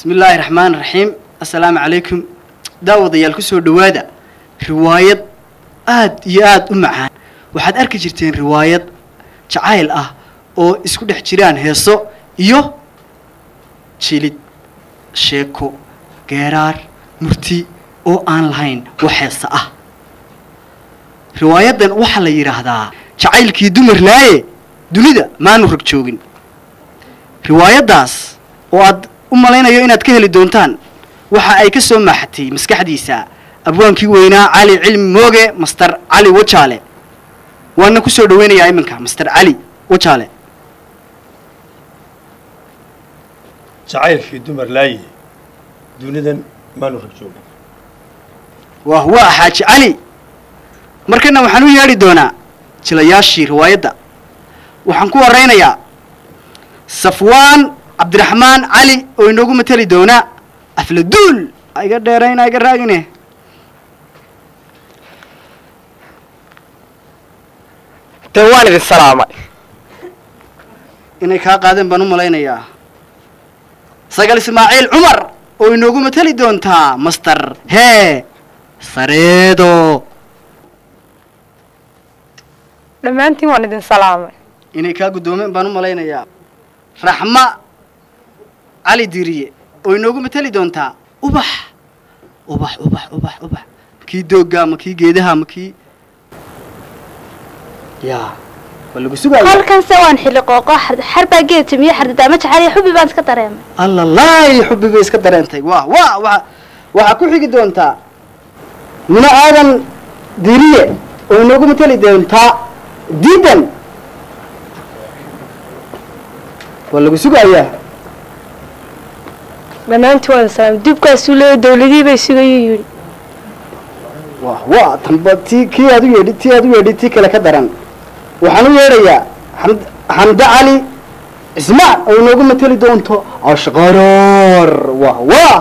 bismi illaahi raxmaan raxiim assalaamu calaykum daawadayaal ku soo dhowaada riwaayad aad iyo aad u macaan waxaad arki jirteen riwaayad jacayl ah oo isku dhex jiraan heeso iyo jilid sheeko geeraar murti oo aan lahayn wax heesa ah riwaayaddan waxaa la yidhaahdaa jacaylkii dumarnaaye dunida maanu rag joogin riwaayaddaas oo aad u malaynayo inaad ka heli doontaan waxa ay ka soo maaxatay maskaxdiisa abwaankii weynaa cali cilmi mooge master cali wajaale waana ku soo dhaweynayaa iminka master cali wajaale jacaylkii dumar laaye dunidan maanu rag joogin waa waa xaaji cali markana waxaan u yeedhi doonaa jilayaashii riwaayadda waxaan ku waraynayaa safwaan cabdiraxmaan cali oo inoogu mateli doona afladuul iga dheerayna iga raagine dee waan idin salaamay inay kaa qaadeen baan u malaynayaa sagal ismaaciil cumar oo inoogu mateli doontaa master hee sareedo dhammaantiin waan idin salaamay inay kaa guddoomeen baan u malaynayaa raxma cali diriye oo inoogu mateli doontaa ubax ubax ubax ubax ubax makii doogga ma kii geedaha ma kii yaa waa lagu sugaya halkanse waan xilli qooqo xarbaa geed timiyo xardadaama jacaliya xubi baan iska dareemay alla laay xubbi bay iska dareentay waa waa waa waxaa ku xigi doontaa mino aadan diriye oo inoogu mateli doontaa diidan waa lagu sugayaa dhammaantiin waan idin salaamay dubkaasuu leeya dawladihii bay sugayuu yidhi waa waa tanba tii kii aad u yeedhi tii aad u yeedhi tii kale ka daran waxaan u yeedhayaa xamd xamde cali cismaan oo inoogu mateli doonto ashqaroor wah wah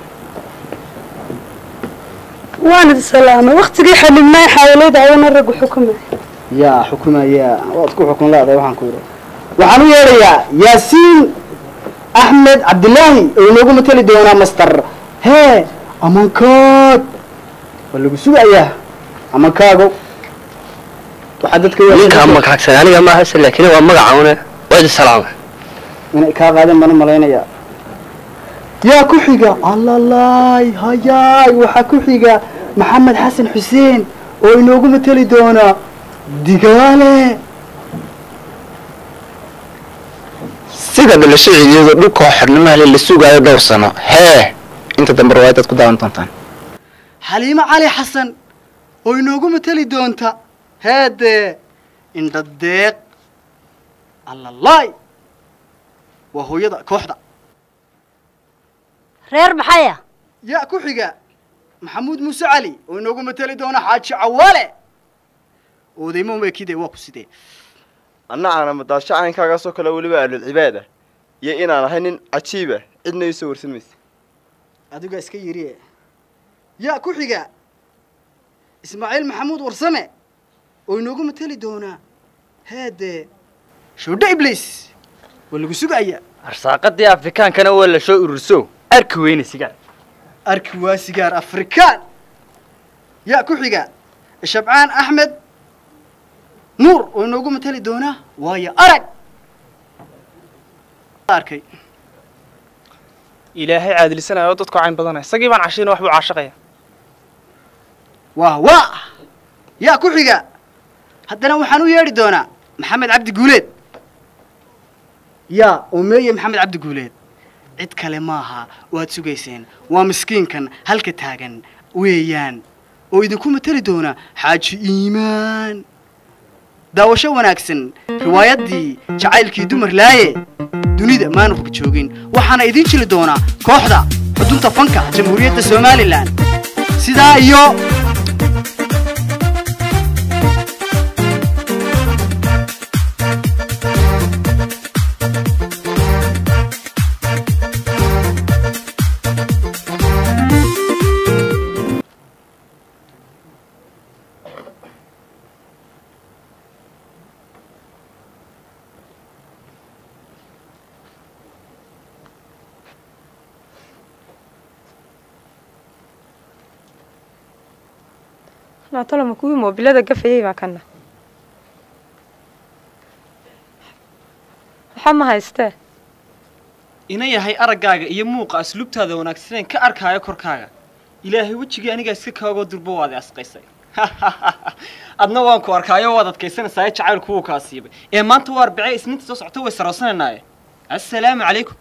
waan idin salaamay waktigii xanibnaa xaawalayda ayana raggu xukumay yaa xukumaya waad ku xukun leedahay waxaan ku yidhi waxaan u yeedhayaa yaasiin axmed cabdilaahi oo inoogu mateli doonaa master hee amankaad waa lagu sugayaa amankaago waxaa dadka ninkaa magaagsan aniga ma ahase laakiin waa magacaune waa idin salaamay inay kaa qaadeen baan u malaynayaa yaa ku xiga allalaay hayaay waxaa ku xiga maxamed xasan xuseen oo inoogu mateli doona digaale sida dhalasho ciidiyadu dhulkoo xidhnimaale la sugaayo dhowr sano hee inta dambe riwaayadaad ku daawan doontaan xaliimo cali xasan oo inoogu mateli doonta heedee indhadeeq allalaay waa hooyada kooxda reer maxaya yaa ku xiga maxamuud muuse cali oo inoogu mateli doona xaaji cawaale oodaymo meekide waa ku sidee anna aana madaasho caynkaagaasoo kale weliba ahlulcibaad ah iyo inaan ahay nin cajiiba cidna iisoo warsan maysa adigaa iska yiri yaa ku xiga ismaaciil maxamuud warsame oo inoogu mateli doonaa heedee shoodho ibliis waa lagu sugaya arsaaqadii afrikaankana waa la soo ururso arki weyne sigaar arki waa sigaar afrikaan yaa ku xiga shabcaan axmed nuur oo inoogu mateli doonaa waayo arag arkay ilaahay caadilisanaya oo dadku cayn badanaya isagii baan cashiina wax buu caashaqaya waa waa yaa ku xiga haddana waxaan u yeedhi doonaa maxamed cabdi guuleed yaa oo meeye maxamed cabdi guuleed cid kale maaha waad sugayseen waa miskiinkan halka taagan weeyaan oo idinku mateli doona xaaji iimaan daawasho wanaagsan riwaayaddii jacaylkii dumar laaye dunida maanu rog joogin waxaana idiin jili doonaa kooxda xudunta fanka jamhuuriyadda somalilan sidaa iyo naatolama kuwii moobilada gafayay baa kana waxa ma haystee ina yahay araggaaga iyo muuqa asluubtaada wanaagsaneen ka arkaayo korkaaga ilaahay wejigii anigaa iska kaagoo durbo waad i asqaysay adna waan ku arkaayo waad adkaysanaysaa jacaylku wuu kaa siibay ee maanta waa arbacee isniinta soo socota way saroosanaynaye assalaamu calaykum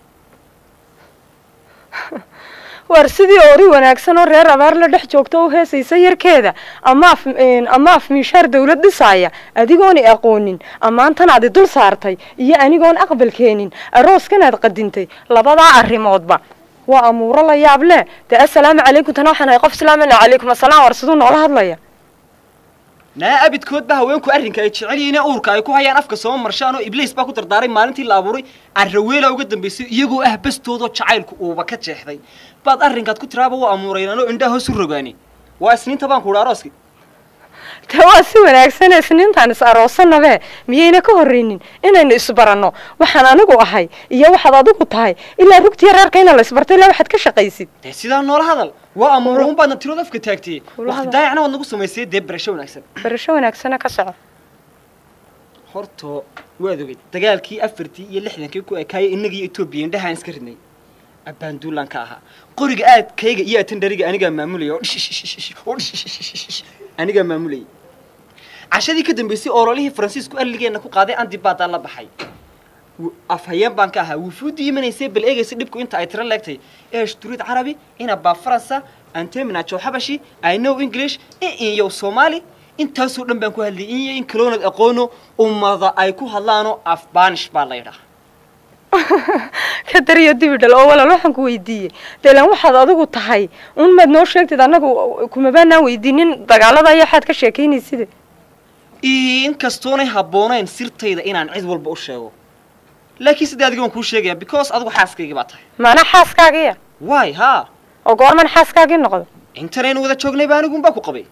waar sidii ori wanaagsan oo reer abaar la dhex joogto u heesaysa yarkeeda ama af ama af miishaar dawlad dhisaaya adigooni aqoonin ammaantan aadi dul saartay iyo anigoon aqbal keenin arooskanaad qadintay labadaa arrimoodba waa amuuro la yaab leh dee assalaamu calaykum tana waxaan ahay qof islaamana calaykum assalaam war siduu noola hadlaya naa abidkoodba haweenku arrinka ay jecel yihiin ee uurka ay ku hayaan afka soo marshaan oo ibliis baa ku dardaaray maalintii la abuuray arraweela uga dambaysay iyagoo ah bastoodoo jacaylku uuba ka jeexday baad arrinkaad ku tiraaba waa amuuraynaan oo indhaha hoos u rogaani waa isniinta baan ku udhaa arooski dee waa si wanaagsan isniintaan is aroosanabee miyayna ka horreynin inaynu isbaranno waxaan anigu ahay iyo waxaad adigu tahay ilaa rugtiya reerka ina la isbartay ilaa waxaad ka shaqaysid dee sidaa noola hadal waa amuura un baadna tirood afka taagtiyey Kula waqti hadal. daayacna waad nagu samaysay dee barasho wanaagsan barasho wanaagsana ka soco horto waad ogeyd dagaalkii afartii iyo lixdankii ku ekaayay innaga iyo etoobiya indhahaan iska ridnay abbaanduulaan ka ahaa qoriga aadkayga iyo atandhariga anigaa maamulaya oo dhish- oo dhish- anigaa maamulayay cashadii ka dambaysay oololihii faransiisku alligeenna ku qaaday andi baadaa la baxay wu- afhayeen baan ka ahaa wufuuddii imanaysay bal eegaysa dhibku inta ay tiro leegtay eesh turid carabi ina baa faransa antemina jow xabashi i know english in inyow soomaali intaasoo dhan baan ku hadlayay in iyo in kaloonad aqoono ummada ay ku hadlaanoo afbaanish baa la yidhaha ka dariyo dibidhal oo walaal waxaan ku weydiiyey deelan waxaad adigu tahay un maad noo sheegtid annagu kumabaanaan weydiinin dagaalada iyo waxaad ka sheekaynaysid inkastoonay habboonayn sirtayda inaan cid walba u sheego laakiin sidee adiga waan kuu sheegaya because adigu xaaskaygii baa tahay maana xaaskaagiya waay haa oo goorman xaaskaagii noqdo intanaynu wada joognay baa anigunbaa ku qabay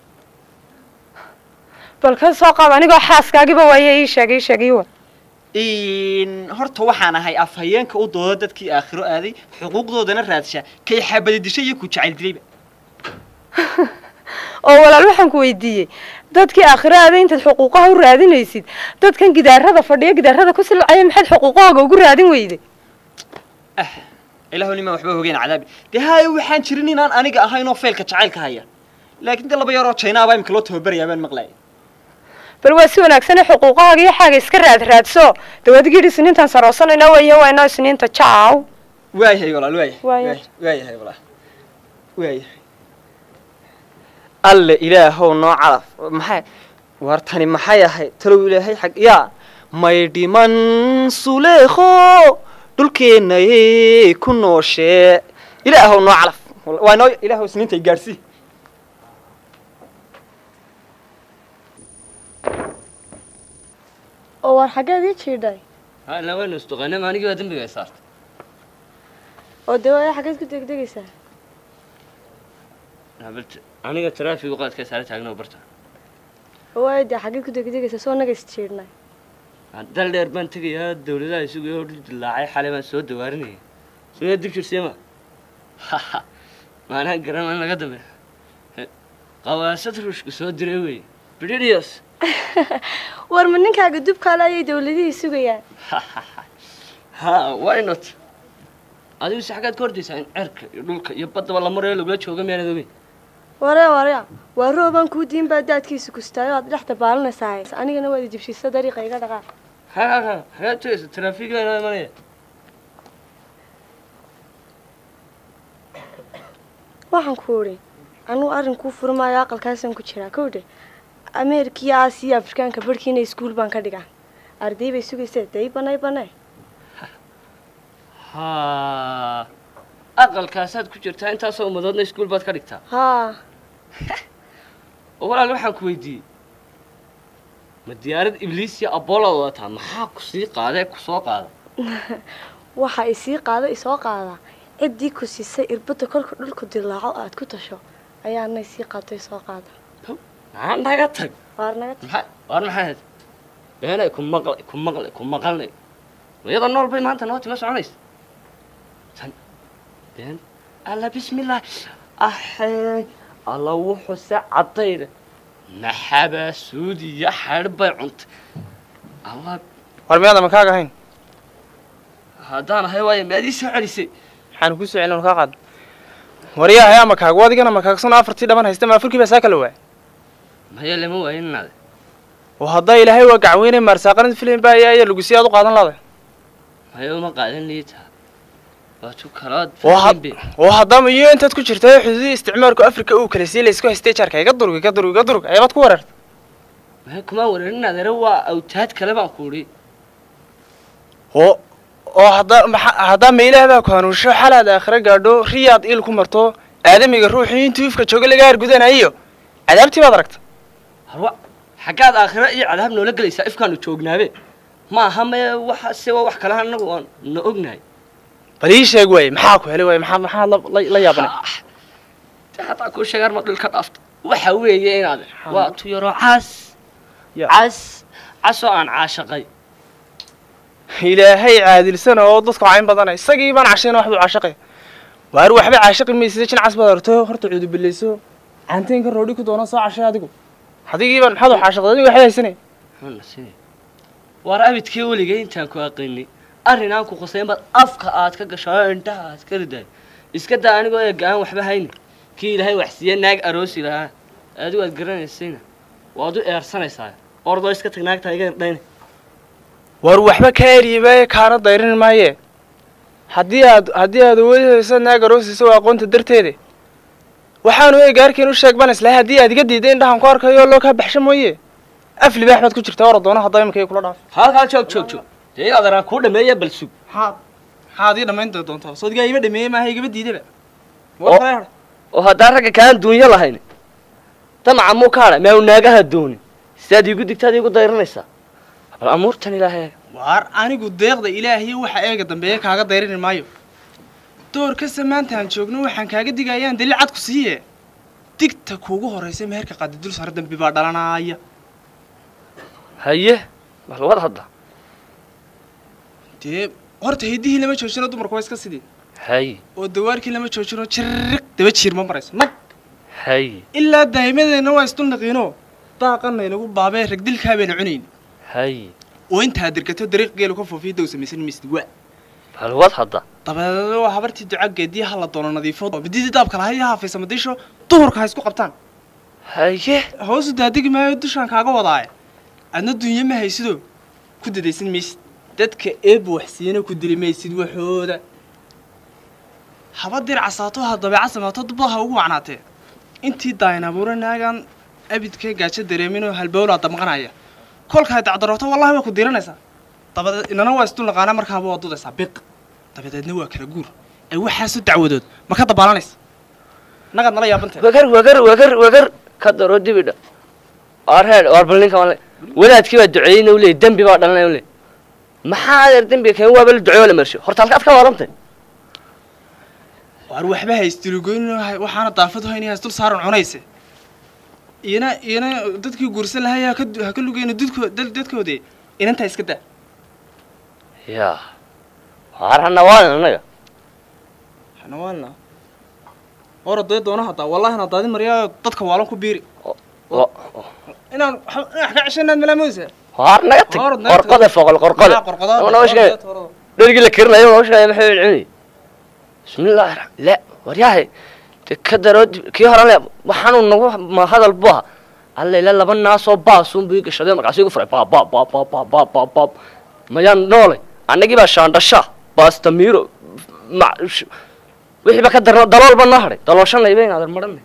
bal ka soo qaab anigoo xaaskaagiba waaye ii sheegay ii sheegay wa In- horta waxaan ahay afhayeenka u dooda dadkii aakhiro aaday xuquuqdoodana raadsha kay xabadi dishay iyo ku jacayl dilayba oo walaal waxaan ku weydiiyey dadkii aakhiro aaday intaad xuquuqaha u raadinaysid dadkan gidaarada fadhiya gidaarada ku silcaya maxaad xuquuqahooga ugu raadin weyday ilaahu nimaan waxba hogeen cadaabi dee haayo waxaan jirin inaan aniga ahayn oo feelka jacaylka haya laakiin dee laba yaroo jaynaabaa imika loo tababarayaa baan maqlaaya bal waa si wanaagsanee xuquuqahaaga iyo xaaga iska raad raadso dawaadgidhi isniintaan saroosanayna weeye wayno isniinta jaaw waayahay walaal waayahay Waaya. waay- waayahay walaal waayahay alle ilaahow noo calaf maxay war tani maxay ahayd talow ilaahay xag yaa may dhiman suleekho dhulkeennaye ku nooshee ilaahow noo calaf waa noo ilaahow isniintay gaadhsii oo war xaggeed ii jiidhay hala waynu isduqaynay anigii baa dembiga ay saartay oo dawaya xaggeed ku degdegaysaa habalta aniga taraafigu qaadka saara taagno barta oo waaya dee xaggeed ku degdegaysaa soo naga is jiidhnay dal dheer baan tegayaa dawladaha isugu hor dilaacay xalay baan soo dawaarinaya soo dib jirseema maanaa garan in laga dambe qawaasad ruushku soo diray wey bidhidios war ma ninkaaga dubkaale ayay dawladihii sugayaan ha why not adigu si xaggaad ka hordaysaa in cerka iyo dhulka iyo baddaba la marayo lagula jooga miyaanad ogeyn waree warya waa roobaan kuu diin baa daadkiisa kustaayo aad dhex dabaalanaysaa anigana waad ijibsiisa dariiqa iga dhaqaaq ha ha ha xagaad tegaysa taraafiga inoo imanaya waxaan ku idhi anugu arrin kuu furmaayo aqalkaasaan ku jiraa kowdhe ameerika iyo aasiya afrikaanka barhkiina iskuul baan ka dhigaa arday bay sugaysee day banay banay ha aqalkaasaad ku jirtaa intaasoo ummadoodna iskuul baad ka dhigtaa haa oo walaal waxaan ku weydiiyey ma diyaarad ibliis iyo aboolaad wadataa maxaa ku sii qaadee ku soo qaada waxa isii qaada isoo qaadaa ciddii ku siisay irbadda kolka dhulku dilaaco aad ku tasho ayaana isii qaado isoo qaada maxaa naga tag waar naga maxaa waar maxaa ahayd beenay ku maqlay ku maqlay ku maqalnay iyada nool bay maanta noo tima soconaysa tan been alla bismillah axee alla wuxuu se caddayda maxaba suudi iyo xadh bay cuntay allah war miyaada ma kaaga ahayn haddaan ahay waayo maad ii soo celisay maxaan ku soo celin kaa qaad waryahay ama kaaga wadigana ma kaagsan afartii dhaban haysta ma afurkii baa saa kala waay maya lama waayin inaade oo haddaa ilaahay waa gacweyne maarsaaqanid filim baa ayaa ayaa lagu sii aad u qaadan laday maya uma qaadan liitaa waa tu kalaad oo had oo haddama iyo intaad ku jirta xuduudii isticmaalku afrika uu kala sii laysku haystay jaarka iga durug iga durug iga durug ayabaad ku wareerta maya kuma wareerin adeere waa awtaad kale baan ku idhi oo oo haddaa maxa haddaa mailaah baa ku hanuunsho xalaad aakhira gaadho riyaad il ku marto aadamiga ruuxii intuu ifka jooga laga hargudanayo cadaabtii baad aragta harwa xaggaad aakhira iyo cadaab noola gelaysaa ifkaanu joognaabe ma aha maya waxa se waa wax kale annagu aan na ognahay bal ii sheeg waaye maxaa ku helay waaye maxaa maxaa la- la la yaabanay de haddaan kuu sheegaan ma dhulka dhaafto waxa weeye inaade waa tu yaroo cas cas casoo aan caashaqay ilaahay caadilsana oo dadka cayn badana isagii baan cashayna waxbuu caashaqay waar waxba caashaqi maysa jin cas baad arto horta cuudubilayso caanteynka roodhi ku doona soo cashay adigu adigii baan maxaad wax caashaqday adigu waxba haysanay Hana sidee waar abidkii weligay intaan ku aqinay arrin aan ku qusayn baad afka aad ka gasho oo indhaha aad ka riday iska daa anigoo eega aan waxba hayni kii ilaahay wax siiye naag aroosi lahaa adigu aad garanaysayna waad u eersanaysaa ordoo iska tag naagta iga irdhayna waar waxba ka eriyaba kaana dayrin maaye haddii aad haddii aad awoodi hayso naag aroosiisa waa aqoonta darteede waxaanu eega arkayn u sheeg baan islahay haddii aad iga diiday indhahan ku arkayo loo kaa baxsho mooye af libaax baad ku jirtaa ora doona haddaa imika kula dhaaf halkaa joog joog joog dee in adeeraan kuu dhameeya bal sug maxaad maxaad ii dhammayn doontaa soodigaa iba dhameeyey maaha igaba diidaba oo oo haddaan ragga kaan duunyo lahayn damaca muu ka hadha maa u naagaha doonin sidaad iigu digtaad iigu dayranaysaa bal amuurtan ilaahay waar anigu deeqda ilaahiyo waxa eega dambeeya kaaga dayrini maayo door kasta maanta aan joogno waxaan kaaga digayaan daliil cad ku siiye digta kuugu horraysa meherka qaadi dul sare dambi baa dhalanaya haye bal wad hadda dee horta hiddihii lama joojino dumarku waa iska sidii haye oo dawaarkii lama joojino jiriq daba jiir ma marayso nag haye ilaa daa'imadeenna waa isdulnaqiino daaqana inagu baabee ragdilkaa bayna cunayn haye oo intaad dirgato dariiq geelu ka foofiya dow samaysan maysid waa bal wad hadda dabadeed waa habartii duca geedii ha la doono nadiifo mididii daabka lahay iyo haafaysa madisho duhurka ha isku qabtaan haye hoosu daadegi maayo dushaan kaaga wadaaye adna dunyo ma haysidoo ku dadaysan maysid dadka eebba waxsiiyana ku dili maysid waxooda haba dir casaato ha dabeeca samaato dubba ha ugu wacnaatee intii daayan abuura naagaan abidka gaajo dareeminoo halbowlaa damqanaya kolkaa dacdarooto wallahi waa ku diranaysaa dabadeed inana waa isdul naqaana markaaba waa dudaysaa biq dabadeedna waa kala guur ee waxaasu dacwadood ma ka dabaalanaysa nagaad nala yaabantay wagar wagar wagar wagar ka daro dibidha waar heed waar bal ninka wale wadaadkii baa duceeyeyna u leeyay dembi baa dhalanaya u leeyay maxaa adeer dembiga keen waaba la duceeyo la mersho horta halkaad ka warantay waar waxba haystilugoyn waxaana daafad hayn hays dul saaran cunayse iyana iyana dadkii guursan lahay ha ka ha ka lugeyna dudko dad- dadkoodii inantaa iska daa yaa waar hana waan annaga xanawaalna hora dee doona haddaa wallahi na daadin maryaa dadka waalan ku biiri Wa- inaan wax inaan wax ka ceshanaad malaamoysa waar naga tag Hor, naga tag. qorqode foqol qorqode Maa, qorqodaada, Ama noo sheegay qorqodaada, dhergii la karinayo noo sheegay maxay cunay bismillaahi raxmaan la waryahay de ka daro dib- kii hore le waxaanu nagu ma hadal bu aha alla ila laba naasoo baasuun buu ii gashaday markaasuu igu furay baab baab baab baab baab baab baab baab mayaan noolay annagii baa shaandhasha baastamiiro ma- sh- wixii ba ka darno dalool ba noo hadhay dalooshanayba inaadan maranay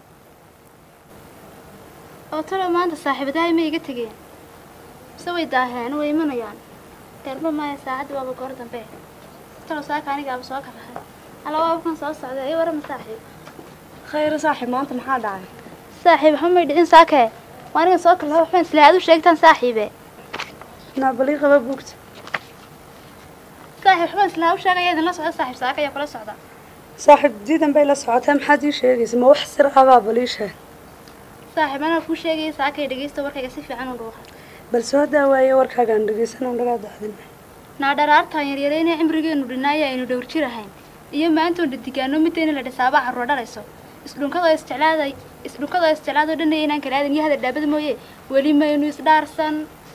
oo talo maanta saaxiibadahay ma iga tegeen mise way daaheen way imanayaan garba maya saacadda waaba goor dambe talo saaka anigaaba soo karahay alla waabkan soo socda i warama saaxiib khayra saaxiib maanta maxaa dhacay saaxiib waxba may dhicin saakee waa anigan soo kalaha waxbaan isla aad u sheegtaan saaxiibe naabalii qaba buugta saaxiib waxbaan isla u sheegaya idinla socda saaxiib saaka ayaa kula socda saaxiib diidan bay la socotaa maxaad ii sheegaysa ma wax sir abaa baliisha saaxiib anaa kuu sheegaya saakay dhegeysta warkayga si fiican u dhuuqa bal soo daawaaye warkaagaan dhegaysan dhagaa dacdin naa dharaartaan yaryarayna cimrigeenu dhinaaya aynu dhowr jir ahayn iyo maantoon dhadigaano midayna la dhisaaba carruur dhalayso isdhunkada isjeclaada isdhukadoo isjeclaadoo dhan inaan kala aadan iyo hada dhaabada mooye weli maynu isdhaarsan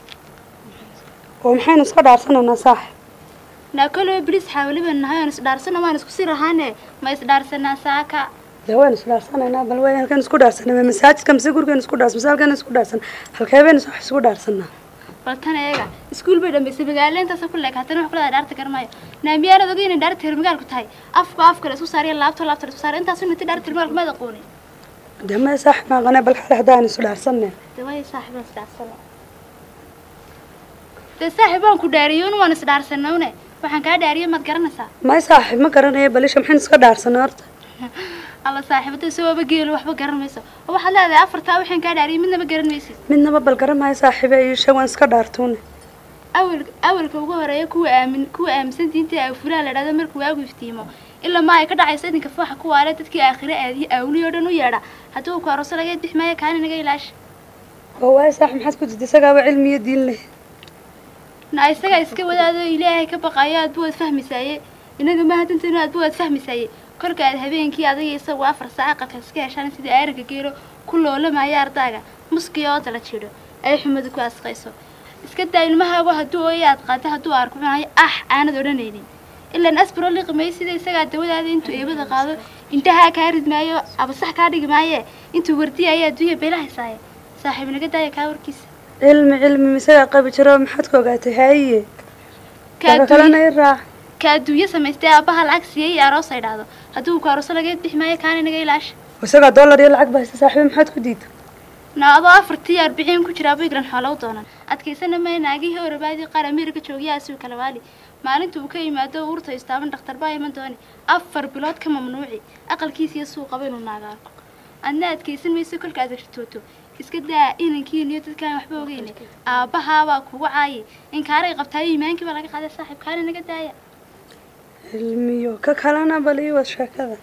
oo maxaynu iska dhaarsanaynaa saaxib naa koloo bilis xaawaliba nahay oon isdhaarsano waan isku sii rahaane ma isdhaarsanaa saaka dee waynu isdhaarsanaynaa bal way halkan isku dhaarsanay ma masaajidka mise gurigan isku dhaarsan mise halkan isku dhaarsan halkee baynu wax isku dhaarsanaa bal tan eega iskuul bay dhammaysay magaalo intaasoo ku leeg haddana wax ku leedahay dhaarta garmaayo naamiyaanad oga inay dhaarta reer magaalku tahay afka afka la isku saariya laabto laabta la isku saariya intaasu ninti dhaarta reer magaalku maad aqoonin dee maya saaxib maaqane bal xale haddaan isu dhaarsanay dee waaya saaxiibaan isdhaarsana dee saaxiib waan ku dhaariyey un waan isdhaarsanowne waxaan kaa dhaariyey maad garanaysaa may saaxib ma garanayo balisha maxaynu iska dhaarsanay horta alla saaxiibada isagooba geelo waxba garan mayso oo waxaad leedahay afartaa waxaan kaa dhaariyey midnaba garan maysid midnaba bal garamaayo saaxiibe iyo sheeg waan iska dhaartuune awal awalka ugu horeeya kuwa aamin kuwa aaminsan diinta ay furaha la dhahdo markuu waagu iftiimo ilaa ma ay ka dhacayso idinka fooxa ku waale dadkii aakhire aadiyo awliyo dhan u yeedha haddii uu ku aroso laga bix maayo kaani naga ilaash oo waayo saaxib maxaad ku jirta isagaaba cilmi iyo diin leh na isagaa iska wadaado ilaahay ka baqayo aadba waad fahmaysaaye inaga maaha dantaynu aadba waad fahmaysaaye kolka aad habeenkii adiga isagu afar saaca qalka iska heshaan sidii aariga geelo ku loolamaayo ardaaga muskiyo oo dala jidho ay xumadu ku asqayso iska daa ilmahaagu hadduu ooya aad qaata hadduu aarku cunayo ah aanad odhanaynin ilaan asbaro liqimay sida isagaa dawadaada intuu eebada qaado indhahaa kaa ridmaayo abasax kaa dhigi maaye intuu wardiyayo adduunya beelahaysaaye saaxiib naga daaya kaa warkiisa cilmi cilmi misagaa qabi jiro maxaad ku ogaatay haaye Ka daba kalena i raac ka adduunyo samaystay aabbaha lacag siiyey iyo aroos ay dhahdo hadduu ku arooso laga bixi maayo kaana naga ilaasha isagaa dollar iyo lacag bahaysta saaxiibe maxaad ku diida na adoo afartii arbiciin ku jiraa biglan xoola u doonan adkaysana maya naagihii orabaadii qaar ameerika joogiya asiu kala waali maalinta uu ka yimaado uurta istaaban dhakhtar baa iman dooni afar bilood ka mamnuuci aqalkiisa iyo suuqaba inuu naaga arko adna adkaysan mayso kolka aad rajtooto iska daa inankiin iyo dadkaan waxba ogeyne aabbahaabaa kugu caayi in kaaray qabtaayo iimaankii baa laga qaaday saaxiib kaana naga daaya cilmiyo ka kalena bal ii wad sheekada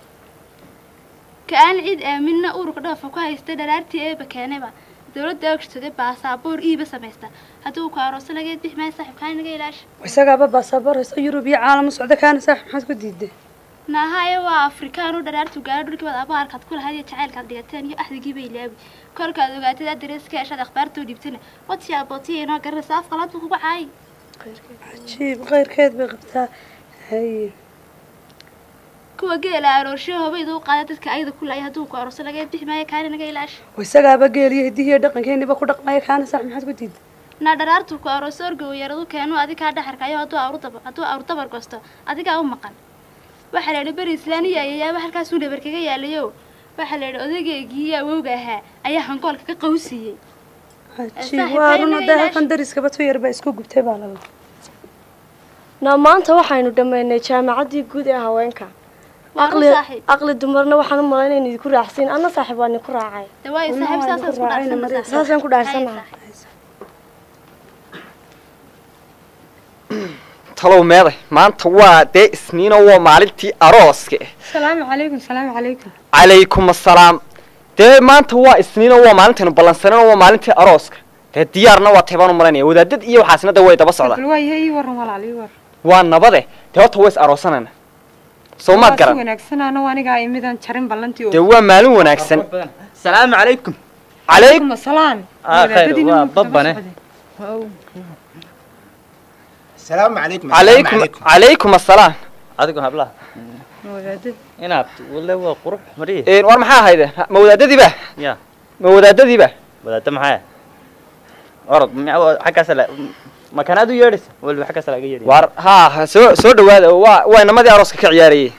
ka aan cid aaminna ururka dhoofa ku haysta dharaartii eeba keenayba dawladda ogshtada baasaboor iiba samaysta haddii uu ku arooso laga bixi maayo saaxiib kaana naga ilaasha isagaaba baasaboor haysta yurub iyo caalam u socda kaana saaxiib maxaad ku diiday naahaye waa afrikaan u dharaartu gaaro dhulkii baad abaarkaad ku lahayd iyo jacaylkaad dhigateen iyo axdigiiba ilaawi kolkaad ogaatid adreeska heshaad akhbaartoo dhiibtana wati abootiya inoo garanaysa af qalaad buu kugu caayi cajiib khayrkeed bay qabtaa haye kuwa geela aroorsho hobayda u qaada dadka ayada ku laaya hadduu ku arooso laga bixi maayo kaana naga ilaasha oo isagaaba geel iyo hidihi iyo dhaqankeeniba ku dhaqmaya kaana saaxiib maxaad ku diiday naa dharaartu ku arooso orgow yaradu keenu adigaa dhaxarkayo hadduu awru daba hadduu awru dabar gosto adigaa u maqan waxaa la yidhi beri islaaniya ayayaaba halkaasuu dhabar kaga yaalayo waxaa la yidhi odageygii iyo awowga ahaa ayaa hangoolka ka qawsiiyey cajiib waa run hadda halkan dariskaba tu yar baa isku gubtay baa lala na maanta waxaynu dhammaynay jaamacaddii guud ee haweenka Waa run aqli saaxiib. aqli dumarna waxaan u malaynay in idinku raacsiin anna saaxiib waa idinku raacay dee waayo saaxiib saasaan isku dhaafsana saasaan ku dhaarsanaha talow meeday maanta waa dee isniino waa maalintii arooska eh salaamu calaykum salaamu calaykum calaykum assalaam dee maanta waa isniino waa maalintaynu ballansanino waa maalintii arooska dee diyaarna waa taybaan u malaynaya wadaadad iyo waxaasna de way daba socdaan bal waayahay ii waran walaal ii war waa nabade dee horta way is aroosanayna soo maad Waa si garan wanaagsanaana waa anigaa imidan jarin ballantii oo dee waa maalin wanaagsan salaamu calaykum calaykum asalaam Ah, khayr, waa babbane. السلام عليكم calaykum calaykum assalaam adigu hablaha inaad wale waa qurux mariye Een, war maxaa ahaydeen ma wadaadadiiba ya ma wadaadadiiba wadaadda maxaa orod ma- xaggaas la makanaad u yeedhaysa waliba xaggaas laga yeedhay war haa soo soo dhawaada waa waa inamadii arooska ka ciyaarayey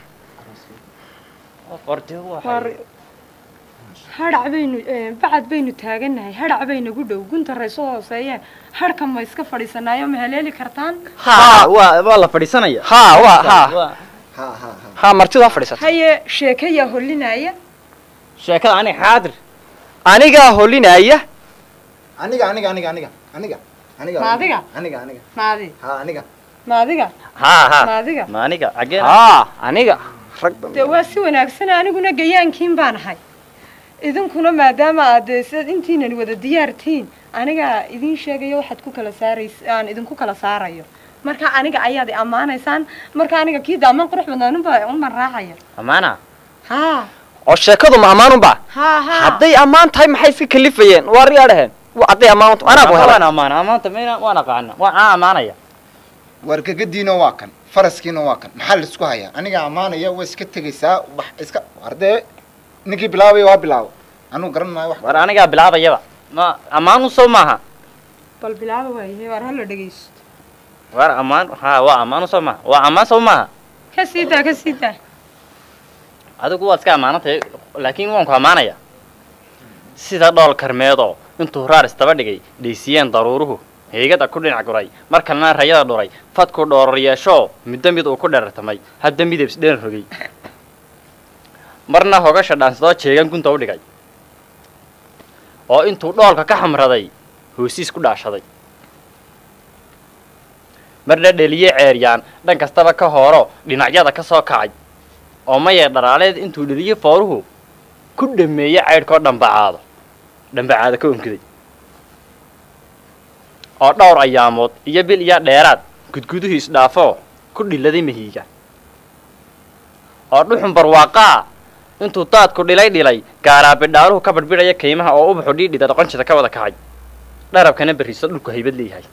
qorte war hadhac baynu eh, bacad baynu taagannahay hadhac baynagu dhow gunta rayso hooseeyeen hadhka ma iska fadhiisanaayo ma haleeli kartaan ha waa waa la fadhiisanaya ha waa ha Waa- ha martidu ha fadhiisata haye sheekayaa holinaya sheekada aniga xaadir anigaa holinaya aniga aniga aniga aniga aniga aniga Ma adiga? aniga aniga maadi ha aniga maadiga ha ha maadiga ma aniga xaggeen ha aniga rag dee waa si wanaagsan aniguna gayaankiin baan ahay idinkuna maadaama aad dee sidaad intiinan wada diyaartiin anigaa idin sheegayo waxaad ku kala saarays aan idinku kala saarayo marka aniga ayaad i ammaanaysaan marka aniga kii daaman qurux badnaan unba unbaan raacaya amaana haa oo sheekadu ma ammaanunba haa haa hadday ammaan tahay maxay iska kalifayeen waa riyaa dhaheen Wa- hadday ammaan tahay anaa ku waan helay amaana amaanta mayna waan aqaana waan aan amaanaya war gagadiina waa kan faraskiina waa kan maxaa la isku hayaa aniga ammaanaya waa iska tegaysaa wax iska hardee ninkii bilaabaya waa bilaabo anuu garan maayo wax war anigaa bilaabayaba ma ammaanu soo maaha bal bilaaba waayahay waar hala dhegaysto war ammaan ha waa ammaanu soo maaha waa ammaan soo maaha ka sii daa ka sii daa adigu waad iska ammaanantay laakiin waan ku ammaanaya sida dhool karmeedoo intuu raar istaba dhigay dhaysiyeen daruuruhu heegada ku dhinac guray mar kalena rayada dhuray fadku dhooror yeeshoo muddo mid uu ku dherartamay hadda midab isdheran rogay marna hogasha dhaansadoo jeegan gunta u dhigay oo intuu dhoolka ka xamraday hoosiis ku dhaashaday marna dheliye ceeryaan dhan kastaba ka hooro dhinacyada ka soo kacay oo mayee dharaaleed intuu dheliye fooruhu ku dhameeye caydhkoo dhambacaado dhambacaada ka onkiday oo dhowr ayaamood iyo bil iyo dheeraad gudguduhu isdhaafoo ku dhiladay mahiiga oo dhuxun barwaaqaa intuu daadku dhilay dhilay gaaraabidhaaluhu ka badhbidhaya kaymaha oo ubaxu dhiidhida doqonjida ka wada kacay dharabkana berriso dhulku haybad leeyahay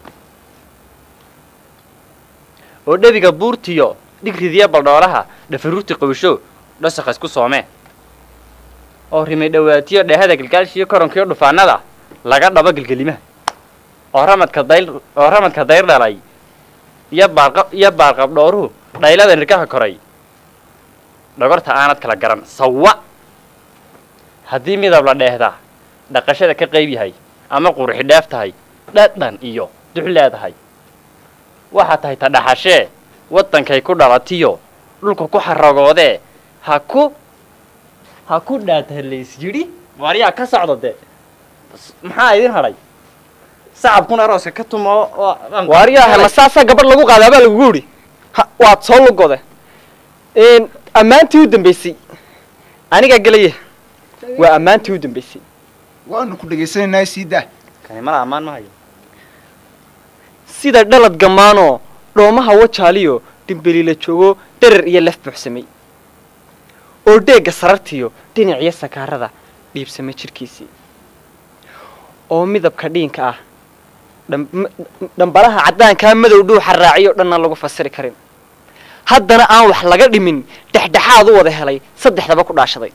oo dhebiga buurtiyo dhigridiya baldhoolaha dhafaruurti qawsho dhasakha isku soomee oo rimay dhawaatiyo dheehada galgaalshiyo koronkiyo dhufaanada laga dhabo gelgelimaha oo ramadka dayl oo ramadka dayr dhalay iyo baarqa iyo baarqab dhooruhu dhaylada nirkaha koray dhogorta aanad kala garan sawa haddii midab la dheehdaa dhaqashada ka qayb yahay ama qurxi dheef tahay dhadhan iyo dux leedahay waxaa tahay ta dhaxashee waddankay ku dhalatiyo dhulka ku xaragoodee ha ku ha ku dhaatalays yidhi waaryaa ka socdo de maxaa idin hadhay sacabkuna arooska ka tumo waaryaha ma saasaa gabadh lagu qaadaa baa lagugu yidhi ha waad soo lugode ammaantii u dambaysay anigaa gelaya waa ammaantii u dambaysay waanu ku dhegaysanaynaa sii daa kanimada ammaan ma hayo sida dhalad gammaanoo dhoomaha wajaaliyo dhimbeliila joogo dherer iyo laf buuxsamay oo dheegga sarartiyo dhinaciyo sakaarada dhiibsamay jidhkiisii oo midabka dhiinka ah dham- dhambalaha caddaankaa madow dhuuxa raaciyo dhanna lagu fasiri karin haddana aan wax laga dhimin dhexdhexaad u wada helay saddexdaba ku dhaashaday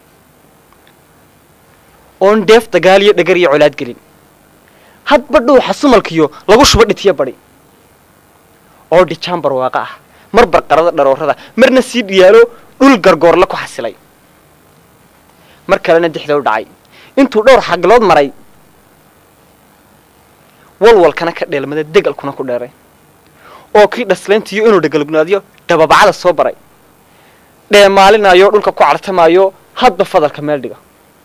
oon dheef dagaal iyo dhagar iyo colaad gelin hadba dhuuxa sumalkiyo lagu shubo dhitiyo badhi oo dhijaan barwaaqa ah mar barqarada dharoorada marna sii dhiyaalo dhul gargoorla ku xasilay mar kalena dixda u dhacay intuu dhowr xaglood maray walwalkana ka dheelmada degalkuna ku dheeray oo kii dhaslayntiyo inuu dhagalugnaadiyo dababacada soo baray dheemaalinayo dhulka ku cartamaayo hadba fadalka meel dhiga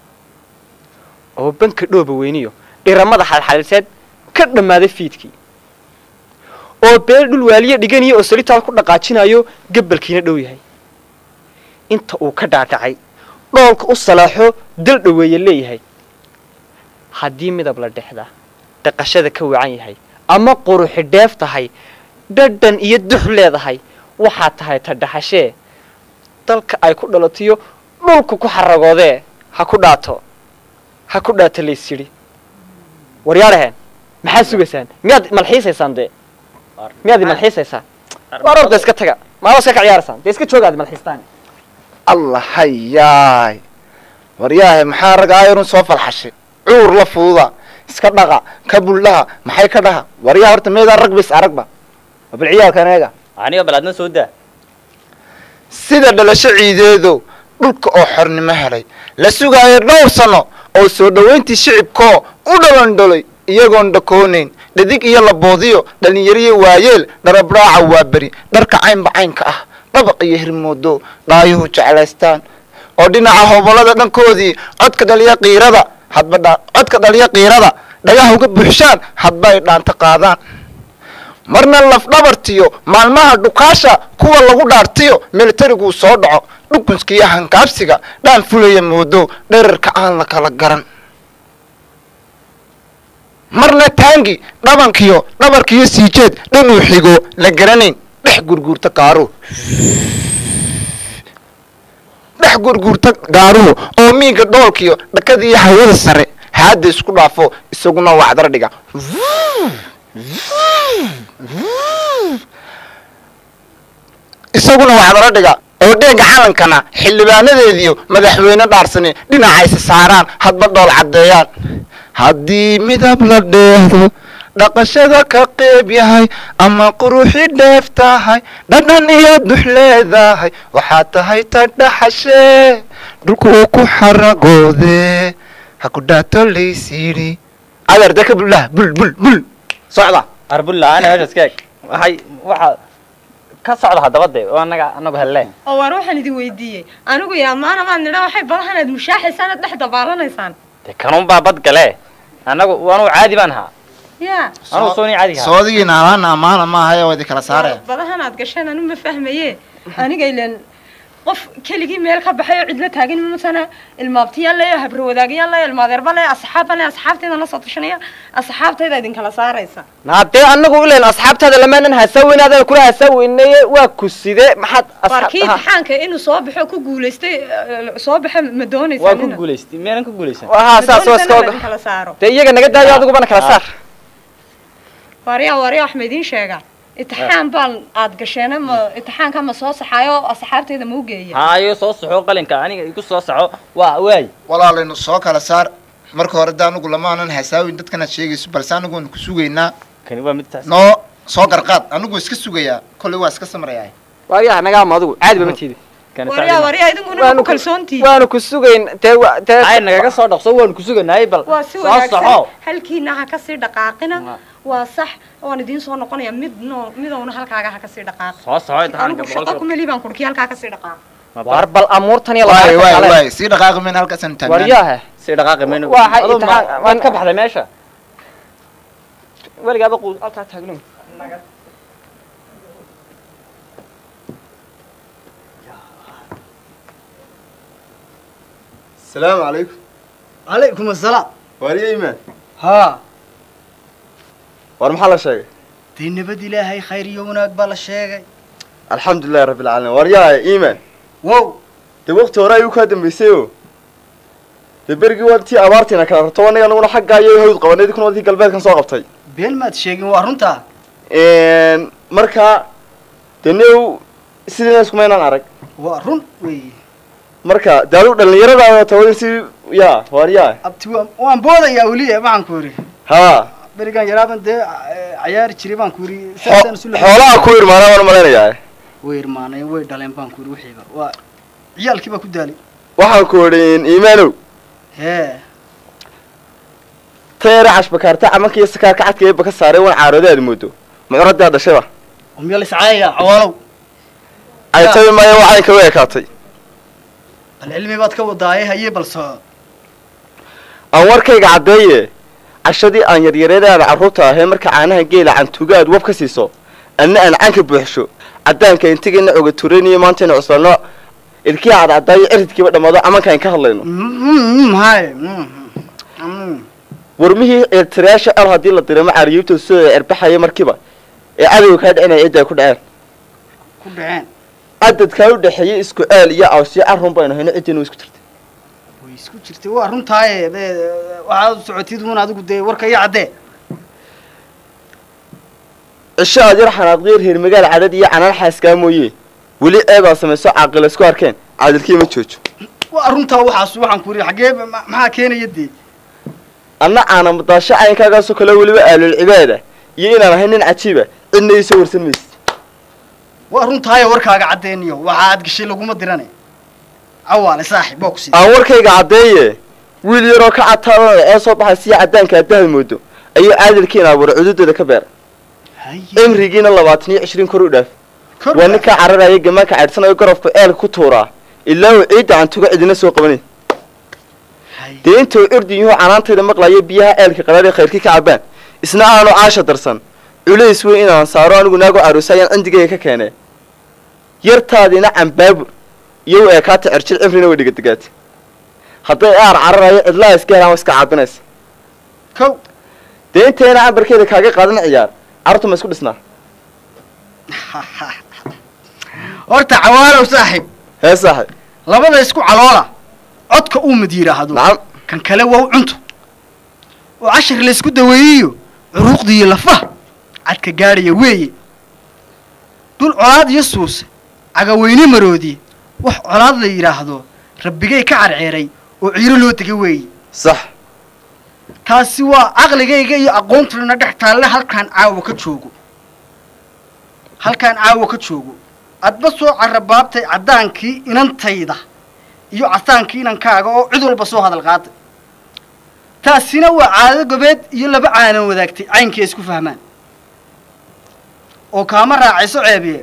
oo banka dhooba weyniyo dhiramada xalxaliseed ka dhammaaday fiidkii oo beel dhul waaliye dhiganiyo oo salitaal ku dhaqaajinayo gabalkiina dhow yahay inta uu ka dhaadhacay dhoolka u salaaxo dal dhoweeye leeyahay haddii midab la dhexdaa dhaqashada ka wacan yahay ama quruxi dheef tahay dhadhan iyo dux leedahay waxaa tahay ta dhaxashee dalka ay ku dhalatiyo dhulka ku xaragoodee ha ku dhaato ha ku dhaato lays yidhi waryaadhaheen maxaad sugaysaan miyaad malxiisaysaan dee miyaad malxiisaysaan war orda iska taga maaba iska ka ciyaaraysaan dee iska joogaad malxiistaan allah hayaay waryaahe maxaa rag aayarun soo falxashay cuur la fuuda iska dhaqa ka buldhaha maxay ka dhaha waryaa horta meedaa rag bis aragba waa bal ciyaalkan eega aniga balaadna soo daa sida dhalasho ciideedo dhulka oo xornimo helay la sugaayo dhowr sano oo soo dhowayntii shicibkoo u dhalandholay iyagoon dhakoonayn dhadig iyo laboodiyo dhallinyariyo waayeel dharabraaca waa beri dharka caynba caynka ah dhabaq iyo hirmoodo dhaayuhu jeclaystaan oo dhinaca hobolada dhankoodii codka dhaliya qiirada hadba dha codka dhaliya qiirada dhagaha uga buuxshaan hadba ay dhaanta qaadaan marna lafdhabartiyo maalmaha dhukaasha kuwa lagu dhaartiyo militariguu soo dhaco dhukunskiiyo hankaabsiga dhaan fulaya moodo dherarka aan la kala garan marna taangi dhabankiyo dhabarkiyo siijeed dhanuu xigo la garanayn dhex gurguurta kaaro dhex gurguurta gaaruhu oo miiga dhoolkiyo dhakadiiyo hawada sare haadda isku dhaafo isaguna wacdara dhiga isaguna wacdara dhiga oo dheega calankana xildhibaanadeediyo madaxweyne dhaarsani dhinacaysa saaraan hadba dhool caddeeyaan haddii midab la dheehdo dhaqashada ka qeyb yahay ama quruxi dheef tahay dhadhan iyo dux leedahay waxaa tahay ta dhaxashee dhulku uu ku xaragoode ha ku dhaato laysiiri adeer dee ka bulah bul bul bul socda arbulla ana meesha iska eg waxay waxa ka socda haddaba dee oo annaga annagu helle oo waar waxaan idin weydiiyey anigu iyo ammaana maad nidha waxay badahan aad mushaaxaysaan aad dhex dabaaranaysaan dee kanuun baa bad gale annagu anuu caadi baan ahaa yaa anuu sooni caadi ahaa soodigiina amaana amaana maaha waa idi kala saaraya badahan aad gasheen anu ma fahmaye aniga ilen qof keligii meel ka baxay oo cidla taagan matana ilmaabtiyaan leeyo habro wadaagayaan leeyo ilmaadeerba leeyo asxaabban leeyo asxaabtayda la soo tashanaya asxaabtayda idinkala saaraysa haddee anagu ilen asxaabtaada lamaanan hasaweynaadana kula hasaweynaye waa ku side maxaad warkii imtixaanka inuu soo baxo ku guulaystay eh, soo baxa ma doonaysaa waa ku guulaystay meelan ku guulaysan haa saas waa iska oga idinkala saaro dee iyaga naga daayo adigubana kala saar waryaa waryaa wax ma idiin sheegaa imtixaan baan aad gasheen ma imtixaanka ma soo saxaayo asxaabtayda ma u geeya haayo soo saxo qalinka aniga igu soo saxo waa waay walaalaynu soo kala saar marka hore da anigu lamaanan hasaawin dadkanaad sheegayso balse anigu waynu ku sugaynaa kani waa mid taas noo soo garqaad anigu iska sugayaa kolley waa iska samrayaa waayaha naga ama adigu caadi ba ma tiidi waryaa waryaa idinkuna ku kalsoontihiin waanu ku sugayn dee wa- dee ay nagaga soo dhaqso waanu ku suganaayay bal waa si soo wanaagsan saxo halkiina ha kasii dhaqaaqina waa sax waan idiin soo noqonaya mid no midowna halkaaga ha kasii dhaqaaq soo saxo imtixaanka anigu shaqo boqolkiiba kumeli baan kurki halkaa kasii dhaqaaq waar bal amuurtan iyo waay waay labaatan waay sii dhaqaaqi mayna halkaasaan taagnaan waryaha si dhaqaaqi mayno Waxay Adoo ma- imtixaan- waad ka baxday meesha weligaaba quu halkaa taagno السلام عليكم عليكم السلام واريا إيمان ها war maxaa la sheegay dee nabad ilaahay khayr iyo wanaag baa la sheegay الحمد لله رب العالمين waryaa إيمان wow dee waqti hore ayuu kaa dambeysay o dee berigii waa tii abaartiina kala rabto aniga anaguna xaggaa iyo hawd qabanay idinkuna waa tii galbeedkan soo qabtay been maad sheegin waa runtaa marka dee new sidiina iskumaynaan arag waa run wey marka dee adigu dhallinyaradaada tawadin si ya waryaa abti waan waan boodayaa weli waxaan ku yidhi haa berigan yaraaban dee eh, cayaari jiray baan ku yidhi saasaan isu la- xoolaha ku irmaanaa baan malaynayaa way irmaaneen way dhaleen baan ku yidhi wixiiba waa ciyaalkii baa ku daalay waxaan ku idhi iimaanow hee tayare cashbakaarta camanka iyo sakaarka cadka eebba ka saaray wan caarooda aad moodo mucuradaa dhashayba umyal iscaayaya cawaalow caytabi maayo waa caynka u ekaatay bal cilmi baad ka wadaaye haye bal soco aan warkayga caddeeye cashadii aan yaryareedaada carruurta ahee marka caanaha geela cantuuga aad wab ka siiso anna aan canka buuxsho caddaanka intigina oga turaniyo maantayna cusbaano ilkii cadcadaayo ciridkiiba dhammaado camankaan ka hadlayno haye warmihii ceertirayaasha al haddii la diramo caariyuubta soo cerbaxaya markiiba ee cadowga kaa dhicinaya cidda ay ku dhaceen ku dhaceen cadadkaa u dhexeeyey isku ceel iyo awsiyo carrun baynu hayno ciddiina isku jirtay way isku jirtay waa runtaaye dee waxaad socotid uun adigu dee warka iyo caddee cisho aad yar xanaaqdiyo reer magaal cadhad iyo canaan xaaskaa mooye weli eedaa samayso caaqila isku arkeen caadilkii ma joojo waa runtaa waxaas waxaan ku yidhi xaggee ma- maxaa keenaya dee anna aana madaasho caynkaagaasoo kale weliba aalul cibaada iyo inaan ahay nin cajiiba cidna iisoo warsan maysid waa runtaaye warkaaga caddeeniyo waxa aad gashay laguma dirane cawaale saaxib waa ku sii aan warkayga caddeeye wiil yaroo ka cadtaadana ee soo baxay siya caddaanka addahad moodo ayuu caadilkiina abuuray cududooda ka beera cimrigiina labaatan iyo cishriin kor u dhaaf waa ninkaa cararaya gamaanka caydhsanayo garabku eelka ku tuuraa ilaa uu ciidda cantuga cidina soo qabanay dee intuu urdin yuhu canaantayda maqlayo biyaha eelka qaraaree khayrkii ka cabaan isna aanu caasha darsan culays weyn inaan saaro anigu naago caruusaayaan cindigayga ka keenee yartaadiina cambaabur iyo u eekaata cerjir cimrina way dhigadegaatay hadday aar cararayo cidlaa iska helaan waa iska caabinaysa kow dee intayna cambarkeeda kaaga qaadan ciyaar carruurta ma isku dhisnaa horta cawaalow saaxib hee saaxib labada isku caloola codka uu mid yidhaahdo kan kale waa u cunto oo cashar laysku daweeyiyo curuuqdiiyo lafaha cadka gaadhaya weeye dul colaad iyo suuse cagaweyne maroodi wax colaad la yidhaahdo rabbigay ka carceeray oo ciiro loo tegay weeye sax taasi waa caqligayga iyo aqoontuna dhex taalle halkaan caawa ka joogo halkaan caawa ka joogo adba soo carabaabtay caddaankii inantayda iyo casaankii inankaaga oo cid walba soo hadal qaaday taasina waa caado gobeed iyo laba caanan wadaagtay caynkii ay isku fahmaan oo kaama raacayso ceebiye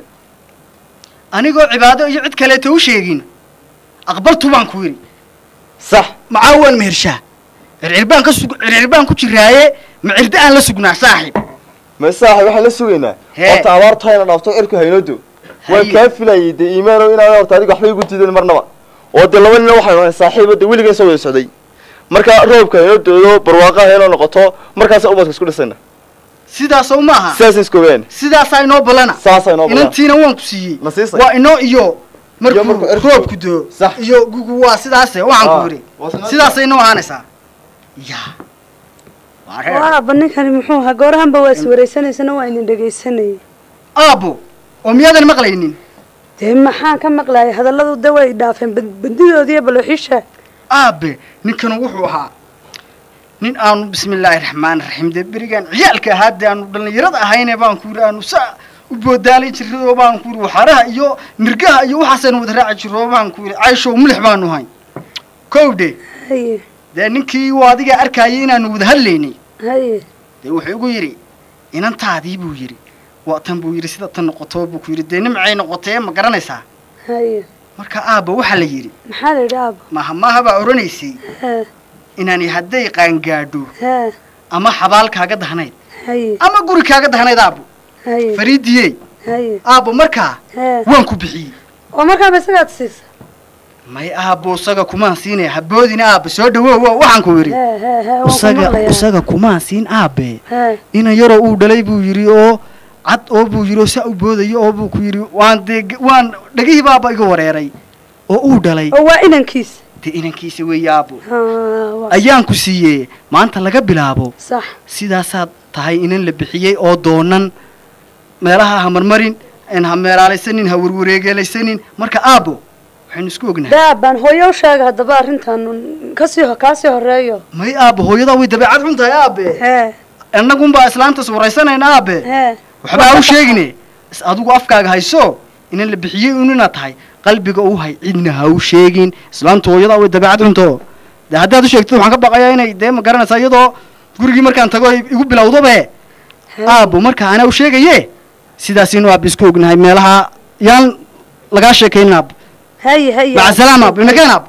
anigoo cibaado iyo cid kaleeta u sheegin aqbaltu baan ku yidhi sax macaa waan mehershaa circirbaan ka sug circirbaan ku jiraaye ma cirda aan la sugnaa saaxiib ma saaxib waxaan la sugaynaa Hee. horta abaartu hayna dhaafto cirku haynoodo waan Haye. kaa filayay dee iimaanow inaan horta adiga waxba igu diidan marnaba oo dee laba nina waxaynu nahay saaxiibo dee weligeen soo wada socday marka roobka haynoo doodo barwaaqaha haynoo noqoto markaasa ubadka isku dhisayna sidaasoo maaha sidaas isku ogaan sidaasaa inoo ballana saasaa inoo badan inantiina waan ku siiyey ma siisay waa inoo iyo markuu markuu cirku- roobku doo iyo gugu waa sidaase waxaan Ah, ku yidhi waa sidaas. sidaasay inoo ahaanaysaa ya waa reer. waaba ninkani muxuu ahaa goorahanba waa iswareysanaysana waa idin dhegaysanayay aabbo oo miyaadan maqlaynin dee maxaan ka maqlayay hadalladu de way dhaafeen bad- bandidoodiiyo balooxisha aabe ninkanu wuxuu ahaa nin aanu bismillaahi raxmaani raxiim dee berigaan ciyaalka ahaa dee aanu dhallinyarada ahayne baan ku yidhi aanu saa u boodaalay jirray oo baan ku yidhi waxaraha iyo nirgaha iyo waxaasaynu wada raaci jirro oo baan ku yidhi cayshow milix baanu hayn kowdhe haye dee ninkii uu adiga arkayay inaanu wada hadlaynay haye dee wuxuu igu yidhi inantaadii buu yidhi waa tan buu yidhi sida tan noqoto buu ku yidhi dee nimcay noqotee ma garanaysaa haye marka aabba waxaa la yidhi maxaa la yidhi aabo maha maaha baa odhanaysay hee inaani hadday qaangaadho hee ama xabaal kaaga dahnayd haye ama guri kaaga dahnayd aabbo haye fariidiyey haye aabbo markaa hee waan ku bixiyey oo markaaba isagaad siisa may aabbo isaga kumaan siinaya haboodina aabbe soo dhawow wa- waxaan ku yidhi hee hee hee waan ku isaga maqlayaa isaga kumaan siin aabbe hee inan yaroo uu dhalay buu yidhi oo cad oo buu yidhi oo saa u boodayo oo buu ku yidhi waan dee g- waan dhegihii baaba iga wareeray oo uu dhalay oo waa inankiisa dee inankiisa weeye aabbo haa waa ayaan ku siiyey maanta laga bilaabo sax sidaasaad tahay inan la bixiyey oo doonan meelaha ha marmarin en ha meelaalaysanin ha warwareegeelaysanin marka aabbo waxaynu isku ognahay daabaan hooyo u sheega haddaba arrintan kasii ho- kaasii horeeyo may aabbo hooyadaa way dabeecad xun tahay aabe hee annagunbaa islaantas waraysanayna aabe hee waxba ha u sheegine is adigu afkaaga hayso inan la bixiyey un inaad tahay qalbiga u hay cidna ha u sheegin islaantu hooyadaa way dabeecad xunto dee haddaad u sheegtid waxaan ka baqayaa inay dee ma garanaysaa iyadoo gurigii markaan tago ay igu bilowdobe aabbo marka anaa u sheegaye sidaasinu aab isku ognahay meelaha yaan lagaa sheekaynin aabbo haye haye maca salaam aabbo inageen aabbo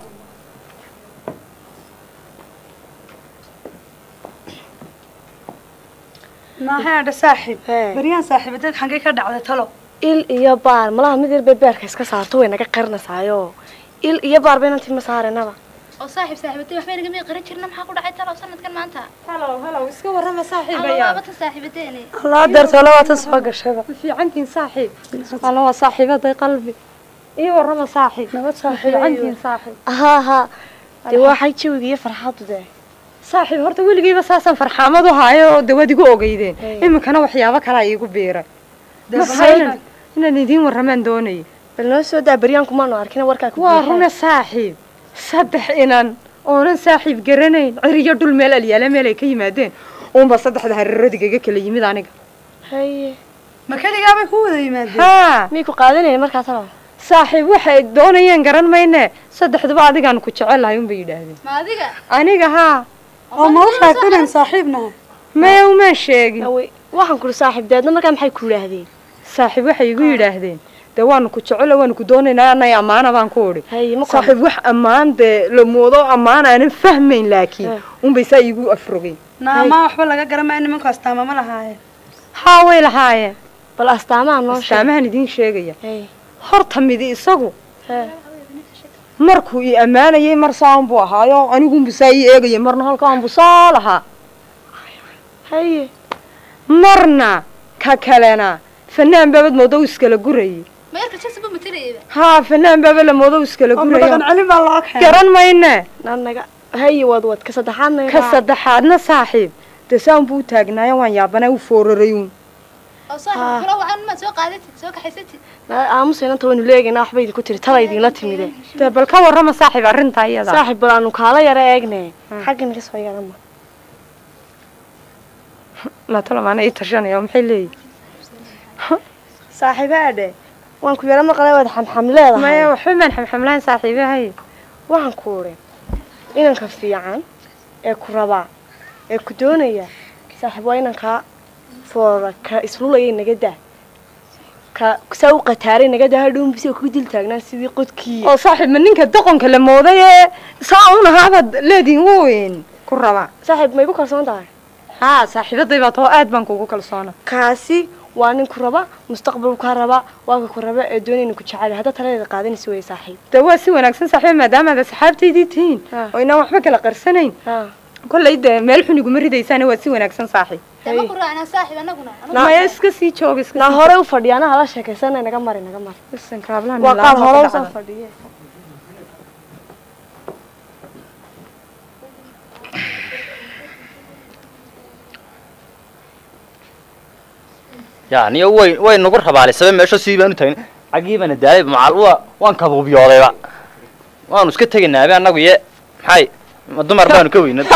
maahaadha saaxiib baryaan saaxiibadeed xaggay ka dhacday talo il iyo baar malaha mid yar bay beerka iska saarto way naga qarinaysaayo il iyo baar baynan tima saaranaba oo saaxiib saaxiibatay waxba inaga mii qaran jirna maxaa ku dhacay talow sanadkan maanta halow halow iska warrama alla saaxiibayaa waaba tan saaxiibadeeni allaa deerto labaatan soo gashayba ma fiicantihin saaxiib alla waa saaxiibaday qalbi ii warrama saaxiib nabad ma saaxiib fiicantihin saaxiib haa haa dee waxay jawiga iyo farxaddu dee saaxiib horta weligiiba saasaan farxaamad u haayo oo dawad igu ogeydeen iminkana waxyaabo kalaa iigu biiray maxaa inaan inaan idiin warramaan doonayay bal noo soo daa baryaanku maanu arkina warkaa ku waa buuxaa. runa saaxiib saddex inan oonan saaxiib garanayn ciriyo dhul meel alyaala meel ay ka yimaadeen uunba saddexda hareeradigaga kala yimid aniga haye ma keligaabay ku wada yimaadeen haa miyay ku qaadanayeen markaa talo saaxiib waxay doonayeen garan mayne saddexduba adigaan ku jecelahay unbay yidhaahdeen ma adiga aniga haa oo ma u sheegtay inaan saaxiib nahay maya umaan sheegin Awey, waxaan kuri saaxiib deedna markaa maxay ku yidhaahdeen saaxiib waxay igu yidhaahdeen dee waanu ku jecelo waanu ku doonaynaa anay ammaana baan ku odhi haye ma saaxiib wax ammaan dee la moodo ammaan aanan fahmayn laakiin Eh. unbay saa iigu afrogeen naamaa waxba laga garamaya nimanku astaama ma lahaayeen haa way lahaayeen bal astaamaha noo sheeg astaamahan idiin sheegaya haye horta midi isagu hee markuu ii ammaanayay mar saan buu ahaayo anigunbu saa ii eegayay marna halkaanbu saa lahaa haye marna ka kalena fanaan baabad moodo u iskala gurayay ma yarka jasi buu matalayaba haa fanaan baaba la moodo iskala oo guraya dhaqan celin baa loo keenay garan mayne naga haye wad wad ka saddexaadna ka saddexaadna saaxiib dee saan buu u taagnaayo waan yaabanay u foorarayuun oo saaxiib kula wacan maad soo qaadatid soo kaxaysatid aamusa inanta waynu leegaynaa waxba idinku tiri tala idinla timide dee bal ka warrama saaxiib arrintaa iyada saaxiib bal aanu kaala yara eegne xaggan ka soo yarama latolamaana ii tashanaya maxay leeyihin saaxiibaadhe waan ku yara maqlay waad xamxam leedahay maya waxba maan xamxamlahayn saaxiibahay waxaan ku uri inanka fiican ee ku rabaa ee ku doonaya saaxiib waa inankaa foora ka islulaya naga daa ka saa u qataaray naga daa hadhow bisoo ku dil taagnaan sidii qodkii oo saaxiib ma ninka doqonka la mooday ee saa un ahaabaad leediin weyn ku rabaa saaxiib ma igu kalsoon tahay haa saaxiibaday baa too aad baan kugu kalsoona kaasi waa nin ku raba mustaqbal kaa raba waa ka ku raba ee doonayna ku jecel hadda taladeeda qaadanaysa wey saaxiib dee waa si wanaagsan saaxiib maadaama aad asxaabtaydii tihiin oo inaan waxba kala qarsanayn kollay dee meel xun iguma ridaysaana waa si wanaagsan saaxiib dama ku raacnaa saaxiib anaguna maya iska sii jooga iska naa hore u fadhiya ana hala sheekaysana naga mari naga mari waa qaar hore usoo fadhiye ya niyo way way nagu rabaalisaba meesho sidii baanu taagna xaggii baana daalay macal waa waan kabuubyoodayba waanu iska tegaynaabe annagu ye maxay ma dumar baanu ka weyna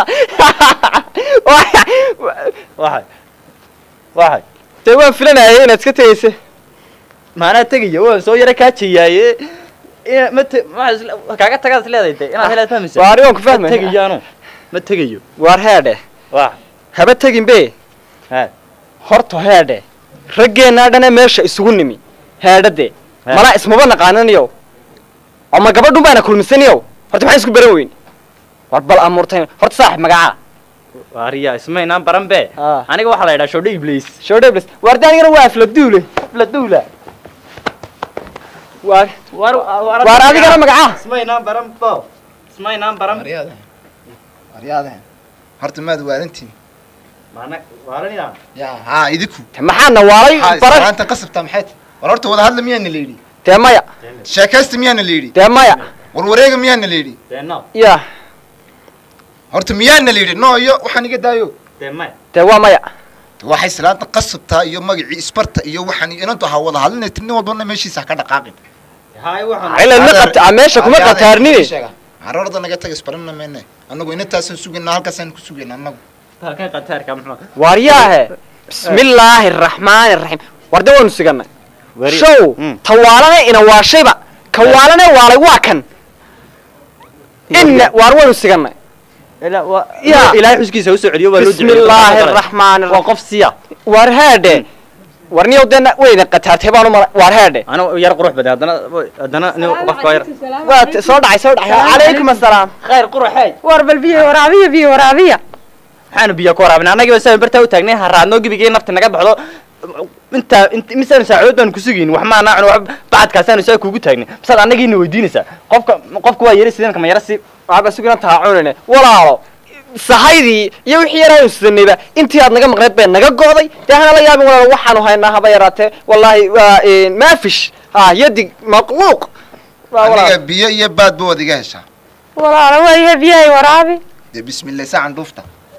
waxay waxay dee waan filanayay inaad iska tegaysa maanaa tegaya waan soo yara kaajayaaye ina ma te ma isla- kaaga tagaad is leedahay de inaad helaad fahmaysa Waa arrin waan ku fahmaya. ma tegayaano ma tegayo waar heedhe wa haba tegin be horta heedhe raggeenaa dhane meesha isugu nimi heedhade malaa ismaba naqaananiyo ama gabadhun baana kulmisaniyo horta maxaan isku baran weyn war bal amuurtay horta saaxib magacaa waariya ismaynaan baran be aniga waxaa la yidhaha shodhe iblis shodhe iblis waardi anigana waa afla duule afla duula waar waar adigana magacaa ismaynaan baran bo ismaynaan baran waryaadahan horta maad waalantiin maana waaranida ya haa idinku maxaana waalay baran maanta qasabtaa maxay tahay war horta wada hadla miyaana la yidhi dee maya sheekaysta miyaana la yidhi dee maya warwareega miyaana la yidhi deeno ya horta miyaana la yidhi no iyo waxaan iga daayo dee maya dee waa maya waxay salaanta qasabtaa iyo magacii isbarta iyo waxaan inantu ha wada hadlinay nin walbana meeshiisa ha ka dhaqaaqin hay waxaan Ila ma qabta- ah, meesha kuma qataarnine. carorda naga taga isbarana mayne annagu inantaasaan sugaynaa halkaasaan ku sugaynaa annagu halkan qataarka muxuu waaryaahe bismillaahi araxmaani araxiim warde waanu siganay Wari- show Mm. tawaalane ina waashayba ka waalane waalay waa kan inna waar waanu siganay Ya. ilaahay xuskiisa u soo celiyo waa loo duceeyey. bismillaahi araxmaani waa qof siya waar heedhe war niyow dena weyna qataartay baanu mala waar heedhe ana yar qurux badan haddana haddana nin qofka yar waa t- soo dhacay soo dhacay calaykum assalaam khayr quruxey war bal biyo waraabiya biyo waraabiya maxaanu biyo ku waraabina annagiiba saan bartaa u taagnay haraadnoo gebigii nafta naga baxdo intaa int misaan saacadood baanu kusugayn wax maanaa cun wax bacadkaasaanu saa kuugu taagnay masaad annagiina weydiinaysaa qofka qofka waa yara sideen kama yara si waxba sugina taacunine walaalo sahaydii iyo wixii yaraynu sidanayba intii aad naga maqnayd bay naga go'day dee hana la yaabin walaalo waxaanu haynaa haba yaraatee wallaahi waa maafish ha yadig maqluuq Waa walaal. aniga biyo iyo baadba waad iga heshaa walaala waayahe biyahay waraabi dee bismillah saacan dhuufta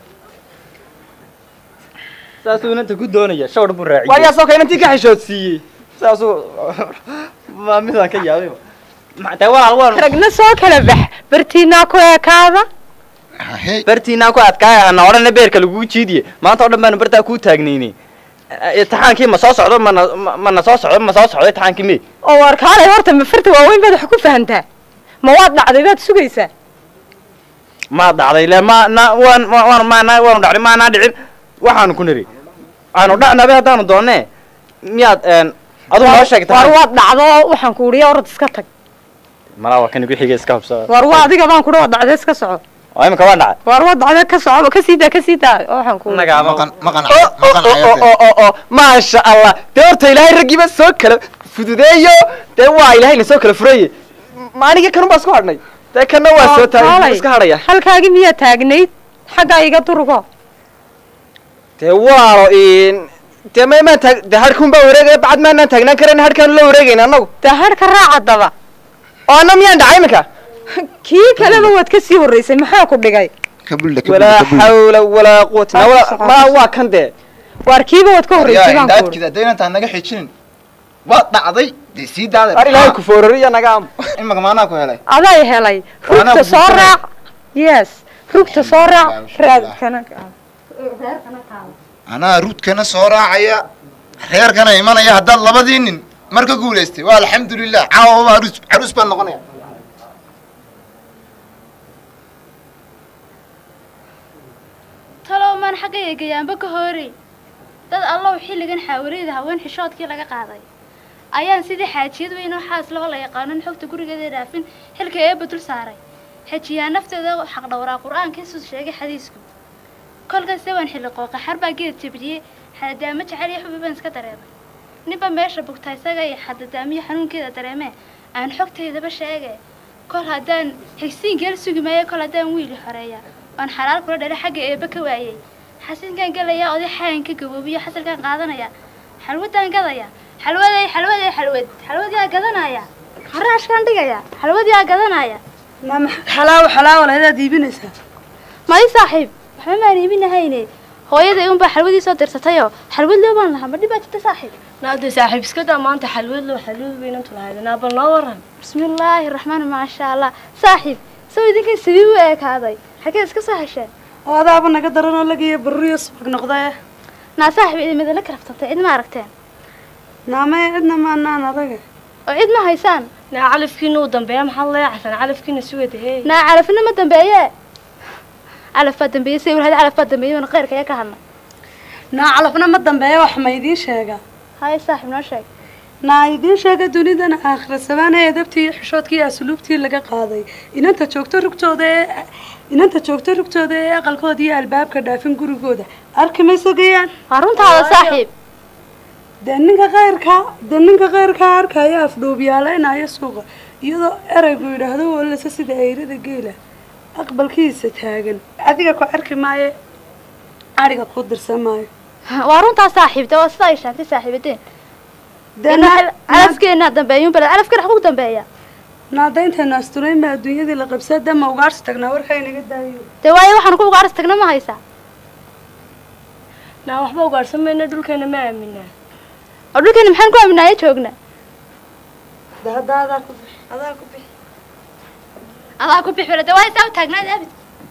saasuu inanta ku doonaya shawr buu raaciyey waa yaasoo kale inantii ka xishoodsiiyey saasuu ma midaan ka yaabay Ma- dee walaal waan ragna soo kala bax bartiinaa ku eekaada bartiinaan ku adkaaya ana odhana beerka lagugu jiidiye maanta oo dhan baanu bartaa kuu taagnaynay imtixaankii ma soo socdo mana ma- mana soo socdo ma soo socdo imtixaankii me oo war kaalay horta ma farta waaweyn baad wax ku fahantaa ma waad dhacday baad sugaysaa maa dhacday le ma na waan wa- waan maana waanu dhacday maanaa dhicin waxaanu ku niri aanu dhacnabe haddaanu doonne miyaad een aduu noo sheegtay war waad dhacdo waxaan ku uriya orod iska tag malaa waa kan igu xigay iska hubsada war waa adiga baan kudha waad dhacday iska soco oo imika waan dhacay war waad dhacday ka soco ka sii daa ka sii daa waxaan ku maasha allah dee horta ilaahay raggiiba soo kala fududeeyo dee waa ilaahayna soo kala furaye ma aniga kanun baa isku hadhnay dee kanna waa soo taagay iska hadhaya halkaagii miyaa taagnayd xaggaa iga durgo dee waalo dee ma maan taag dee harkun baa wareegaya bacad maanaan taagnaan karayn harkaan la wareegayna annagu dee harka raaca daba oo anna miyaan dhacay iminka kii kaleba waad ka sii horreysay maxaa ku dhigay walaa xawla walaa quwata na walaa ma waa kan dee waar kiiba waad ka horreysay baan ku daadkida haddaynan taa naga xijinin waad dhacday dee sii daaday ar ilaahay ku foorariya naga am imaka maanaa ku helay aday helay Waana rugta soo buuxinaya. raac yes rugta soo raac raadkana anaa ruudkana soo raacaya reerkana imanaya haddaad labadii nin marka guulaystay waa alxamdulilah caawa caruus caruus baan noqonaya talow maan xagga eegayaanba ka hoorey dad allow xilligan xaawaleyda haween xishoodkii laga qaaday ayaan sidii xaajiyad weyn oo xaas loo la yaqaanon xogta gurigeeda dhaafin xilka eebba dul saaray xejiyaa nafteeda xaq dhowraa qur-aanka isus sheegay xadiisku kolkaase waan xilli qooqa xar baa geed jabiyey xadadaamo jecel iyo xubi baan iska dareemay ninba meesha bugta isaga iyo xadadaamiyo xanuunkeeda dareemee aan xogtaydaba sheege kol haddaan xigsiinkeel sugi maayo kol haddaan wiili xoreeya oon xalaal kula dhalay xagga eebba ka waayey xasinkaan gelaya oday xayan ka gaboobiyo xasalkaan qaadanaya xalwadaan gadaya xalwaday xalwaday xalwad xalwadiyaa gadanaya haraashkaan dhigaya xalwadiyaa gadanaya xalaawo xalaawo lahadaad iibinaysaa madi saaxiib waxba maan iibinahayne hooyaday unbaa xalwadii soo dirsatayoo xalwad loo baan lahaa ma dhibaa jirta saaxiib naade saaxiib iska daa maanta xalwad loo xalwad weynantu lahayd naabal noo waran bismillaahi raxmaan maasha allah saaxiib saw idinkan sabiib u eekaaday xagee iska soo hesheen oo adaaba naga daranoo lagiyo baruriyo subag noqdae naa saaxiib idimidala karaftantay cid ma aragteen naamee cidna maanaan adaga oo cid ma haysaan naa calafkiina uu dambeeya maxaad leecasan calafkiina sugada hey naa calafina ma dambeeye calaf baa dambeeyey say warhada calaf baa dambeeyey wana khayrka ayaa ka hadna naa calafna ma dambeeya wax ma idiin sheega haye saaxiib noo sheeg naa idiin sheega dunidan aakhira sabaana edabtii iyo xishoodkii iyo asluubtii laga qaaday inanta joogto rugtooda ee inanta joogto rugtooda ee aqalkooda iyo albaabka dhaafin gurigooda arki ma sugayaan waa runtaada saaxiib dee ninka khayrka dee ninka khayrkaa arkaya afdhuubyaalaynaya suuqa iyadoo eraygu yidhaahdo walasa sida eyrada geela aqbalkiisa taagan adiga ku arki maayo ariga ku dirsan maayo waa runtaa saaxiib de waa sida ay sheegtay saaxiibadeen calafkeena dambeeyun bale calafkeena xagu dambeeya naadayntaynu asturayn baa adduunyadii la qabsaa dama ugaarsi tagnaa warkay naga daayo dee waayo waxaan ku ugaarsi tagna ma haysaa naa waxba ugaarsan mayna dhulkeena ma aaminaa oo dhulkeena maxaan ku aaminaayo joogna hadda adaa ku bix adaa ku bix adaa ku bix bale dee waa isaa u taagnaad abid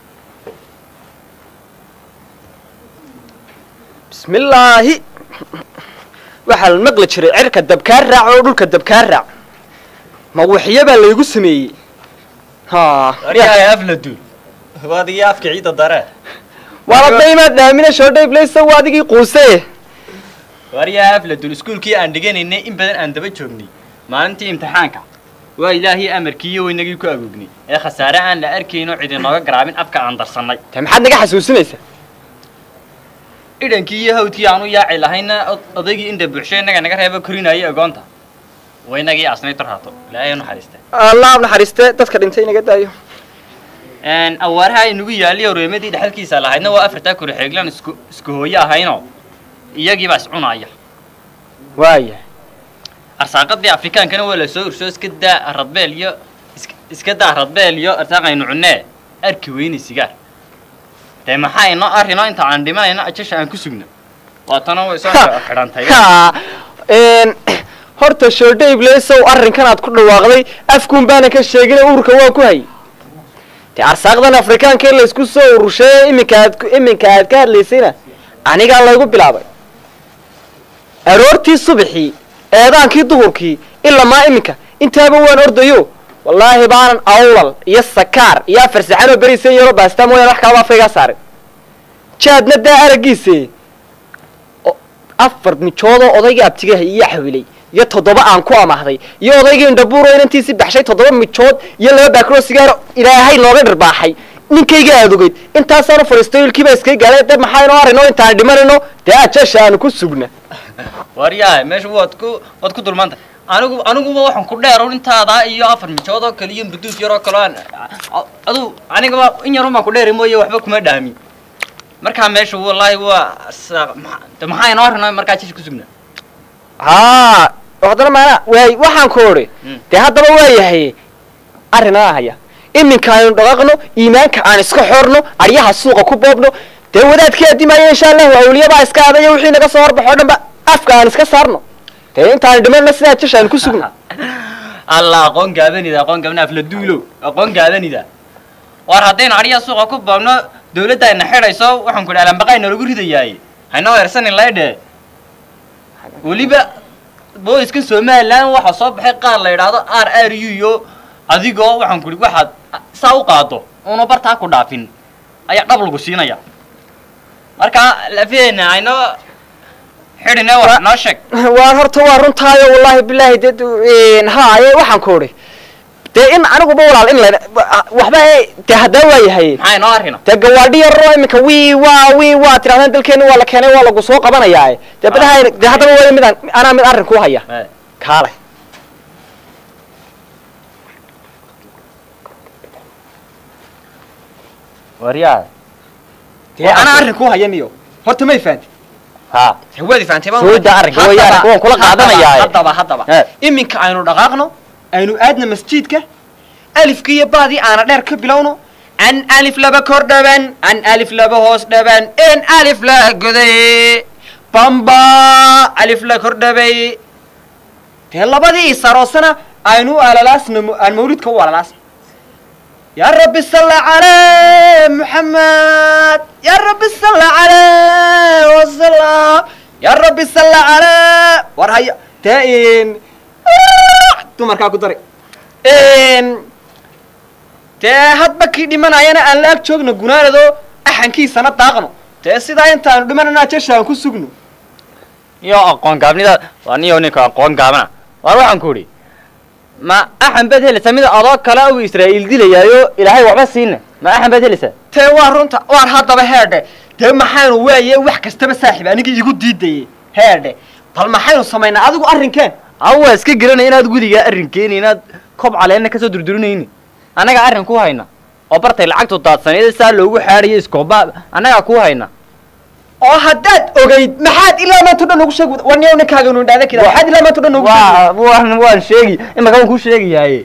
bismillaahi waxaa la maqli jiray cirka dabkaa raac oo dhulka dabkaa raac ma waxyo baa laygu sameeyey ha waryahay afla duul waa adigii afka ciidda dare waala daymaad dhaamina shoodhayblaysa waa adigii quuse waryahay afla duul iskuulkii aan dhiganaynay in badan aan daba joognay maalintii imtixaanka waa ilaahii amarkii iyo weynagii ku agoognay ee khasaare aan la arkayno cid inooga garaabin afka aan darsannay te maxaad naga xasuusinaysaa idhankii iyo hawdkii aanu yaaci lahayna odaygii inda buuxsho innaga naga reeba korinaayo agoonta waynagii asnay tarhaato ilaahay u naxariista allah naxariiste dadka dhintay inaga daayo awaaraha aynagu yaaliyo reemadii dhexalkiisa lahaydna waa afartaa kuri xeeglan isku isku hooyo ahaynoo iyagiibaa iscunaya waaya arsaaqadii afrikaankana waa la soo ursoo iska daa radbeel iyo iska daa radbeel iyo arsaaqaynu cunnee arki weyne sigaar dee maxaa inoo arrinoo inta aan dhimanayno ajasha aan ku sugno waatana way soo xidhantay horta shoodhayblaysow arrinkan aad ku dhawaaqday afkuun baana ka sheegin uurka waa ku hay dee arsaaqdan afrikaanka in laysku soo urursheeye iminka aad iminka aad ka hadlaysayna anigaa laygu bilaabay aroortii subaxii eedaankii duhurkii ilamaa iminka intaaba waan ordayo wallaahi baanan awlal iyo sakaar iyo afar saxanoo berisan yaroo baastaa mooyaan wax kalaba afkaygaa saarin jaadna daa araggiise afar mijoodoo odaygii abtigaha iyo xawilay iyo toddoba aan ku amahday iyo odaygii indhabuuro inantiisii baxshay toddoba mijood iyo laba baakiroo sigaaro ilaahay nooga dhirbaaxay ninkayga aad ogeyd intaasaanu fadhiistay ilkiibaa iskaga gaalay de maxaa inoo arrinoo intaan dhimanayno dee ajasha aanu ku sugna waryahay meesha waad ku waad ku dulmantay anigu aniguba waxaan ku dheer intaadaa iyo afar mijood oo kale iyo burduus yaroo kale aan aduu anigaba in yarun baan ku dheeri mooye waxba kuma dhaami markaa meesha wallaahi waa sa- ma- de maxaa inoo rino markaa jish ku sugnaa haa haddana maana waay waxaan ku odhi dee haddaba waa yahay arrinaa haya iminka aynu dhaqaaqno iimaanka aan iska xorno aryaha suuqa ku boobno dee wadaadkii addimaaya insha allahu awliyabaa iska adaya wixii naga soo horbaxo o dhan ba afka aan iska saarno dee intaan dhimanna sidaa jish aan ku sugno alla aqoon gaabanida aqoon gaabana afla duulow aqoon gaabanida war haddaynu adhiya suuqa ku boobno dawladda ayna xidhayso waxaan ku idhi alambaqayna lagu ridayaay haynoo eersanin laydhe weliba booliska somaliland waxaa soo baxay qaar la yidhaahdo r r u iyo adigoo waxaan ku idhi waxaad saa u qaado una bartaa ku dhaafin ayaa dhab lagu siinaya marka lafiyeena aynoo xidhine wax noo sheeg waan horta waa runtaayo wallaahi bilaahi dee haaye waxaan ku odhi dee in aniguba walaal in la waxba e- dee haddaa waa yahay maxaa inoo arrino dee gawaadhi yaroo iminka wii waa wii waa tirahdaan dalkeeni waa la keenay waa lagu soo qabanayaa dee badaha dee haddaba waa midaan anaa mid arrin ku haya kaale waryaa dee anaa arrin ku haya niyo horta may fahanti ha waadi fahantay baan Soo daa arrinka, way arrinka, waan kula qaadanayaa. haddaba haddaba Eh. iminka aynu dhaqaaqno aynu aadna masjidka alifka iyo baadii aana dheer ka bilowno an alif laba kor dhaban an alif laba hoos dhaban en alif la goday bamba alif la kor dhabay dee labadii isaroosana aynu u alalaasna mu- aan mawlidka u alalaasna يا رب صل على محمد يا رب صل على وسلم يا رب صل على ورهيا تاين dumarkaa ku dari dee hadba kii dhimanayana aan la ag joogno gunaanado axankiisana daaqno dee sidaa intaanu dhimananaa jesha aan ku sugno iyo aqoon gaabnida waa niyo ninka aqoon gaabana waar waxaan ku idhi ma axan baad helaysaa mid adoo kale uu israa'iil dilayaayo ilaahay waxba siina ma axan baad helaysaa tee waa runta waar haddaba heedhe dee maxaynu waaye wax kastaba saaxiib anigii igu diidayey heedhe bal maxaynu samaynaa adigu arrinkeen aw waa iska garanaya inaad gudigaa arrinkeeni inaad kob caleenna kasoo durdurinayni annaga arrin ku hayna oo bartay lacagtu daadsaneed saa loogu xaadhayo iskooba annagaa ku hayna oo haddaad ogayd maxaad ilaa maanta dhan ugu sheeg warniyow ninkaaga nu idhaahda kida maxaad ilaa maanta dhan ugu waa waan waan sheegi imaka waan kuu sheegayaaye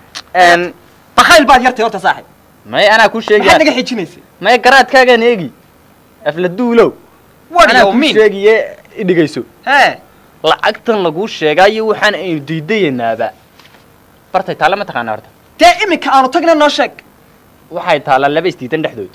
bakayl baad yartay horta saaxib may anaa kuu maxaad sheegaya naga xijinaysa may garaadkaagaan eegi afla duulow War anaa yow kuu min. sheegaye idhigayso hee lacagtan laguu sheegaayo waxaan aynu diidayanaaba bartay taalla ma taqaana horta dee iminka aanu tagna noo sheeg waxay taallaa laba isdiidan dhexdood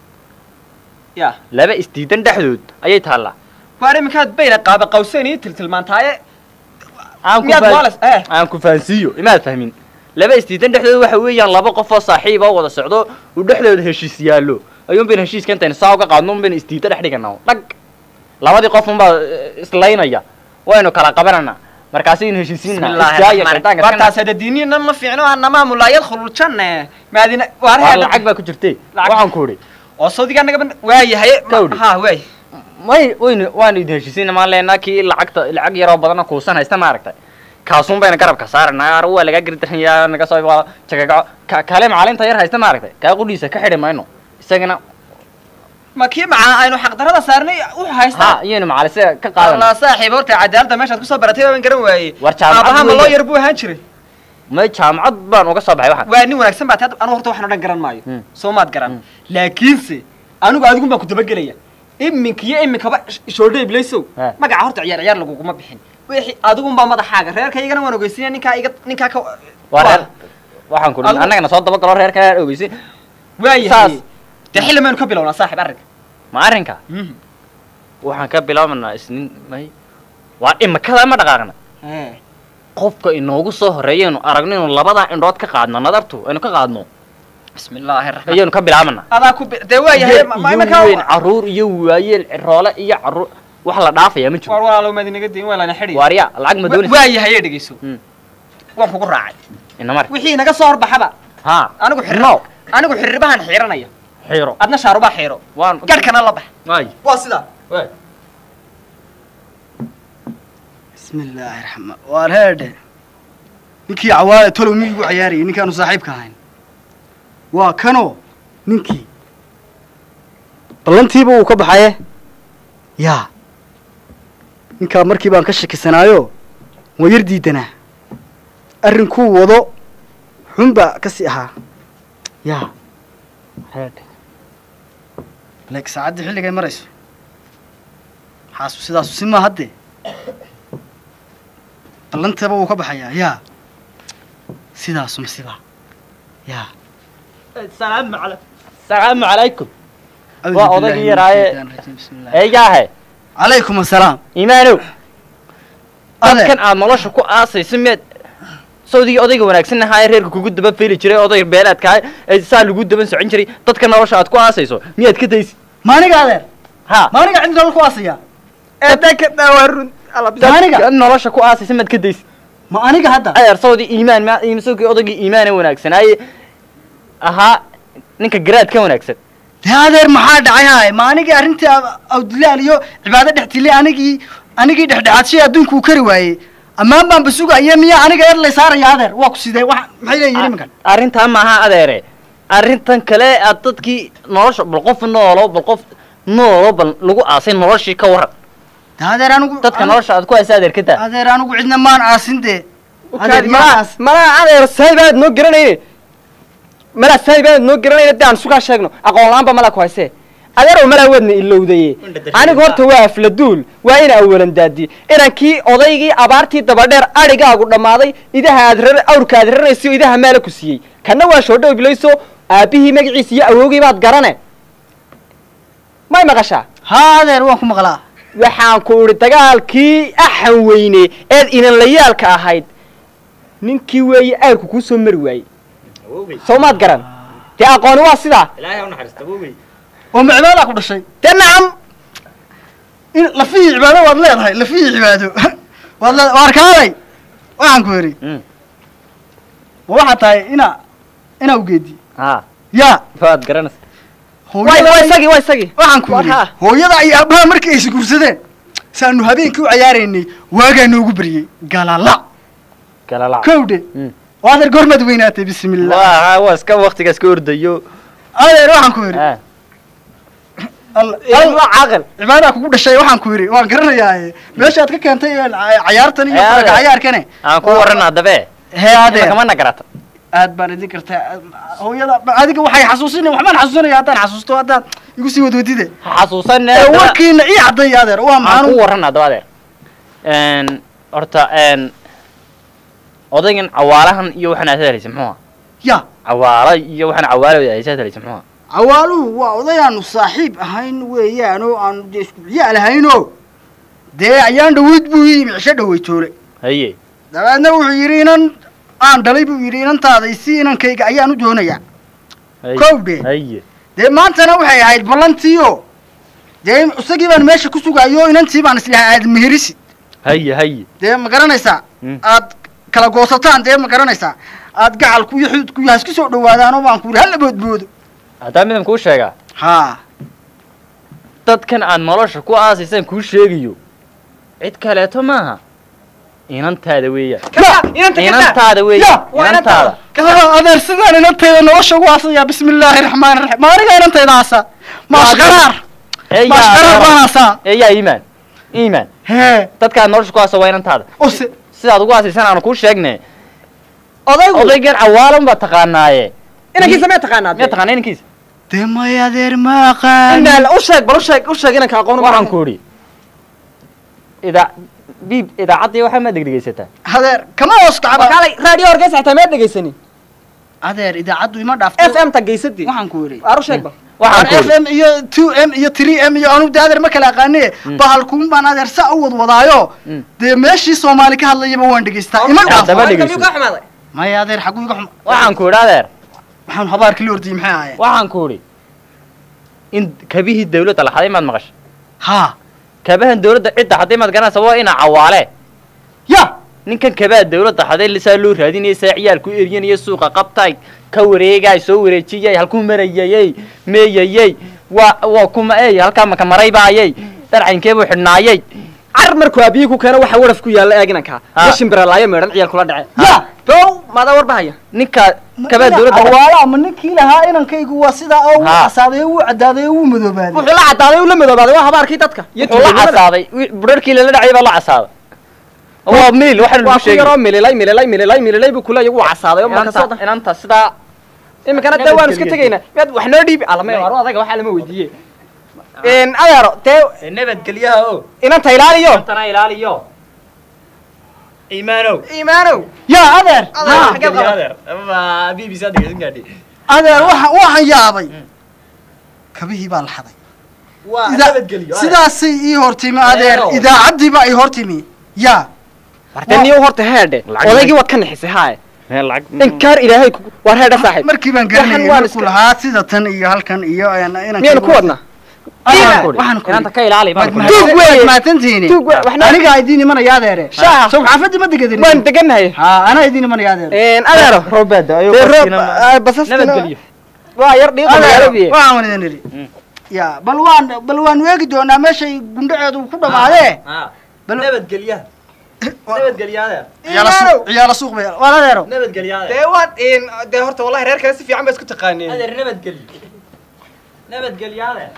ya laba isdiidan dhexdood ayay taallaa waar iminkaad bayna qaaba qawseen iyo tiltilmaantaaye aan ku miyaad faham- waalas eh aan ku fahansiiyo imaad fahmin laba isdiidan dhexdooda waxa weeyaan laba qof oo saaxiib oo wada socdo uu dhexdooda heshiis yaallo ayuun bayna heshiiska intayna saa uga qaadno un bayna isdiida dhex dhigana dhag labadii qof unbaa eh, islaynaya waynu kala qabanana markaasaynu heshiisiinna iskaayo shaydaanka iska bartaas hada diinina ma fiicno anamamu laa yadkhulu ljanne maadina waar Waa heedhe lacag baa ku jirtay Lacag. waxaan ku idhi oo sawdigaa naga waayahay Kawdhi. ha waay may waynu waanu idin heshiisiina maan leenaa kii lacagta lacag yaroo badana kuusan haysta ma aragtay kaasuun bayna garabka saaranaa ar waa lagaa gardaranayaa naga soo waa jagagaco ka kale macalinta yar haysta ma aragtay kaa qudhiisa ka xidhi mayno isagana ma kii macaa aynu xaqdarada saarnay wuxuu ha haystaa iyaynu macalise ka qaadana allah saaxiib horta cadaaladda meeshaad kusoo baratay baan garan waayey war jaamacad aabaha ma loo weeye. yar buu ahaan jiray may jaamacad baan uga soo baxay waxaan waa nin wanaagsan baad anu horta waxaan o dhan garan maayo Hmm. soo maad garan laakiinse anigu adigun baan ku dabagelaya iminka iyo iminkaba shoodhe iblaysow Ha. magaca horta ciyaar ciyaar laguguma bixin wixii adigun baa madaxaaga reerkaygana waan ogeysiinaya ninkaa iga ninkaa ka waa reer waxaan ku Adigu- annagana soo dabagalo reerka ogeysi waayahay saas. dee xilli maynu ka bilownaa saaxib arrinka ma arrinka waxaan ka bilaabanaa isniin may waa imikada ma dhaqaaqna qofka inoogu soo horeeyaynu aragno inuu labadaa indhood ka qaadno nadartu aynu ka qaadno bismi illaahi raxmaan ayaynu ka bilaabana adaa ku bi- dee waayahay Yar ma- ma iyo iminka weyn caruur iyo waayeel ciroole iyo caruur wax la dhaafaya ma jiro war walaalow maad inaga diin waa lana xidhiya waarya lacag ma doonaysa waayahay ee dhegeyso Hmm. waan kugu raacay inamar wixii naga soo horbaxaba ha anigu xirri no anigu xirribahan xiiranaya xiiro adna shaarubaa xiiro waan garhkana la bax waay waa sidaa waay bismi illaahi raxmaan waar heedhe ninkii cawaale tolow miyuu igu cayaarayay ninkaanu saaxiibka ahayn waa kanoo ninkii ballantiiba wuu ka baxaye yaa ninkaa markii baan ka shakisanaayo waa yar diidanaa arrinkuu wado xunbaa ka sii ahaa yaa leeg saacaddii xilligay marayso xaasu sidaasu si maa haddee ballantaba wuu ka baxayaa yaa sidaasu masiba yaa salaamu cala salaamu calaykum waa odaygii yaraaye eegaahe calaykum asalaam iimaanow dadkan aad nolosha ku aasayso meed sawdigii odayga wanaagsan ahaa ee reerka kugu daba feli jiray odayga beelaadka ee saa lagu daban socon jiray dadka nolosha aad ku aasayso miyaad ka daysid maaniga adeer ha maaniga cid nolol ku aasaya dadka dhawarun dadka nolosha ku aasaysa maad ka daysid ma aniga hadda adeer sawdii iimaan ma sawdii odaygii iimaan ee wanaagsanaaye ahaa ninka garaad ka wanaagsan dee adeer maxaa dhacay haay ma anigii arrintii awdilaal iyo cibaado dhextile anigii anigii dhexdhexaadshay adduunka uu kari waayey ammaan baan basugaya miya aniga eer lay saaraya adeer waa ku sidee wa maxay leeyihin iminkan arrintaa maaha adeere arrintan kale aad dadkii nolosha bal qof noolo bal qof noolo bal lagu aasay noloshii ka waran de adeer anigu dadka nolosha aad ku aasay adeer ka daa adeer anigu cidna maan aasin dee malaa malaa adeer saahibaad noo garanayne malaa saahibaad noo garanayne dee aan sugaa sheegno aqoon la-aan ba malaa ku haysee adeerow malaa waadna ilowdaye anigu horta waa afladuul waa ina awalan daadi inankii odaygii abaartii dabadheer adhigaagu dhammaaday idaha aad rar awrka aad rarayso idaha maala ku siiyey kanna waa shoodhow bilayso aabbihii magaciisa iyo awowgii baad garane may maqashaa haa adeer waan ku maqlaa waxaan ku idhi dagaalkii axan weyne eed inanlayaalka ahayd ninkii weeye ayrku kuu soo mari waayey soo maad garan dee aqooni waa sidaa oo ma cibaada ku dhashay dee nacam in lafihii cibaado waad leedahay lafihii cibaado waad leedahay waa arkaaday waxaan ku yidhi ma waxaa tahay ina ina ugeedi ha yaa waad garanaysa waa isagii waa isagii waxaan ku yidhi hooyada iyo aabbaha markii ay isguursadeen saanu habeenkii u cayaaraynay waagaa noogu baryey galala galala kowdhe oo adeer goormaad weynaatay bismillah waa waa iska waktigaas ka ordayo adeer waxaan ku yidhi caaqil cibaadaa kugu dhashay waxaan ku yidhi waan garanayaa meeshaad ka keentay cayaartan iyo faraga cayaarkane aan ku waran haddabe hee adeer kamana garata aad baan idin kartaa hooyada adiga waxay xasuusinaya waxbaan xasuusinaya haddaan xasuusto haddaan igu sii wadwadide xasuusan warkiina ii cadday adeer waa aan ku maxaan waran haddaba adeer horta odaygan cawaalahan iyo waxaan aad helaysa muxuu ya cawaala iyo waxaan cawaala aysaad helaysa muxuu cawaaluhu waa odayaanu saaxiib ahayn weeyaan oo aanu dee isku ciyaal ahaynoo dee ayaan dhaweyd buu ii yimi cisho dhaweytoole haye dabeedna wuxuu yidhi inan aan dhalay buu yidhi inantaaday si inankayga ayaan u doonayaa kowdhe haye dee maantana waxay ahayd ballantiio dee isagii baan meesha ku sugaayo inantii baan islahay aad meherisi haye haye dee ma garanaysaa aad kala goosataan dee ma garanaysaa aad gacalku iyo xududku iyo hasku soo dhawaadaanoo baan ku yidhi hala boodboodo haddaa midaan kuu sheegaa haa dadkan aad nolosha ku aasaysaan kuu sheegayo cid kaleeto maaha inantaada weeyaan inantaada weeyaan inantaada adeer sidaan inantayda nolosha ugu aasayaa bismi illaahi raxmaani raxiim ma aniga inantayda aasaa maashqaraar maashqaraar baan aasaa eeyaa iimaan iimaan hee dadka aad nolosha ku aasa waa inantaada ose sidaad ugu aasaysan aanu kuu sheegne odaygu odaygan cawaalan baa taqaanaaye inankiisa miyaa taqaanaa miyaa taqaana inankiisa dee may adeer ma aqaan indhaal u sheeg bal u sheeg u sheeg inanka aqoon waxaan ku idhi idaa biib idaacaddii waxaa ma degdegaysataa adeer kama hoos kacba kaalay raadiyo horgeysa xitaa miyaad dhegaysanin adeer idaacaddu ima dhaafto f m ta geysadii waxaan ku yidhi waar u sheeg bal waxaan ku f m iyo two m iyo three m iyo anu de adeer ma kala aqaane bahalkuun baan adeer saa u wadwadaayo dee meeshii soomaali ka hadlayaba waan dhegaystaa ima Haddaba dhaafo dhegeyso. ka xumaaday maya adeer xaguu iga xum waxaan ku idhi adeer waxaan habaarkii la ordiyey maxay ahaayeen waxaan ku idhi in kabihii dawladda la xaday maad maqashay haa kabahan dawladda cidda xaday maad garanaysa waa ina cawaale ya ninkan kabaa dawladda xaday lisaa loo raadinaya saa ciyaalku eryanaya suuqa qabtay ka wareegay soo wareejiyay halkuu marayayey meeyayey waa waa kuma ey halkaa maka maraybaayey dharcaynkee buu xidhnaayey car markuu aabiyii ku keeno waxa waraf ku yaalla eeg inanka Ha. ma shimbiralaayo meedhan ciyaal kula dhace ya dow maadaa warbahaya ninkaa kabaa dawladda awaala ama ninkii lahaa inankaygu waa sidaa oo wuu Ha. casaaday oo wuu cadaaday oo wuu madoobaaday wuxuu la cadaaday uu la madoobaaday waa habaarkii dadka iyo wuxuu la casaaday budharkii lala dhacay baa la casaaday waa milil waxaan waa lagu ku sheegay yaroo mililay mililay mililay mililay buu kuleeyahay wuu casaaday oo marka soo inanta inanta sidaa iminkana dee waan iska tegaynaa miyaad wax noo dhiibi alama aro adaga waxaa lama weydiiye n adeero dee nabadgelyaha o inanta ilaaliyo intana ilaaliyo iimaanow iimaanow yaa adeer Adeer, Ha. xagee qaban? adeer ama b b c dhegeysan gaadhi adeer waxaan waxaan yaabay kabihii baa la xaday waa Ida- nabadgelyo adeer. sidaasay ii hortimi adeer Adeero. idaacaddiibaa ii hortimi yaa wartee niyo horta heedhe Lacag- odaygii waad ka nixisay haaye meel lacag inkaar ilaahay ku war heedhe saaxiib markii baan Waxaan garanayay waan markuu iska- lahaa sida tan iyo halkan iyo inankaygu- miyaynu ku wadnaa waxaan ku inanta ka ilaali baan ku Tuug weeye. maatantiini Tuug weeye, waxna- anigaa idiin imanaya adeere Shaaha. sow xaafadii ma degadin waan degannahay ha anaa idiin imanaya adeere adeero roobaada ayuu dee roob qofkiina basastina nabadgelyo waa yar dhiiqa adeero magaalabiye waxaan wan idin idhi ya bal waan bal waan weegi doonaa meeshay gundhaceedu ku dhamaadee Ha. bal nabadgelyaha nabadgelya adeer ciyaala suuq ciyaala suuq bay waan adeero nabadgelya adeer dee waad dee horta wallahi reer kale si fiican ba isku taqaaneen adeer nabadgelyo nabadgelya adeer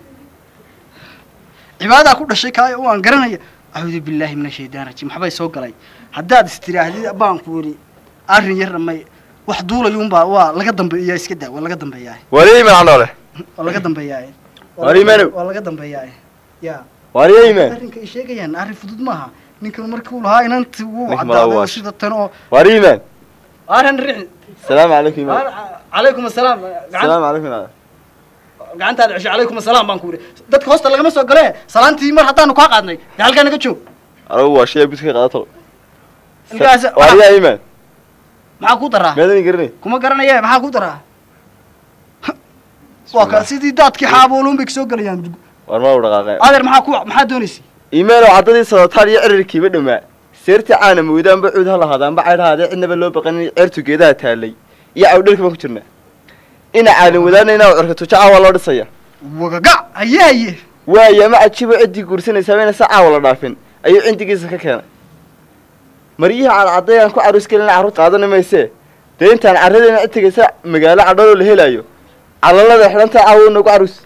cibaadaa ku dhashay kaayo waan garanaya acuudu billaahi min ashaytaan rajiim waxbay soo galay haddaad istiraahdi baan ku yidhi arrin yarna may wax duulayuunbaa waa laga dambeeyaa iska daa waa laga dambeeyaa wariye imaan noole waa laga dambeeyaa War iimaanow. waa laga dambeeyaa ya wariye imaan arrinka ay sheegayaan arrin fudud maaha ninkan markii uu lahaa inantii wuu Ninka cadaaday oo malawaash. sida tan oo wariye imaan arrin rixi salaamu calaykum imaan calaykum asalaam gacan- salaamu calaykum imaan gacantaada cesho calaykum asalaam baan ku yidhi dadka hoosta lagama soo galee salaantii mar haddaanu kaa qaadnay dee halkaa naga joog anigu waa shaya buska qaadato Ilkaas- wariye imaan maxaa ku daraa meedan garanay kuma garanaye maxaa ku daraa waa ka sidii daadkii xaabooluun bay kasoo gelayaan war ma u dhaqaaqeen adeer maxaa ku maxaa doonaysay iimaanow caddadii sadotaan iyo cirirkiiba dhammaa seertii caana moodaanba cuud ha lahaadaanba caydhahaadee cidnaba loo baqanin ceertu geedaha taallay iyo cawdhalka baan ku jirnaa ina caalin wadaanayna oo cirka tujo caawa loo dhisaya wagaga haye haye waaya ma cajibo ciddii guursanaysaa bayna sa caawa la dhaafin ayuu cindigiisa ka keenay maryihi cadcadday aan ku caruus gelina carruur qaadani maysee dee intaan carradeena cid tegaysa magaalo cadhaloo la helaayo calalada xidhantaa caawa nagu caruus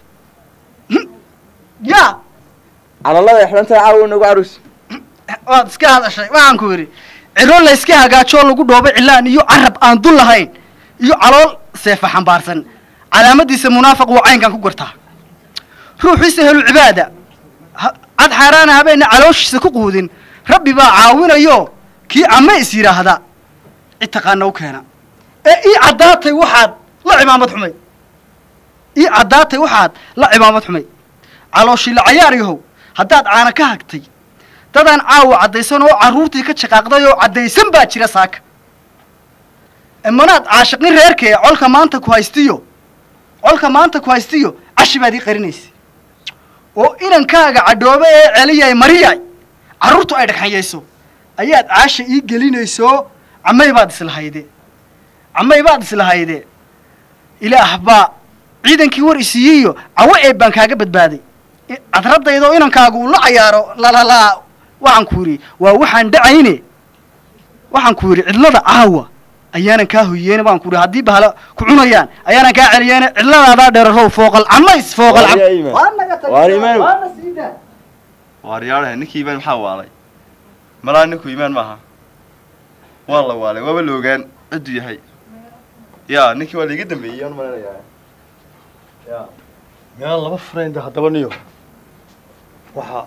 ya calalada xidhantaa caawa nagu caruus waad iska hadashay waxaan ku yidhi cilo la iska hagaajoo lagu dhoobay cilaan iyo carab aan dul lahayn iyo calool seefa xambaarsan calaamadiisa munaafiq wuu caynkan ku gartaa ruuxiisa helu cibaada ha- cad xaaraana habeenna calooshiisa ku quudin rabbi baa caawinayo kii ama is yidhaahda cid taqaana u keena ee ii caddaatay waxaad la cimaamad xumay ii caddaatay waxaad la cimaamad xumay calooshii la cayaar yahow haddaad caana ka hagtay dadaan caawa caddaysan oo carruurtii ka shaqaaqday oo caddaysan baa jira saaka imanaad caashiqin reerkee colka maanta ku haystiyo colka maanta ku haystiyo cashi baad ii qarinaysa oo inankaaga cadhoobe ee celiyay mariyay carruurtu ay dhagxanyayso ayaad caasha ii gelinayso camay baad islahayde camay baad islahayde ilaah baa ciidankii war isiiyiyo cawo eeb baan kaaga badbaaday I- cadradayda oo inankaagu uu la cayaaro lalalaa waxaan ku yidhi waa waxaan dhacayne waxaan ku yidhi cidlada caawa ayaanan kaa hoyeene baan ku yidhi haddii bahala ku cunayaan ayaanan kaa celiyeene cidladaadaa dheerarow fooqal camays fooqal cam Wariye imaan. Waa naga tag- Waar imaan. waa na sii daa. waaryaalaha ninkii imaan maxaa waalay malaa ninku imaan maaha waa la waalay waaba la ogaan cidduu yahay ya ninkii waa laiga dambeeyey aan malinayaa ya meel laba friend haddaba niyo waxaa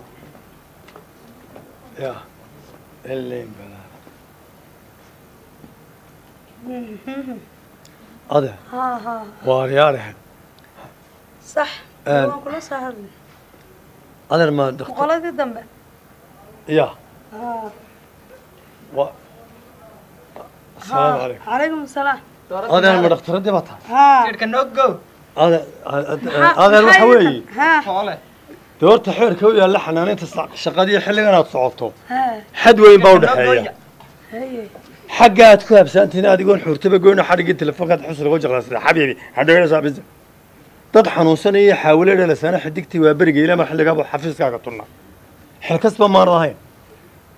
ya elen balaa ade ها ها waaryaalaha صح آه. waan kula soo hadlay adeer ma daktar boqoladii dambe ya ها wa asalaamu calaykum calaykum asalaam adeer ma dhakhtaradii baa tahay ها adeer adeer waxa weeye ها dee horta xeerka u yaalla xanaanaynta sa- shaqadii xilligan aad socoto ها xad weyn baa u dhexeeya هي xagga aad ku habsaantihiin adigoon xurtaba goyno xadhiggii telefoonkaad xusriga u jaqlaasida xabiibi hadhowna saabisa dad xanuunsanaya iyo xaawile dhalasaana xidigtii waa beriga ilama xilligaaba xafiiskaaga tunna xilkasba maan ahayn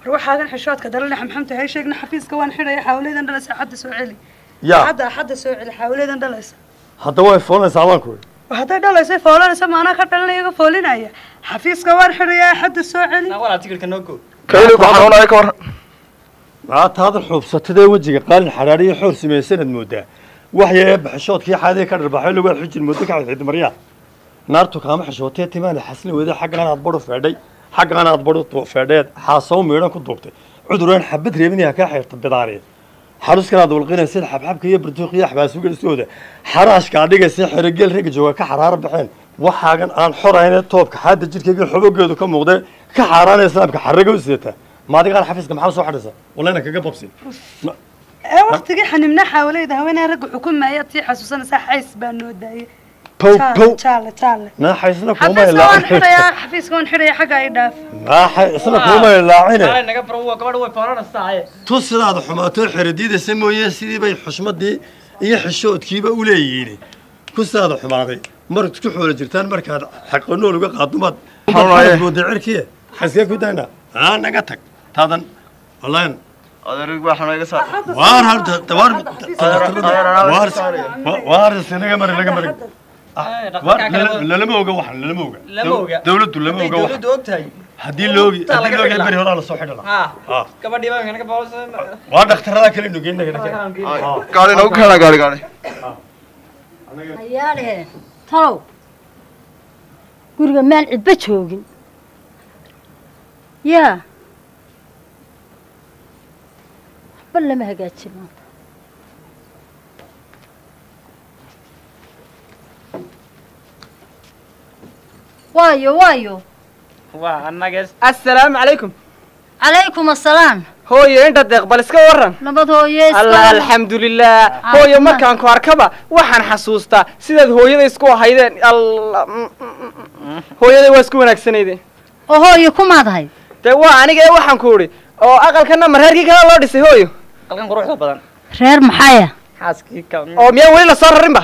war waxaagan xishoodka dalana xamxamta hay sheegna xafiiska waan xidhaya xaawleedan dhalaysa axadda soo celi yaa axadda axadda soo celi xaawleedan dhalaysa hadda way foolanaysaa baan ku yidhi hadday dhalaysa foolanaysa maanaa ka dhalinaya iga foolinaya xafiiska waan xidhaya axadda soo celi walaa tikirka noo go kayli ku xanuunaya ka waran maataadan xuubsatadee wejiga qaalin xadhaadhiyo xoor samaysanad moodaa waxyee baxishoodkii xaadee ka dharbaxay lagu xujin muddo ka xidxid maryaa naartu kaama xishootee timaana xaslin weyda xaggaan aad badhu feedhay xaggaan aad badhu feedheed xaasaw miidhan ku duubtay cuduraan xabad reebinaya kaa xeerta bidaareen xaruskan aad walqinaysid xabxabka iyo bartuuq iyo xabaasugelisooda xaraashka adhigaysa xerogeel rega jooga ka xaraaro baxeen waxaagan aan xoraynee toobka xaadda jidhkayga xobogeedu ka muuqdee ka xaaraanaya islaamka xarraga u sidataa maadigaan xafiiska maxaa soo xadhaysa walayna kaga babsin ee waqtigii xanimna xaawleeda haweenaa ragga xukumaya tii xasuusanaysaa xays baa noo daayay pow pow jaale jaale naaxaysna kuuma xafiiska waan ilaacine xidhayaa xafiiska waan xidhaya xagga ay dhaaf naaxaysna kuuma ilaacine naga baro waa gabadha way foolanaysaa tu sidaada xumaatoo xeradiidaysa mooye sidii bay xushmadii iyo xishoodkiiba u leeyihiin ku sidaada xumaaday marad isku xoolo jirtaan markaad xaqanool uga qaadumaad Xanuunaye. mooda cirkiye xaskee ku dayna aa naga tag taadan wallahi adeerig baa xanuun iga saar waar halta waar waar waar sinaga mari naga mari waar lalama oga waxan lalama oga Lama oga. dawladdu lama oga waxan dawladdu ogtahay haddii loogi Intaa haddii laga loogi bixi beri lahaa. horaa lasoo xidhi lahaa ha Ah. gabadhii baa naga boosa waa dhakhtarada kale nugeen gaari nagu keena gaari gaari ayaale talow guriga meel cidba joogin yaa waxba lama hagaajin maanta waayo waayo waa annaga assalaamu calaykum calaykum assalaam hooyo inta deeq bal iska waran nabad hooye iska allah waran. alxamdulilah hooyo markaan ku arkaba waxaan xasuustaa sidaad hooyada isku ahaydeen allah mm, mm, mm. hooyaday waa isku wanaagsanaydeen oo hooyo kumaadahay dee waa aniga ee waxaan ku idhi oo aqalkana mareerkii kale loo dhisay hooyo qalkan quruxda badan reer maxaya xaaskii ka oo miyaa weli lasoo rarinba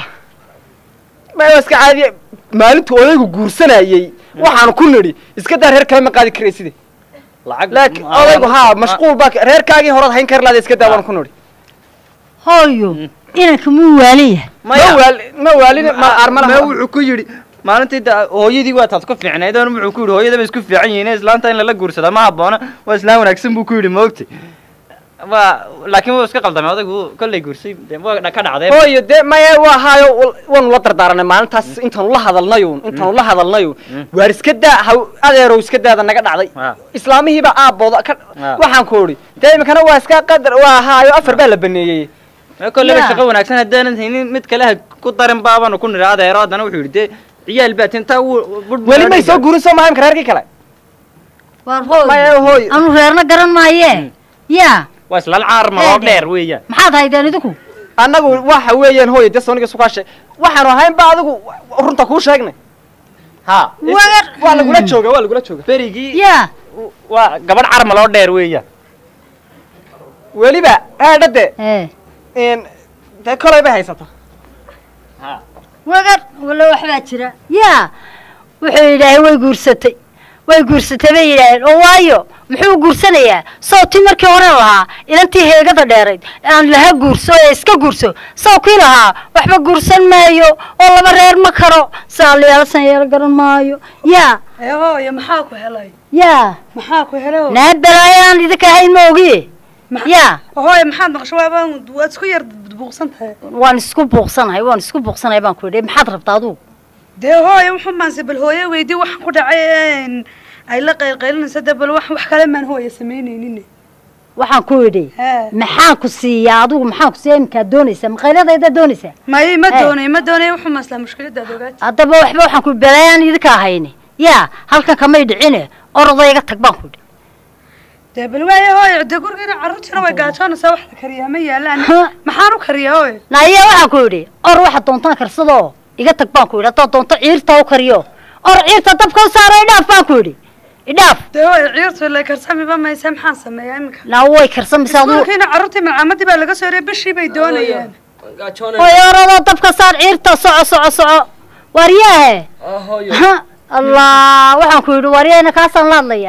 ma waa iska caadiye maalintuu odaygu guursanayey waxaan ku nidhi iska daa reer kale ma qaadi karayside laakiin odaygu haa mashquul baa reerkaagii horead hayn kari lahada iska daa waan ku nidhi hooyo inanka muu waaliya ma waali ma waalin ma armala ma wuxuu ku yidhi maalintii da- hooyadii waa taad ku fiicnayd oon wuxuu ku yidhi hooyada bay isku fiican yihiin islaanta in lala guursada ma habboona waa islaan wanaagsan buu ku yidhi maogti waa laakiin wuu iska qaldamay odaygu kollay guursay dee waa dha- ka dhacday hooyo dee maya waa haayo wal- waanu la dardaaranay maalintaas intaanu la hadalnayun intaanu la hadalnayun waar iska daa haw adeerow iska daada naga dhacday islaamihiiba aabbooda ka Ah. waxaan ku idhi dee imikana waa iska qadar waa haayo afar baa la baneeyey kolleyba Ya. shaqo wanaagsan haddaanan haynin mid kale ha ku darin baabanu ku nidhi adeero haddana wuxuu yidhi dee ciyaal baa tintaa weli may soo guurin soo maha imika reerkii kale waar Maya, hooyo hooyo. anu reerna garan maaye yaa waa islaan caarma oo Eede. dheer weeyaan maxaad haydeen idinku annagu waxa weeyaan hooyo dee sooniga sukaashe waxaanu ahayn ba adigu runta kuu sheegnay ha Wagar. waa lagula jooga waa lagula jooga berigii yaa waa gabadh carmal oo dheer weeyaan weliba haadhade ee n dee kolay bay haysata wagar walla waxbaa jira yaa wuxuu yidhaahay way guursatay way guursatay bay yidhaaheen oo waayo muxuu guursanayaa sawtii markii hore lahaa inantii heegada dheerayd aan laha guurso ee iska guurso sawkii lahaa waxba guursan maayo oo laba reer ma karo saaliyaalsan yeelo garan maayo yaa ee hooyo maxaa ku helay yaa maxaa ku helay hooyo? naa balaayaan idinka ahayn ma ogi yaa hooyo maxaad maqasho waaba waad isku yar buuqsan tahay waan isku buuqsanahay waan isku buuqsanahay baan ku yidhi maxaad rabtaa adugu dee hooyo wuxuu maanse bal hooyo weydii waxaan ku dhacay een, ay la qaylqaylinaysa dee bal wax wax kale maan hooyo samaynaynin waxaan ku yidhi Haa. maxaan ku siiyaa adigu maxaan ku siiyaa iminkaad doonaysaa maqayladayda doonaysaa may ma Hey. doonayo ma doonayo wuxuu maaslaa mushkiladaad ogaati haddaba waxba waxaan ku balaayaan idinka ahayni yaa halkan kamay dhicine orodayga tag baan ku yidhi dee bal waayo hooyo dee gurigeena carruurtiina way gaajoonaysaa wax la kariyaa ma yaalaan maxaan u kariyaa hooyo naya waxaan ku yidhi or waxaad doontaan karsadoo iga tag baan ku yidhi haddaad doonto ciirta u kariyo or ciirta dabka u saaro idhaaf baan ku yidhi idhaaf dee hooyo ciirtu la karsamiba maysa maxaan sameeyaa iminka naa way karsamaysaa adigu iskuulkiina carruurtii malcaamadii baa laga soo reeyay bishii bay doonayaan way orodoo dabka saar ciirta soco soco soco waaryaahe Ha, allah waxaan ku yidhi waaryahena kaasaan la hadlayaa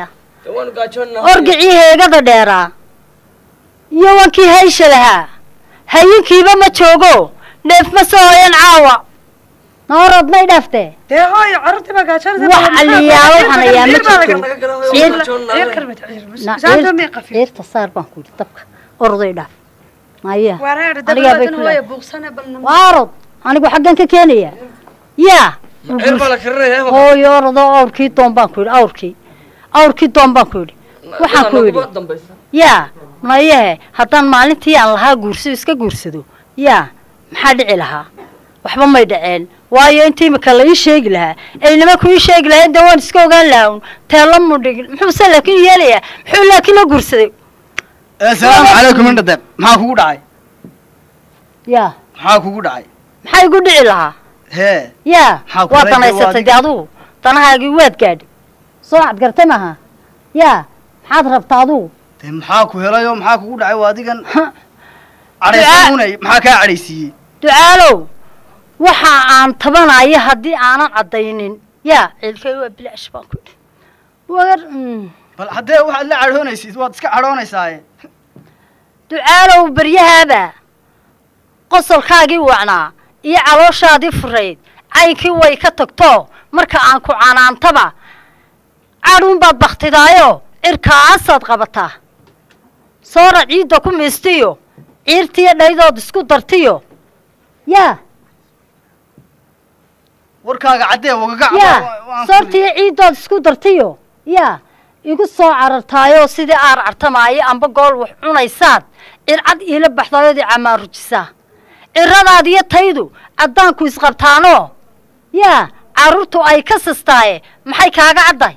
waanu gaajoonnaa orgicii heegada dheeraa iyo wankii haysha lahaa hayinkiiba ma joogo neef ma soo hoyan caawa noorod may dhaftee dee hooyo carruurtii baa gaajoonaysa wax aliyaalo waxaan ayaa ma jirto Na- Saanta ciir- may qafiif. ciirta saar baan ku yidhi dabka oroday dhaaf maya wareer anigaa bay dabadatan ku hooyo leedahay buuqsane balna waa orod anigu xaggan ka keenaya yaa ciir baa la karinaya hooyo orodoo awrkii doon baan ku yidhi awrkii awrkii doon baan ku yidhi waxaan ku yidhi dambaysa yaa mayehe haddaan maalintii aan lahaa guursado iska guursado yaa maxaa dhici lahaa waxba may dhaceen waayo inta imika la ii sheegi lahaa ay nimanku ii sheegi lahayn dee waan iska ogaan lahaa un teelo mu dhigin muxuuse laakiin yeelayaa muxuu laakiin la guursaday asalaamu calaykum indhadeeb maxaa kugu dhacay yaa maxaa kugu dhacay maxaa igu dhici lahaa hee yaa Maxaa ku waa reebay danaysatay dee adugu danahaagii waad gaadhi soo cad gartay maaha yaa maxaad rabtaa adugu dee maxaa ku helayo maxaa kugu dhacay waa adigan cadhaysanunay maxaa kaa cadhaysiiyey ducaalow waxa aan tabanayo haddii aanan caddaynin yaa ciilkay waa bilaash baan ku idhi wagar mm. bal haddee waxaad la cadhoonaysid waad iska cadhoonaysaaye ducaalow baryahaaba qosolkaagii wacnaa iyo calooshaadii furayd caynkii way ka tagto marka aan ku canaantaba cadhuunbaad baktidaayo cirkaasaad qabataa soora ciidda ku miistiyo ciirtiyo dhaydood isku dartiyo yaa warkaaga caddee wagaga yaa soortiyo ciiddood isku dartiyo yaa igu soo carartaayoo sidii aar cartamaayo amba gool wax cunaysaad circad iila baxdaayodii camaarujisaa ciradaad iyo taydu caddaanku isqabtaanoo yaa carruurtu ay ka sistaaye maxay kaaga cadday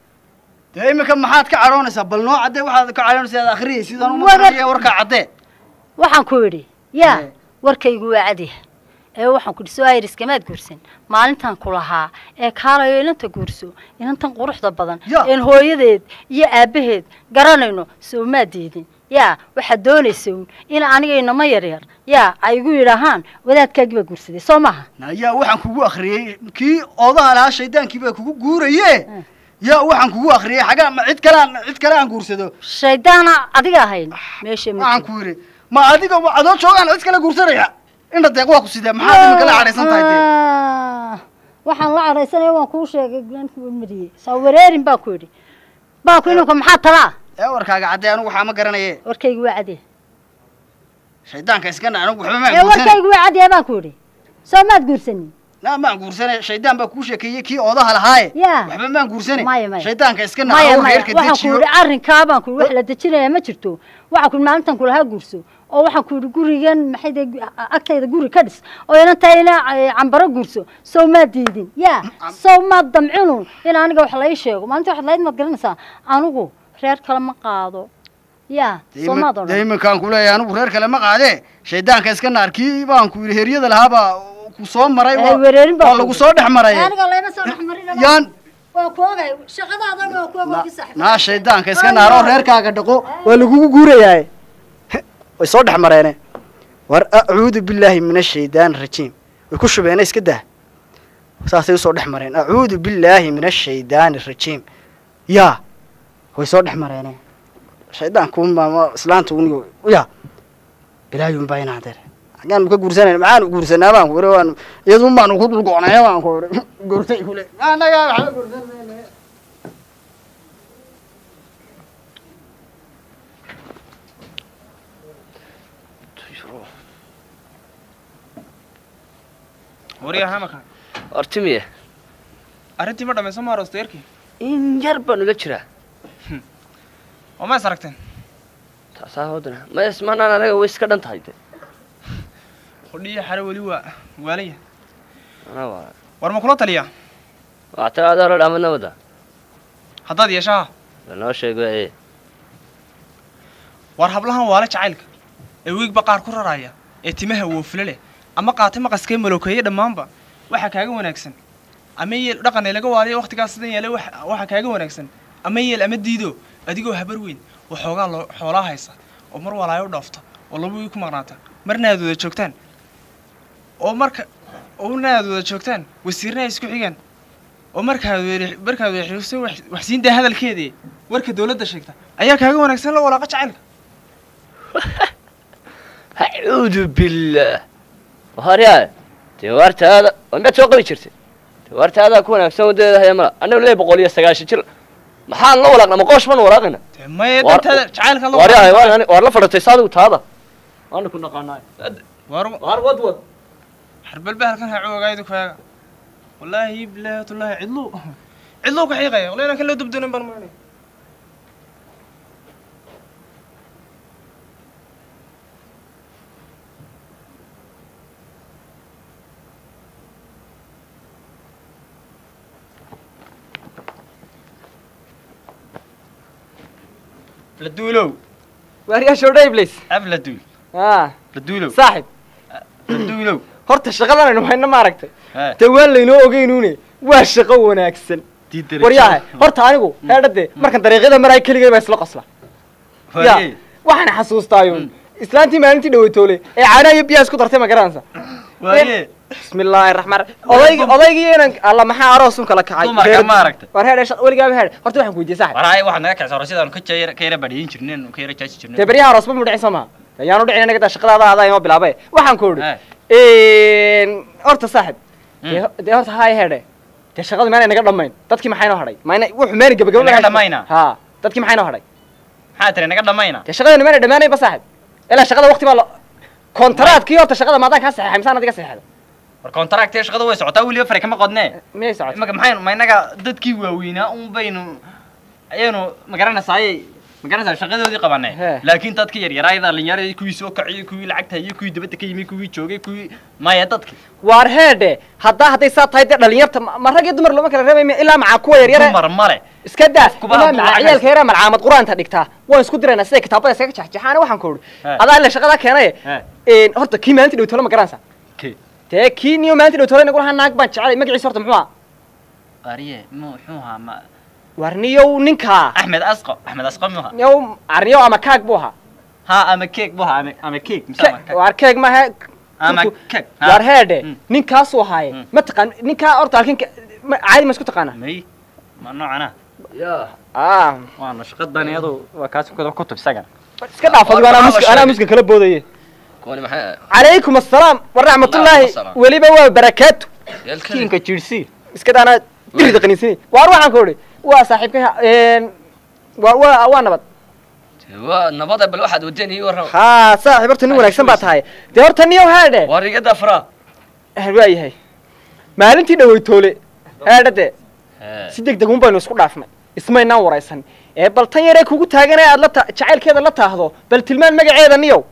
dee iminka maxaad ka cadhoonaysaa bal noo caddee waxaad ka cadhoonaysaa aad akhriyay sidaan uma Wagar- garanaya warkaa caddee waxaan ku idhi yaa warkaygu waa cadiha ee waxaan ku idhi soo ayriskamaad guursan maalintaan ku lahaa ee kaalayo inanta guurso inantan quruxda badan een hooyadeed iyo aabbaheed garanayno soo maa diidin yaa waxaad doonaysa uun in aniga inama yaryar yaa ay igu yidhaahaan wadaadkaagii baa guursaday soo maaha yaa waxaan kugu akhriyey kii oodaha lahaa shaydaankii baa kugu guuraye yaa waxaan kugu akhriyey xagaa ma cid kale aan cid kale aan guursado shaydaana adiga ahayn meesha ma waxaan ku yidhi ma adiga ma adoo joogaan cid kale guursanaya indha deeq waa ku sidee maxaad iminka la cadhaysan tahay dee Ah, waxaan la cadhaysanaya waan kuu sheegay glanku mariyey saa wareerin baan ku idhi baan ku inanka maxaa talaa ee warkaaga caddee anigu waxaa ma garanaye warkaygu waa cadee shaydaanka iska na anigu waxba ee maan guursanay warkaygu waa cadee baan ku idhi soo maad guursanin na maan guursanay shaydaan baa kuu sheekeeyey kii oodaha lahaaye yaa waxba maan guursanay maya maya shaydaanka iska na maya anigu maya reerka waxaan ku dejiyo idhi arrinkaa baan ku idhi wax la dejinaya ma jirto waxaan ku idhi maalintan kulahaa guurso oo waxaan ku idhi gurigan maxay de agtayda guri ka dhis oo inantaa ina eh, cambaro guurso sow maad diidin yaa sow maad damcinu in aniga wax la ii sheego maalinta waxaad lahayd maad garanaysaa anigu reer kale ma qaado yaa soo maad dee odhan iminkaan ku leeyahay anigu reer kale ma qaadee shaydaanka iska naar kii baan ku yidhi heryada lahaabaa ku soo maray Eh, waa wereerin baa waa ku lagu yidhi. soo dhex maray aniga layma soo dhexmarin yaan waa ku ogay shaqadaadan waa ku ogay saaxiib naa shaydaanka iska naaroo reerkaaga dhaqo waa lagugu guurayaa way soo dhex mareene war acuudu billaahi min ashaydaani rajiim way ku shubeene iska dah saasay usoo dhex mareen acuudu billaahi min ashaydaani rajiim yaa way soo dhex mareene shaydaanku unbaa islaanta un ya ilaahiyun baa inaan dere xaggaan ka guursanayna maxaanu guursanaa baan ku iri waan iyadun baanu ku dulgoonaya baan ku iri guurtay kule anaga waxba guursanayna waryaha maka hortimiye arrintii ma dhammayso ma aroosta yarkii in yar baan ula jiraa oo ma is aragteen taasaa hodana ma ismanaan anaga way iska dhan tahay de hodhiya xare weli waa waalaya anaa waa war ma kula taliyaa waa talaada hore dhaamad nabada haddaad yeeshaha lanoo sheego ee war hablahan waale jacaylka ee wiigba qaar ku raraya ee timaha woofle leh ama qaatay maqaskee malookeeye dhammaanba waxaa kaaga wanaagsan ama yeel dhaqan ee laga waaliyo wakhtigaas sidan yeelay wax- waxaa kaaga wanaagsan ama yeel ama diido adigoo habar weyn oo xoogaa loo xoolaa haysa oo mar walaayo u dhaafta oo laba wiig ku maqnaata marna aad wada joogtaan oo marka oo marna aad wada joogtaan wasiirna ay isku xigaan oo markaad weer markaad weexriso wax siin daa hadalkeedii warka dawladda sheegta ayaa kaaga wanaagsan la walaaqa jacaylka acuudu billaah waryaa dee waartaada miyaad soo qabi jirtay dee waartaadaa ku wanaagsan wadadeeda haya mala annaga lee boqol iyo sagaashan jir maxaan la walaaqna ma qoosh baan walaaqayna maya dantaada jacaylka la waaryahay waan waar la fadhatay saadigu taada waana ku naqaanaay war waar wad wad xarbalba halkan ha coogaaydu kaaga wallaahi bilaahi tullaahi cidlu cidlu ka xiiqaya wallahi inaan kan loo dubdoonin baan maanay laduulow waaryaa shoodhay iblis ab laduul ah laduulow saaxib laduulow horta shaqadan aynu hayno maaragtay Hee. dee waan laynoo ogeynuune waa shaqo wanaagsan waryaha horta anigu heedhade markan dariiqyada maraay keligay baa isla qosla ya Waayee. waxaan xasuustaayo islaantii maalintii dhaweytoole ee caanaha iyo biyaha isku dartay ma garanaysa Waayee. bismillaahi raxmaan odaygi odaygii inan alla maxaa aroosun kala kacay Dumarka Reer- ma aragtay? war heedhe shaq- weligaaba heedhe horta waxaan ku weydiiyey saaxib waraay waxaad naga kacsa hore sidaan ka jayr- ka yara badhiyin jirneen ka yara jaaji jirneen dee beryaha aroosba mu dhicin soo maha ayaanu dhicin anaga daa shaqadaada adaa inoo bilaabay waxaan ku idhi horta saaxib dee ho- dee horta haay heedhe dee shaqadu maanay naga dhammayn dadkii maxay noo hadhay mayna wuxuu maani gabagabo Naga dhammayna? ha dadkii maxay noo hadhay maxaa tiri naga dhammayna dee shaqadani maanay dhammaanayn ba saaxib ilaa shaqada waqti baa lo kontaraadkii horta shaqada maadaan kaa saxeexay misaan adiga saxeexda war kontaraktee shaqada way socotaa weliba fare kama qodnee miyay socotay imaka maxaynu ma inaga dadkii waaweynaa un baynu ayaynu magaranaysaayey magaranaysaa shaqadoodii qabanay laakiin dadkii yaryaraa dhalinyaradii kuwii soo kaciyey kuwii lacagta hayey kuwii dibadda ka yimi kuwii joogay kuwii maya dadki waar heedhe haddaa hadday saa tahay dee dhalinyarta ma ma rag iyo dumar looma kala reebay ilaa macaa kuwa yaryare dumar male iska daa Kuba ilaa hadduu maca lacag ciyaalka yare malcaamad qur-aanta dhigtaa waan isku diraynaa siday kitaabada iskaga jaxjaxaana waxaan ku idhi He. adaa ila shaqadaa keenaye een, horta kii maalintii dhowtole ma garanaysa Kee? dee kii niyo maalintii dhowtole nagu lahaa naag baan jecelay magaciisa horta muxuu aha ariye muxuu ahaa ma waar niyow ninkaa axmed asqo axmed asqo muha niyow arniyow ama kaag buu ahaa ha ama keeg bu ahaa ama ama keeg mise ama keeg waar keeg maaha ama keeg ha. waar heedhe ninkaasuu ahaaye ma taqaan ninkaa horta halkin ma- caadi ma isku taqaanaa may ma noocana ah waana shaqadan iyadu waa kaas ku kutub isagan iska dhaaf adigu anaa muska anaa muska kala boodaye kuwani maxay calaykum assalaam waraxmatullaahi Waalaikum weliba waa barakaatu Yalkani. kiinka jirsii iska daana dirida qaniisini waar waxaan ku idhi waa saaxiibkay ha- een, waa waa waa nabad waa nabada bal waxaad wadeen ii warrama haa saaxiib horta nin wanaagsan baa tahay dee horta niyow haadhe waa rigada faraa waa yahay maalintii dhaweytoole haadhe dee si deg deg un baynu isku dhaafnay ismaynaan waraysan ee bal tan yaree kugu taaganee aad la ta jacaylkeeda la taahdo bal tilmaan magaceeda niyow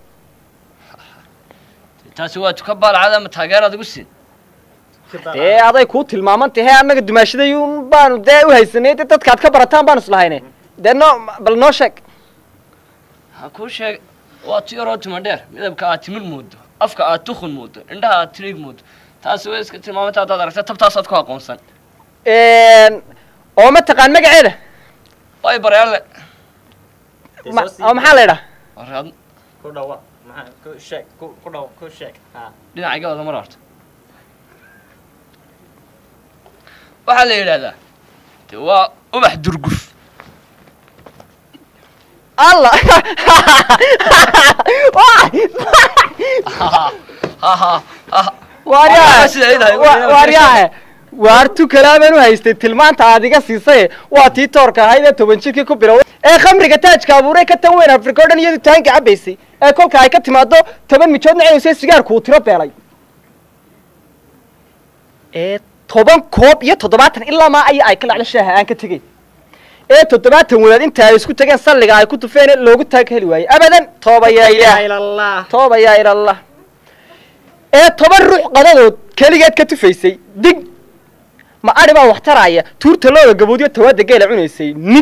taasi waa tuka baalcada ama taageeraad igu siin dee aday kuu tilmaaman tahay annaga dumaashaday un baanu dee u haysanay dee dadkaad ka barataan baanu islahayne dee noo bal noo sheeg ha kuu sheeg waa ti yaroo tuma dheer midabka aad timir moodo afka aad tukun moodo indhaha aad tiriig moodo taasi way iska tilmaamanta haddaad aragta tabtaasaad ku aqoonsan oo ma taqaan magaceeda way baryaale Ma- oo maxaa la idhaa warad ku dhawa maxaa ku sheeg ku ku dhaw ku sheeg ha dhinacayga wada mar horta waxaa la yidhahdaa de waa ubax durguf alla waaryahe waartu kalaabaan u haystay tilmaanta aad iga siisay waa tii toorka ahayd ee toban jirkii ku bilowday ee khamriga taajka abuuray ka tan weyn afrika o dhan iyadu taanka cabaysay ee kolka ay ka timaado toban mijoodna cunaysa sigaarku uu tiro beelay ee toban koob iyo toddobaatan ilaa maa aya ay ka lacdo shaaha aan ka tegey ee toddobaatan wadaad inta ay isku tageen salliga ay ku tufeen loogu taag heli waayey abadan tooba yaa ilaah tooba yaa ilallah ee toban ruux qadadood keligeed ka tufaysay dig ma adhi baa wax taraaya tuurta looda gaboodyo tawaada geela cunaysay nid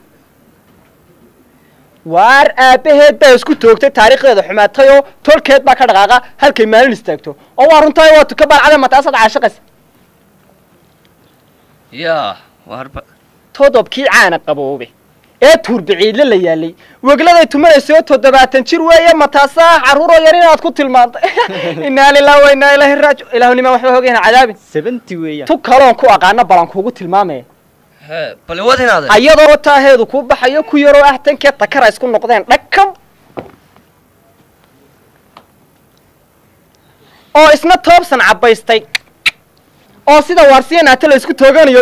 waar aabbaheed baa isku toogtay taariikhdeeda xumaatay oo tolkeed baa ka dhaqaaqa halkay maalin istaagto oo waa runtahay waa tuka baalcada mataasaad caashaqaysa yaa warba todobkii caana qaboobe ee tuurbiciidle la yaalay wegladay tumanaysoo toddobaatan jir weeye mataasaa carruuroo yar inaad ku tilmaantay inaa lilah wa inaa ilaahi raaji ilaahunima waxba hoogayna cadaabin seventy weeyaan tu kaloon ku aqaana balan kuugu tilmaamaya hee bal wad inaade ayadoo wataaheedu kuu baxayo ku yaroo ah tankee takara isku noqdeen dhakab oo isna toobsan cabbaystay oo sida waarsiya naata la isku tooganayo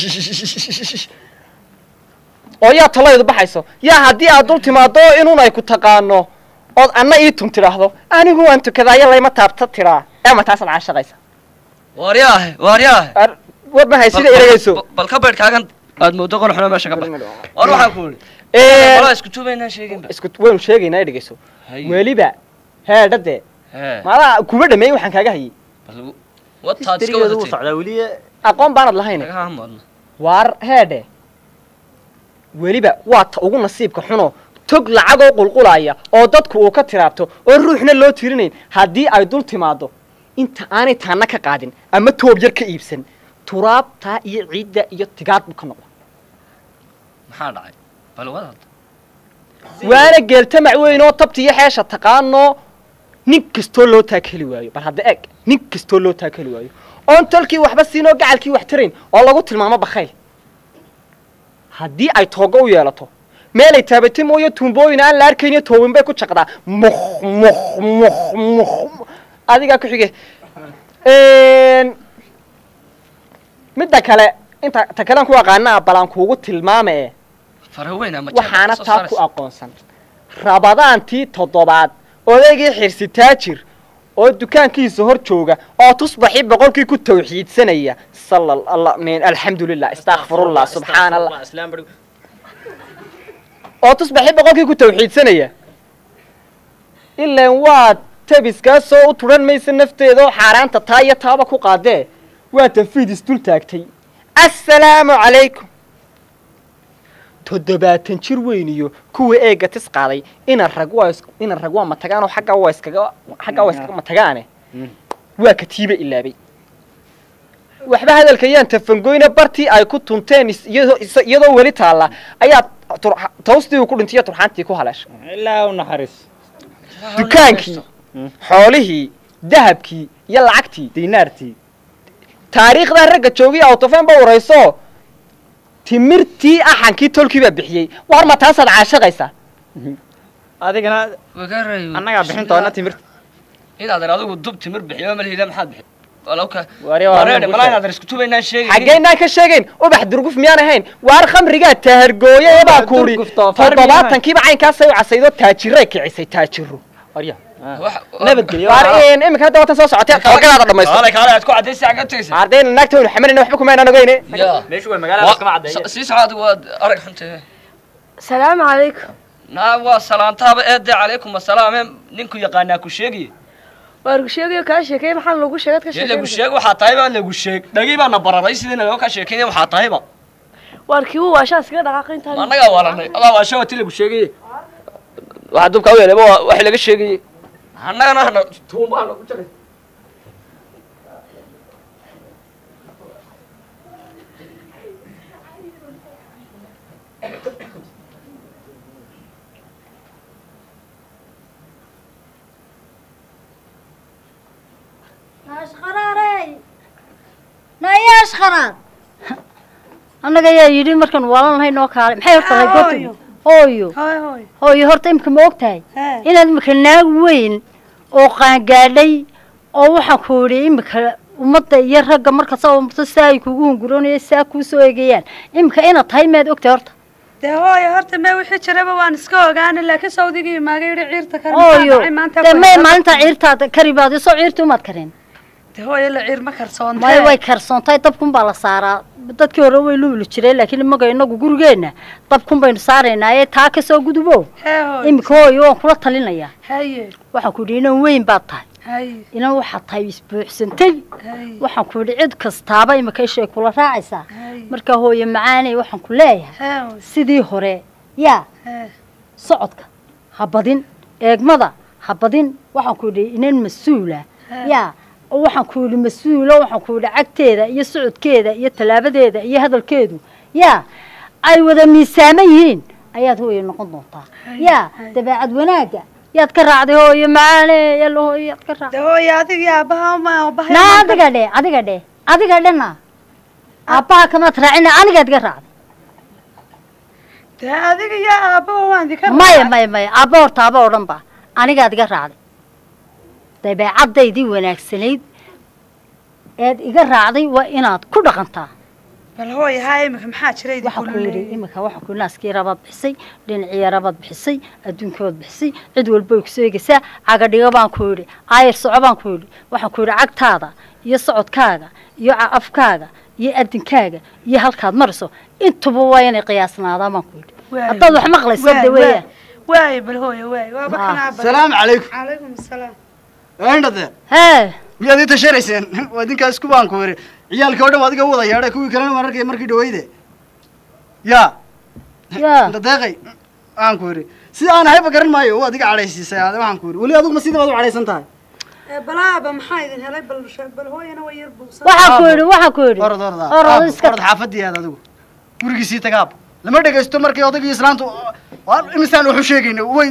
oo yaa talaydu baxayso yaa haddii aad dul timaado inun ay ku taqaano ood anna ii tun tidhaahdo anigu waan tukadaayo layma taabta tiraa ee ma taasaad caashaqaysa waaryaahe waaryaahe war ma haysida eragayso bal ka beydh kaagan aad moodo qol xuno meesha ka bax war waxaan ku idhi Ee, walaa isku tuubaynaan sheeginba isku waynu sheegaynaa i dhegeyso weliba heedhade hee maadaa kuma dhameeyey waxaan kaaga hayay bal wataad iska Hysterigeedu wuu wadatay socdaa weli aqoon baanad lahayn kaga hamoodna waar heedhe weliba waa ta ugu nasiibka xuno tog lacagoo qulqulaya oo dadku uu ka tiraabto oo ruuxna loo tirinayn haddii ay dul timaado inta aanay taana ka qaadin ama toob yar ka iibsan turaabtaa iyo ciidda iyo tigaad buu ka noqda maxaa dhacay bal wadaad waana geeltamac weyn oo tabta iyo xeesha taqaano nin kastoo loo taakeli waayo bal hadda eeg nin kastoo loo taakeli waayo oon tolkii waxba siinoo gacalkii wax tirayn oo lagu tilmaamo bakayl haddii ay toogo u yeelato meelay taabatay mooyo tuumbooyin aan la arkayniyo toobin bay ku jaqdaa muk muk muk muk adigaa ku xige midda kale inta ta kalean ku aqaanaa balaan kuugu tilmaame faraweyn ama waxaana taa ku aqoonsan rabadaantii toddobaad odaygii xirsi taajir oo dukaankiisa hor jooga oo tusbaxii boqolkii ku tawxiidsanaya sala allah min alxamdulilah istakfirullah subxaana allah oo tusbaxii boqolkii ku tawxiidsanaya ilaan waa tabiskaasoo u turan maysa nafteeda oo xaaraanta taa iyo taaba ku qaadee waa tanfiid isdul taagtay assalaamu calaykum toddobaatan jir weyn iyo kuwa eega tis qaaday ina rag waa is- ina rag waa matagaan oo xagga waa iskaga xagga waa iskaga matagaane waa katiiba ilaabay waxba hadalka yaan tafangoyna bartii ay ku tunteen is- iyadoo is- iyadoo weli taalla ayaa tur- tawstii uu ku dhintay iyo turxaantii ku haleeshay ilaa u naxariis dukaankii xoolihii dahabkii iyo lacagtii dinaartii taariikhdaa ragga joogay autofen ba warayso timirtii axankii tolkii baa bixiyey war ma taasaad caashaqaysaa adigana annagaa bixin doona timirta inaad adigu dub timir bixiyo malhila maxaad bixi walowka Wari waa wareedhe ku malaa sheeg. inaad isku tubaynaan sheegay xaggeynaan ka sheegayn ubax durguf miyaan ahayn waar khamrigaa tahargooye ebaa kuudhi toddobaatankiiba caynkaasay u casaydo taajiray kicisay taajiro nabadgelyo waar iminka hadda watan soo socotee toogadaada dhamaysto kaale kaale aad ku cadaysa xagga tagaysa ardayna naagta waynu xamanayna waxba kumaynaan ogeyne meeshu waa magaalada iskama caddeeye sii soco adigu waad arag xuntahe salaamu calaykum naa waa salaantaaba eede calaykum asalaame ninku yaqaanaa ku sheegiye waar gu sheegayo kaa sheekeey maxaa lagu sheegad ka dee lagu sheekey sheeg waxaa tahay baa lagu sheeg dhagii baana bararay sidii naloo ka sheekeynaya waxaa tahayba waar kii uu waashaa iskaga dhaqaaqay intaa annagaa waalanay adaa waa shawati lagu sheegaye waxaa dubka u yeelay wax laga sheegayey annagana hana tuumbaa lagu jaray ashqaraarey naya ashqaraar annaga ayaa yidhi markaan waalan lahayn oo kaale maxay horta lahay goorta hooyo hooyo horta imika ma og tahay inaad imika naag weyn oo qaangaadhay oo waxaan ku idhi imika ummadda iyo ragga marka soo marto saa ay kugu hunguroonaya saa kuu soo eegayaan imika inaad tahay maad og tahay horta dee hooyo horta mee wixii jiraba waan iska ogaana laakiin sawdigii maaga yidhi ciirta kari hooyo maanta dee may maalintaa ciirtaada kari baad soo ciirti umaad kareen dee hooyo la ciir ma karsoontee maya way karsoontahay dabkun baa la saaraa dadkii hore way luuli jireen laakiin imaga inagu gurigeenna dabkun baynu saaraynaa ee taa kasoo gudubo hee hooyo imika hooyo waan kula talinayaa haye waxaan ku yidhi inan weyn baad tahay haye inan waxaad tahay isbuuxsantay haye waxaan ku yidhi cid kastaaba imika ishay kula raacaysaa marka hooyo macaaney waxaan ku leeyahay hee hooyo sidii hore yaa hee socodka ha badin eegmada ha badin waxaan ku yidhi inan mas-uula yaa oo waxaan ku yidhi mas-uulo waxaan ku yidhi cagteeda iyo socodkeeda iyo tallaabadeeda iyo hadalkeedu yaa ay wada miisaaman yihiin ayaad hooye noqon doontaa yaa dabeecad wanaagga yaad ka raacday hooyo macaane yalla hooyo yaad ka raacday hooye adiga aabaha ma aabaha na adiga dhe adiga dhe adiga dhena aabbaha kamaad raacina anigaad ka raacday dee adiga iyo aabaha waan idinka maya maya maya aabba horta aaba oo dhan ba anigaad iga raacday dabeecaddaydii wanaagsanayd eed iga raacday waa inaad ku dhaqantaa bal hooye haa imika maxaa jira idinku waxaa ku yidhi imika waxa ku naaskii rabaad bixisay dhinacii rabaad bixisay adduunkabaad bixisay cid walba way ku seegaysaa cagadhigo baan ku yidhi aayar soco baan ku yidhi waxaan ku yidhi cagtaada iyo socodkaaga iyo ca- afkaaga iyo adinkaaga iyo halkaad marayso intuba waa inay qiyaasnaadaan baan ku yidhi haddaad wax maqlayso de weeyaan waay bal hooye waay waaba Ah. kanaa bal Salaamu calaykum. calaykum asalaam indhade hee miyaad ii tashanayseen waa idinkaa isku baan ku yidhi ciyaalkii oo dhan waa adiga wada yeedhay kuwii kalena waan arkay markii dhaweyde yaa yaa dadeeqay waxaan ku yidhi sida aan ahayba garan maayo waa adiga cadhaysiisay aade waxaan ku yidhi weli adigu ma sidii baad u cadhaysan tahay Ee, balaaba maxaa idin helay bal she- bal hooyana waa yar buuqsan waxaa ku yidhi waxaa ku yidhi orod orod orod iska orod xaafadii aad adigu gurigiisii tagaab lama dhegaysto markii odaygii islaantu waa imisaan waxu sheegayna way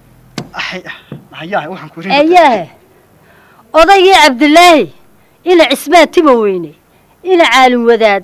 Ay, hayaa waxaan ku yidhi eeyaahe odaygii cabdilaahi ina cismaan tima weyne ina caalin wadaad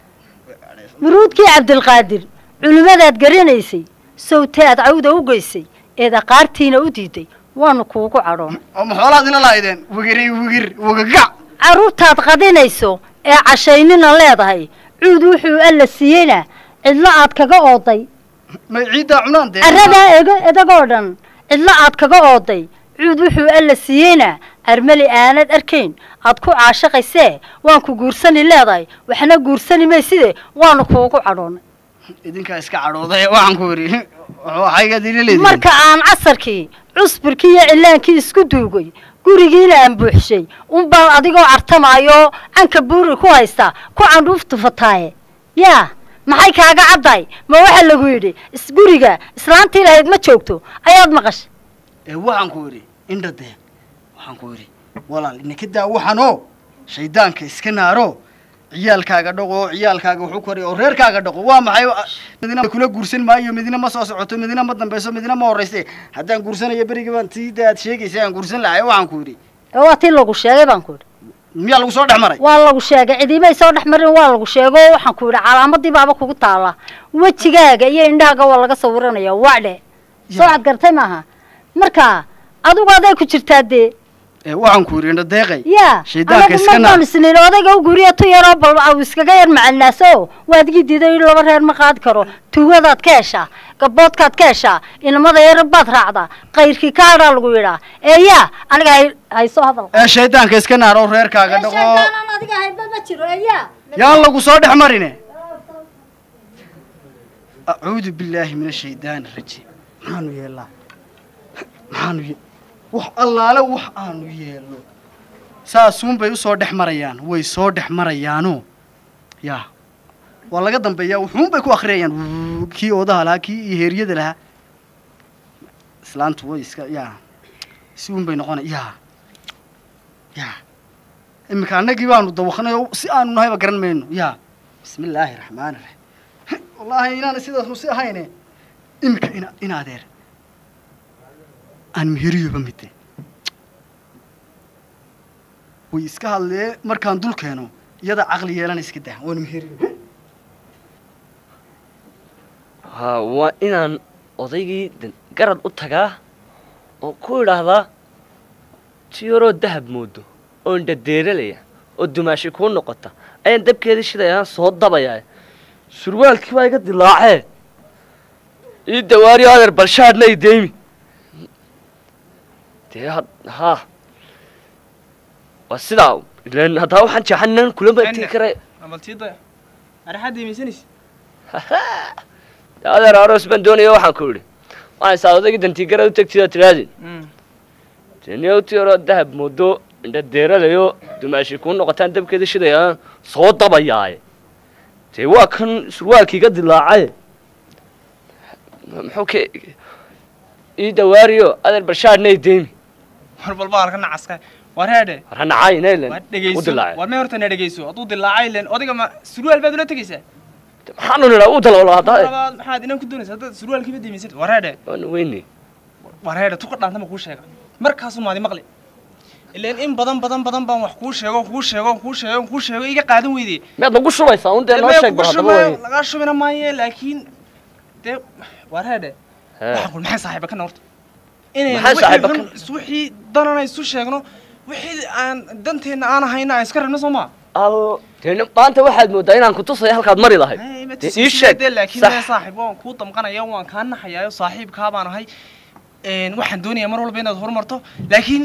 muruudkii cabdilqaadir culimmadaad garanaysay sawtaad cawda u geysay eed aqaartiina u diiday waanu kuugu cadhoon oo maxoolaad ila lahaydeen wigiri wigir wigagac carruurtaad qadinayso ee cashaynina leedahay cuud wuxuu alla siiyeyna cidlo aad kaga ooday may ciiddaa cunaan dee carradaa ego edagoo dhan cidlo aad kaga ooday cuud wuxuu alla siiyeyna armali aanad arkayn aad ku caashaqaysee waan ku guursani leedahay waxna guursani mayside waanu kuugu cadhoonay idinkaa iska cadhooday waxaan ku yidhi waxaygaad ila leedihiin marka aan casarkii cusbirkii iyo cilaankii isku duugay gurigiina aan buuxshay unbaan adigoo cartamaayo canka buuri ku haysta ku candhuuf tufataaye yaa maxay kaaga caddahay ma waxaa lagu yidhi isguriga islaantii lahayd ma joogto ayaad maqashay ee waxaan ku yidhi indha dee waxaan ku yidhi walaal inaka daa waxanoo shaydaanka iska naaro ciyaalkaaga dhaqo ciyaalkaaga wuxuu koray oo reerkaaga dhaqo waa maxay midina kula guursan maayo midina ma soo socoto midina ma dambeyso midina ma horeyse haddaan guursanayo berigi baan tiida aad sheegaysa aan guursan lahay waxaan ku yidhi ee waa tii lagu sheegay baan ku yidhi miyaa lagu soo dhex maray waa lagu sheegay cidiimay soo dhex marin waa lagu sheego waxaan ku yidhi calaamadii baaba kugu taala wejigaaga iyo indhahaaga waa laga sawiranaya wacdhe soo cad gartay maaha marka adigu aday ku jirtaa dee ee waxaan ku yidhi indha deeqay yaa shaydaanka anagu iska ma naar baan isniin odayga u guriya tu yaroo bal au iskaga yar macalinaaso waadigii diiday in laba reer ma qaadi karo tuugadaad ka heshaa gaboodkaad ka heshaa inamada yar baad raacdaa qayrkii kaadhaa lagu yidhaa ee yaa aniga hay haysoo hadal ee shaydaanka iska naar oo reerkaaga dhaqo adiga hayba ma jiro ee yaa yaan lagu soo dhex marine acuudu billaahi min ashaydaani rajiim maxaanu yeelnaa maxaanu ye wax allaale wax aanu yeelno saasuun bay usoo dhex marayaan way soo dhex marayaano yaa waa laga dambeeyaa wuxuun bay ku akhriyayaan Wuuu, kii oodaha lahaa kii iyo heeryada lahaa islaantu way iska yaa si uun bay noqonay yaa yaa iminka annagii baanu dawaqnay oo si aanu nahayba garan mayno yaa bismi illaahi raxmaani raxiim wallaahi inaana sidaasnu si ahayne iminka ina ina adeer aan meheriyoba mide way iska hadlee markaan dul keeno iyada caqli yeelana iska dah waan meheriyo ha waa inaan odaygii de- garad u tagaa oo ku idhaahdaa ti yaroo dahab moodo oo indhadeeralaya oo dumaashi kuu noqota ayaan dabkeedii shidayaan soo dabayaa surwaalkii baa iga dilaacee ii dawaariyo adeer balshaadna i deymi dee had- haa waa sidaa ileen haddaa waxaan jeexanan kulama tegi kara amaltiida araxaad imaysanaysa adeer aroos baan doonaya waxaan ku idhi waxaan saa odaygii dantiigarad u tegtidaa tiraadin teniyow ti yaroo dahab moodo indhadeeralayo dumaashi kuu noqotaan dabkeeda shidayaan soo dabayaaye dee waa kan surwaalkii iga dilaacaye muxuu ke ii dawaariyo adeer balshaadna i deymi war balba halka nacaska war heedhe war ha nacay naylen war u dhegeyso dilaacay war may horta na dhegeyso hadduu dilaacay len odayga ma surwaal baad ula tegeysaa maxaanu nidhaa u daloola haddaa labaad maxaad inaan ku doonaysa haddaad surwaalkiiba daymaysan wareedhe waanu weyne wareedhe tuka dhaanta ma kuu sheega markaasuu maadi maqli ileen in badan badan badan baan wax kuu sheego kuu sheego kuu sheego kuu sheego iga qaadan weyde miyaad nagu shubaysaa un dee noo Maya sheeg kugu bal haddaba shubaayo, wey lagaa shubina maaye laakiin dee wareedhe Hee. waxaan kul maxay saaxiiba kana horta inaynu Maxay wixii saaxiiba xun is- wixii danana isu sheegno wixii aan danteenna aan ahayna aan iska rabno soo maa al dee maanta waxaad moodaa inaan kutusaya halkaad mari lahayd dee ii sheeg dee laakiin sax mee saaxiib waan kuu damqanaya waan kaa naxayaayo saaxiibkaa baan ahay Een, waxaan doonayaa mar walba inaad horumarto laakiin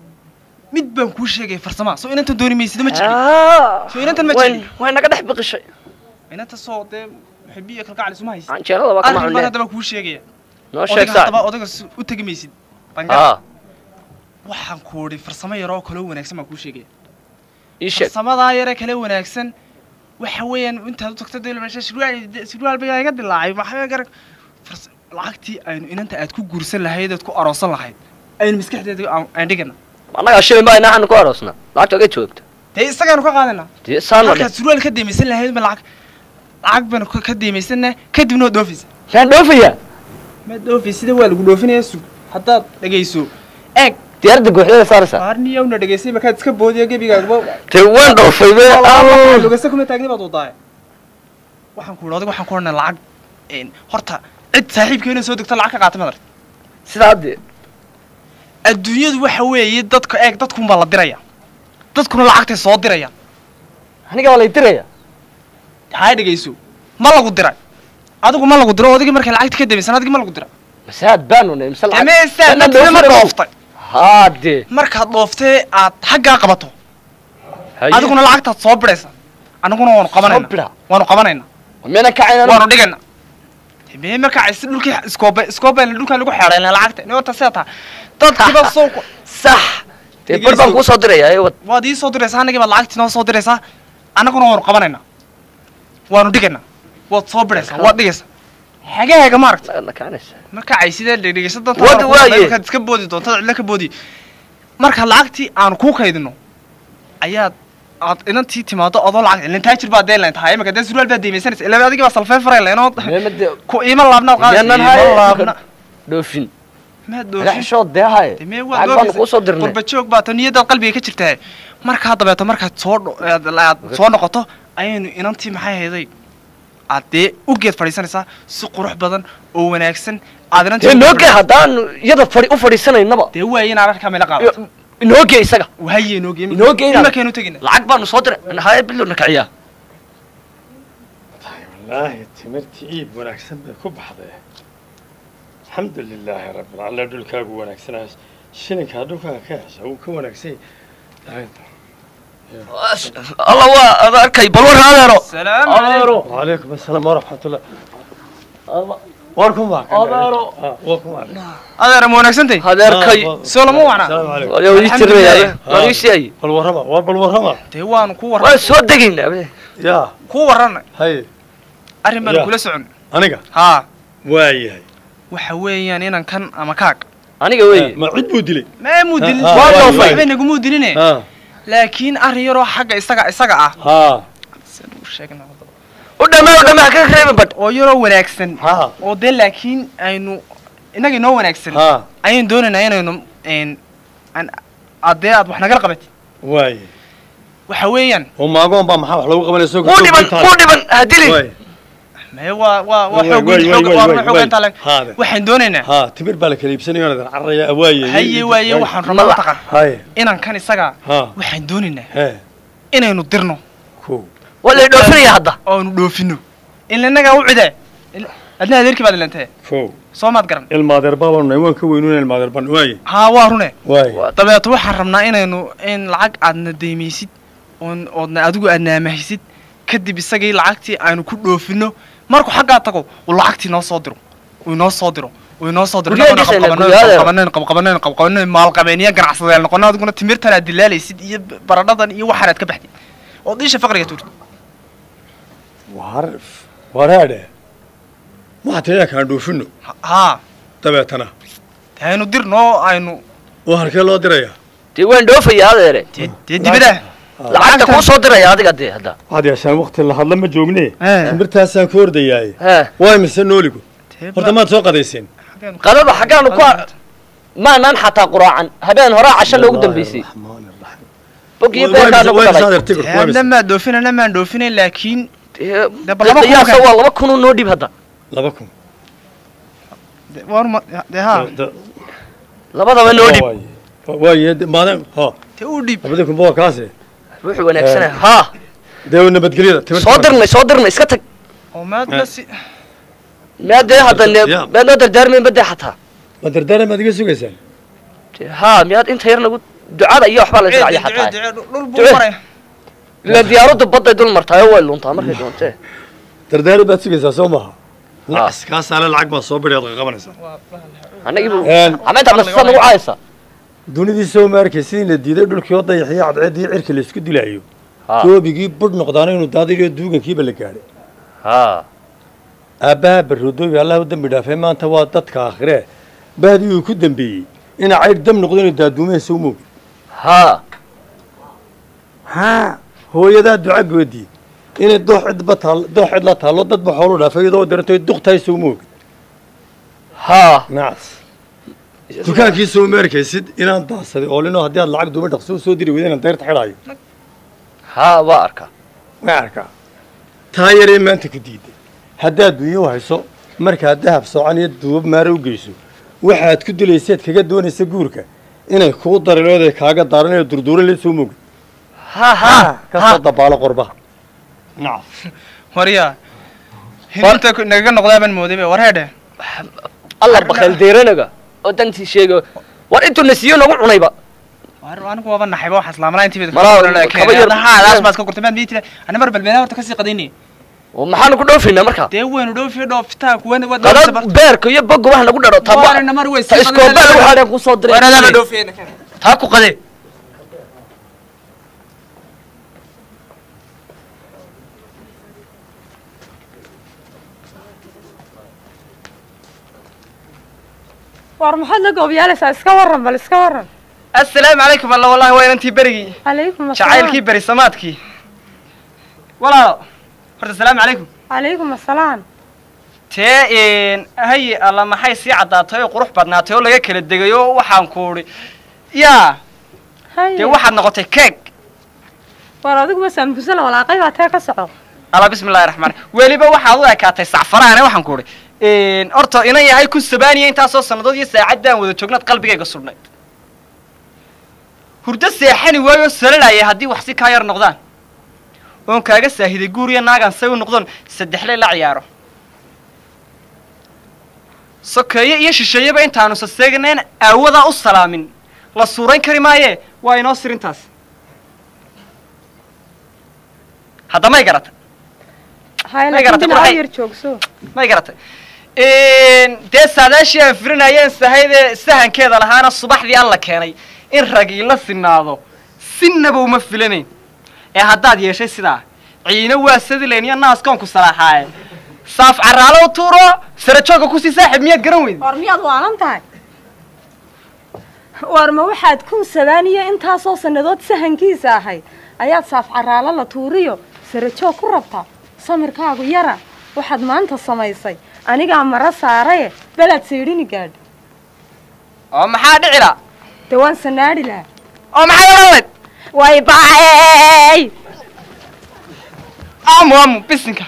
mid baan kuu sheegaya farsama soo inantan dooni maysida ma jecli soo inantan ma jecli way naga dhex biqishay inanta soo dee muxibiya kalgacal isuma haysid Canjeerada waa kama arrin baan cunne. haddaba kuu sheegaya Noo sheeg Odayga saaxiib. haddaba odaga s- u tegi maysid Haa. bangar waxaan ku idhi farsamo yaroo kaloo wanaagsan baan kuu sheegaya ii sheeg farsamadaa yare kale wanaagsan waxa weeyaan intaad u tagto dee meesha surwaal surwaal baa iga dilaacay maxaa garag fars- lacagtii aynu inanta aad ku guursan lahayd aad ku aroosan lahayd aynu maskaxdeeda aan aan dhigana annagaa shilin baa inaanu ku aroosnaa lacagta oga joogta dee isagaanu ka qaadanaa dee saana markaad surwaal ka deemaysan lahayd ma lacag lacag baynu ka ka deemaysanna kadibna waad dhoofaysa maan dhoofayaa ma dhoofaysid waa lagu dhoofinaya sug haddaad dhegayso eeg diyaaradda guuxdada saaraysaa qaarniyawna dhegaysay markaad iska boodiya gebigaagba dee waan dhoofay be lugasa kuma taagni baad wadaaye waxaan ku idhi odag waxaan ku odhanay lacag een, horta cid saaxiibkeena soo degto lacag ka qaata madar sidaa dee adduunyadu waxa weeye dadka eeg dadkunbaa la diraya dadkuna lacagtay soo dirayaan aniga waa lay diraya haa dhegayso ma lagu diray adigu ma lagu diro odigii markay lacagta ka demaysan adigii ma lagu diray masaad baanu ne mise lacag demeysaan Dana dadkina ma dhoofin dhooftay haa dee markaad dhooftee aad xaggaa qabato Haye. adiguna lacagtaad soo bidhaysa anaguna waanu qabanayna waanu qabanayna miyana kacayna waanu dhigayna mee markaa is dhulkii iskoobe iskoobe dhulkaa lagu xeedhayna lacagta ni horta sidaa taa dadkiiba soo sax dee bar baan kuu soo diraya ee wad waad ii soo diraysaa annagii baad lacagtii noo soo diraysaa annaguna waanu qabanaynaa waanu dhigaynaa waad soo bidhaysaa waad dhigaysaa xagaaga maaragta marka ay sidee dhegdhegaysa danta Wada waaye. markaad iska boodi doonto cidla ka boodi marka lacagtii aanu kuu kaydino ayaad aad inantii timaado adoo lacag ilin taajir baa deen layn tahay imika dee surwaal baa deemaysanaysa ilaa adigii baa salfeen faray laynoo ku iima laabnaad Miyaanan qaadaysa haye. iima laabna dhoofin maad Naga dhoofin xishood dee haye mee lacag baanu kuu soo dirnay qurba joog baa ta niyadaad qalbiga ka jirtaa markaa dabeeto markaad soo dho- aad aad soo noqoto ayaynu inantii maxay hayday aad dee u geed fadhiisanaysaa si qurux badan oo wanaagsan aad inantii dee u noogee fadhiisanaysaa. haddaanu iyada fadhi u fadhiisanaynaba dee waaye inaad arkaa meela qaadato inoogee isaga waaye inoogee inoogee inaad- imarkaynu tegina lacag baanu soo diray haye bilowna kaciyaa wallaahi timirtii iib wanaagsan bay ku baxday alxamdu lilaahi rabbil alla dhulkaagu wanaagsanaa shilinkaa dhulkaaga ka hesha wuu ka wanaagsan yahay alla waa ad arkay bal war adeero salaamu wacalaykum asalaam waraxmatullah war kuma adeero war kuma adeer ma wanaagsantahay adeerkay soo lama wacna Waa ii tirinayaa, waa ii sheegay. bal warrama war bal warrama dee waanu ku waan warran soo degaynaa be ya ku warranay haye arrin baanu Ya. kula socon aniga haa waayahay waxa weeyaan inan kan ama kaag aniga weeye ma cid buu dilay mee muu dilin Ha, ha, waaye, waaye. waxba nagumuu diline ha laakiin arrin yaroo xagga isaga isaga ah ha u sheegnaa u dhamaa u dhamaa ka reeba badh oo yaroo wanaagsan ha oo dee laakiin aynu innaga inoo wanaagsan ha ayaynu doonaynaa inaynu n aan adee aad wax nagala qabatid waaye waxa weeyaan oo maagoon baa maxaa wax lagu qabanaya soo kuu dhiban kuu dhiban hadili mee waa waa waa Waay, xoog waay, xoog waay, waa waay, xoog waay. intaa leg Haade. waxaan doonaynaa ha timir baa la kala iibsanayo onadan carraya waaye haye waaye waxaan rabnaa mataqan haye inan kan isaga ha waxaan doonaynaa he inaynu dirno ko waa lay dhoofinaya hadda oonu dhoofino ila innagaa u cidee Il- adna adeerkii baad ilantee ko soo maad garan ilmaadeer baabanu nahay waan ka weynuuna ilmaadeer ban waaye haa waa rune waaye dabeeto waxaan rabnaa inaynu in lacag aadna deymaysid oon oodna adigu aadna amahaysid kadib isagii lacagtii aynu ku dhoofino markuu xaggaa tago uu lacagtii noo soo diro uu inoo soo diro uu inoo soo diro Guryaha Innaguna dhisayna, qabqabanayno, guryaha. qabqabanayno, qabqabanayno, qabqabanayno, maalqabeeniya ganacsadeel noqono adiguna timirtan aad dilaalaysid iyo baradhadan iyo waxaan aad ka baxdid oo diisha faqriga tuurtid war waraadhe maxatayaa kaan dhoofino haa dabeetana aynu dirno aynu oo halkee loo diraya dee waan dhoofayaa adeere dee dibada lacagta kuu soo diraya adiga dee hadda waxaad yeeshaan waqti la hadla ma joogne shimbirtaasaan ku ordayaaye waa mise nooligu horta maad soo qadayseen qadada xaggaanu ku ar- maanaan xataa quraacan habeen horaa casho loogu dambeysay bogiyo beerkaa nagu dhalay namaan dhoofina namaan dhoofina laakiin dee qiyaasa waa laba kunoo noo dhib hadda laba kun labadaba noo dhib waaye maadam ha te u dhib labada kun boqol kaase wuxuu wanaagsanaa haa dee nabadgelyada timirta soo dirnay soo dirnay iska tag oo maad la si miyaa dee hadda ne- miyaad noo dardaarmayn badee xataa ma dardaaran baad iga sugaysaan haa miyaad inta yar nagu ducada iyo waxbaa la israacya xataa dhul buu Ducee. maraya ila diyaaraddu badday dul martaayo way luntaa markay doontee dardaaran baad sugaysaa soo maaha nacas kaasaale lacag baad soo bidhi aad qabanaysaa annagiibu amaynta nasiisa nagu caayaysa dunidii soo ma arkay sidii la diiday dhulkii oo dayaxiyo cadceeddii cirka la isku dilaayo doobigii budh noqdaana inuu daadiriyo duugankiiba la gaadhay haa aabbaha barroodoobi allah u dembi dhaafay maanta waa dadka aakhiree bahdii uu ku dembeeyey ina caydh dam noqdo inuu daaduumahaysa u moogin haa haa hooyadaa duca goodii inay doox cidba taal doox cid la taallo dadba xoolu dhaafay iyadoo dirantay duqtaysa u moogin haa nacas dukaankii soo ma arkaysid inaan daansaday oo linoo haddii aad lacag duuma dhaqso u soo diri weyda inaan dayrta xidhaayo haa waa arkaa waa arkaa taa yaree maanta ku diiday haddaad dunyo hayso markaad dahab soocan iyo duubab maare u geyso waxaad ku dilayseed kaga doonaysa guurka inay kuu darilooday kaaga daaranayo durduuran la soo moogin haa haa kasoo dabaalo qorba waryaa hilinta nagaga noqdaa baan moodayba war heedhe alla bakayl deeranaga oo dantii sheega war intuu na siiyo nagu cunayba war anigu waaba naxayba waxaa islaamana intii Malaa, kaba yar- haadaas baad ka gurtay maad miitira ana mar balbeena horta kasii qadaynay oo maxaanu ku dhoofaynaa markaa dee weynu dhoofi dhoofitaa kuwan wad qadad beerka iyo boga wax nagu dharo ta Waarina mar wey ta sii iskooba qadada- lagu hadheen kusoo diray Waaradaaba dhoofiyeyna keen. taa ku qadee war maxaad la goobyaalaysaa iska waran bal iska waran assalaamu calaykum alla wallahi waa inantii berigii calaykum jacaylkii beri samaadkii walaalo horta asalaamu calaykum calaykum asalaam tee haye alla maxay sii caddaatay oo qurux badnaatay oo laga kala degay oo waxaan ku udhi yaa dee waxaad noqotay keeg war adiguba saambusala walaaqay baa tee ka soco alla bismillahi raxmaan weliba waxaad u ekaatay sacfaraane waxaan ku udhi horta inan yahay kun sabaaniya intaasoo sannadood iyo saacadaan wada joognaad qalbigayga sudhnayd hurdo seexani waayo salalaya haddii wax si kaa yar noqdaan oon kaaga saahiday guuriya naagaan say u noqdoon saddexley la ciyaaro sokeeye iyo shisheeyeba intaanu saseeganayn aawadaa u salaamin la suurayn kari maayee waa inoo sirintaas hadda may garata hay May garatay, laakiin dhinaca qurxay. yar joogso may garatay dee saadaashii aan firinayeen sahayde sahankeeda lahaana subaxdii alla keenay in ragii la sinaado sinaba uma filanayn ee haddaad yeeshay sidaa ciino waa sadilayn iyo naaskoonku salaaxaaye saaf caraalo u tuuro sarajooga kusii saaxib miyaad garan weydi war miyaad waalan tahay war ma waxaad kun sabaaniyo intaasoo sannadood sahankiisa ahayd ayaad saaf caraalo la tuuriyo sarajoog ku rabtaa samirkaagu yara waxaad maanta samaysay anigaa mara saaraye belaad saydhini gaadho oo maxaa dhici la dee waan sanaadhi lahaa oo maxay odhanlayd way baay amu amu bisinka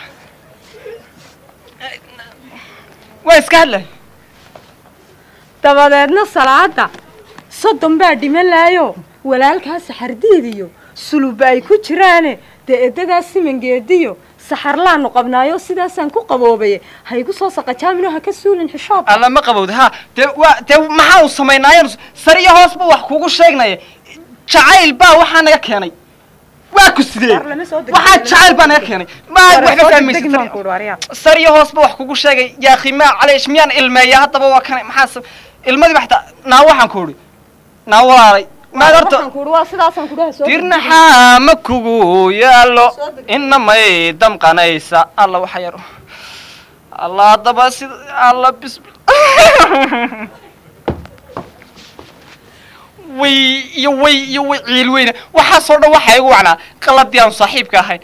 waa iska hadlay dabadeedna salaada soddon baa dhiman laayo walaalkaa saxardiid iyo suluba ay ku jiraane dee edadaa simangeediyo saxarlaanu qabnaayo sidaasaan ku qaboobaye ha igu soo saqajaamino ha ka suulin xishoob alla ma qabowda ha dee waa dee maxaa uu samaynaayeen sar iyo hoos buu wax kugu sheegnaya jacayl baa waxaa naga keenay waa ku sidee waxaa jacayl baa naga keenay ma waxba fahmaysa sar iyo hoos buu wax kugu sheegay yaa khimaa caleesh miyaan ilmeeya haddaba waa kana maxaa sa- ilmadiiba xataa naa waxaan ku idhi naa walaalay maad horta waa sidaasaan kudhaha soo dirnaxaa ma kugu yaallo inamay damqanaysa alla waxa yar alla haddaba sida alla bis way iyo way iyo way ciil weyna waxaasoo dhan waxaa igu wacnaa qaladii aan saaxiibka ahayn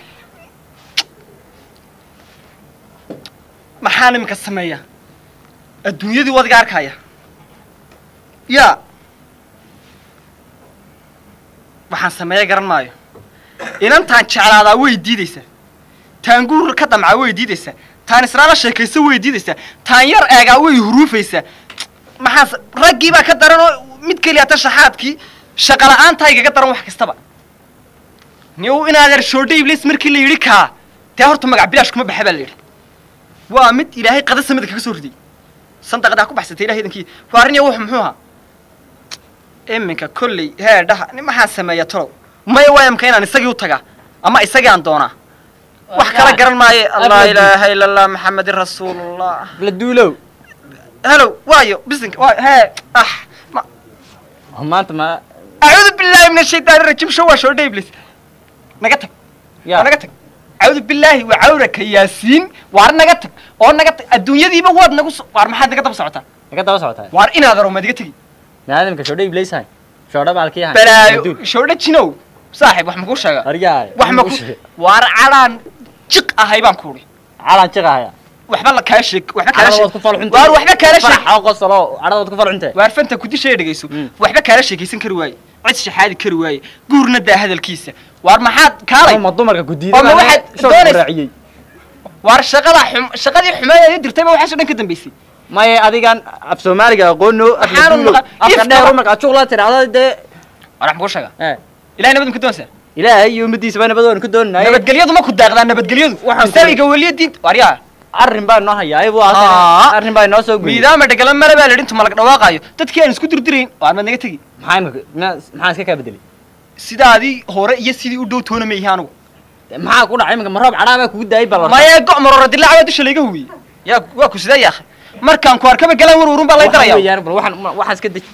maxaan iminka sameeya adduunyadii wadiga arkaya yaa waxaan sameeya garan maayo inantaan jeclaadaa way diidaysaa taan guur ka damcaa way diidaysaa taan israala sheekaysa way diidaysaa taan yar eegaa way huruufaysaa maxaas raggii baa ka daran oo mid keliya ta shaxaadkii shaqa la'aantaa igaga daran wax kastaba niw inaad ershoodha iblis markii la yidhi kaa dee horta magac bilaash kuma baxa baa la yidhi waa mid ilaahay qada samada kaga soo riday sandaqadaa ku baxsatay ilahay idankii waa arrin ya wuxu muxuu ahaa iminka kolley hee dhaha nin maxaan sameeya tolow maya waa imka inaan isagii u tagaa ama isagii aan doonaa wax kala garan maaye allah ilaaha ila allah maxamedin rasuulullah la duulow helow waayo bisinka waa hee ah ma maanta ma acuudu billaahi min ashaytaani rajim show waa shoodha iblis naga tag Ya. naga tag acuudu billaahi waa cawraka yaasiin waar naga tag oo naga tag adduunyadiiba waad nagu so- waar maxaad naga daba socotaa naga daba socotaa waar inaad aro maad iga tegi maadamka shoodha iblaysahay shoodha baalkii ahay balaayo shoodha jinow saaxib wax makuu sheega aryaay wax maku waar cadhaan jiq ahay baan kuuhi calan jiqahaya waxba la kaa sheeg waxba kaala cadhadood ku sheeg falxunta waar waxba kaala sheeg farax oo qosolo cadhadood ku falxunta waar fanta kudishaya dhegayso waxba kaala sheekaysan kari waaye cid shaxaadi kari waaye guurna daa hadalkiisa waar maxaad kaalay ma dumarka gudiida oo ma waxaad doonaysa waar shaqada xum shaqadii xumeed ee dirtay ba waxaasoo dhan ka dambaysay maya adigan af soomaaliga aqoono Maxaanu naqa- afka ifka dheer ba- markaa juqla tirahdo dee war wax makuu sheega ilahay nabad ma ku doonaysaa ilaahay iyo ummadiisa baa nabad waan ku doonanaye nabadgelyadu ma ku daaqdaa nabadgelyadu Waxaan ku- masaaliga weliya diinta waaryaa arrin baa noo hayaa ibu Aa. arrin baa inoo soo guyay miidaama dhegala mare baa la yidhi intu malag dhawaaqaayo dadkii aan isku dirdirayn waar maad naga tegi maxaa imika ma- maxaa iska kaa bedelay sidaadii hore iyo sidii u dhow toona ma ihi anigu maxaa ku dhacay imika ma roob cadhaa baa kugu daayay bal maya go' marora dilaaca baa dusha layga huwiyey yaa waa ku sidee yaakhay markaan ku arkaba galaan warwarun baa lay daraya weeyaan bal waxaan waxaan iska deji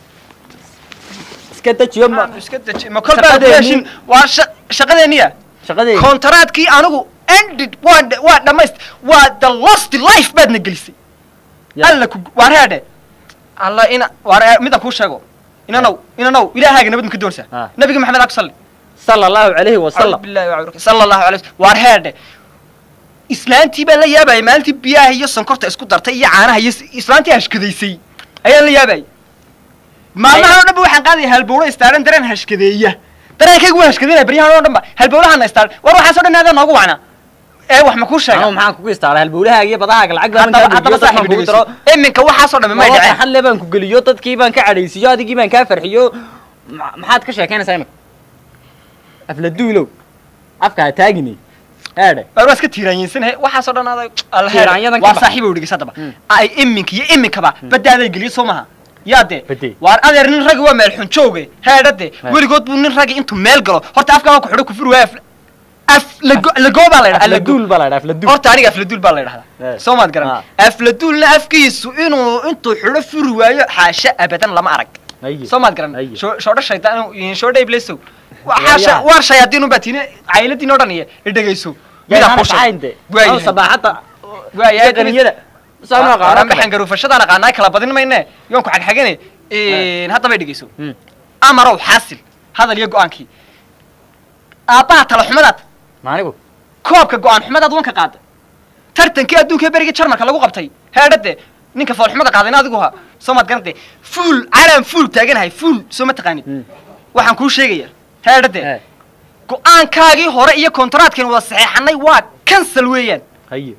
iska dejiyo ma iska deji ma kol baa Shaqadeennii- kuheshin waa sha- shaqadeeniya shaqadeeni kontaraadkii anigu ended waa dh- waa dhammayst waa the lost life baadna gelisay alla ku waar heedhe alla ina waar midaan kuu sheego inanow inanow ilaahaaga nabad ma ka doonsaa nabiga maxamed aa ku salli sala allahu calayhi wasalam billahi wa sala allahu alayhi wasallam waar heedhe islaantii baan la yaabayay maalintii biyaha iyo sonkorta isku dartay iyo caanaha iyo s- islaantii hashkadaysay ayaan la yaabayay maalmahan oo dhan ba waxaan qaadaya halbowlo istaaran dareen hashkadeeya dareenkaygu waa hashkadeynaya baryahan oo dhan ba halbowlahana istaaran war waxaasoo dhan aadaa noogu wacnaa ee wax ma kuu sheega anigu maxaan kugu istaaray halbowlahaaga iyo badahaaga lacag baan haddaba kaa haddaba geliyo dadkaan saaxiib kugu daro dhegeyso iminka waxaasoo dhan may dhaceen xalle baan ku geliyo dadkii baan ka cadhaysiiyo adigii baan kaa farxiyo ma- maxaad ka sheekaynaysaa imika afla duulow afka ha taagini eedhe war waa iska tiiraanyeysanahay waxaasoo dhan aaday alla heer Tiiraanyadan ka waa bax. saaxiib u dhigis haddaba ay iminka iyo iminkaba badaaday geliyo soo maha yaa dee Badee. waar adeer nin ragi waa meel xunjooge heedha dee He. weligood buu nin ragi intuu meel galo horta afkaa waa ku xidho kufur waa af af lago lagoo baa la afla yidhaha duul baa la yidhaa afla duul horta aniga afladuul baa la yidhahdaa He. soo maad garan afladuulna afkiisu inuu intuu xidho furi waayo xaasha abadan lama arag Haye. soo maad garan Haye. Sho- shoodho shaytaan shoodha iblesow Waa xaasha yaa. waar shayaadiin unbaa tiine cayladiin oo dhan iyo idhegayso midaan kuu sheeg waayahay sabaaxadda waayahay qaniyada saan u aqaano kale. maxaan garuufashadaan aqaanaa kala badin mayne yoon ku xagxagane haddaba dhegeyso amarow xaasil hadal iyo go-aankii aabbaha tala xumadaad maanigu koobka go-aan xumadaad wanka qaaday tartankii adduunka ee berigii jarmalka lagu qabtay heedhade ninka foolxumada qaadayna adigu ha soo maad garantay fuul calaan fuul taaganahay fuul soo ma taqaanid waxaan kuu sheegayaa heedhade go-aankaagii hore iyo kontaraadkan wada saxeexanay waa cancel weeyaan haye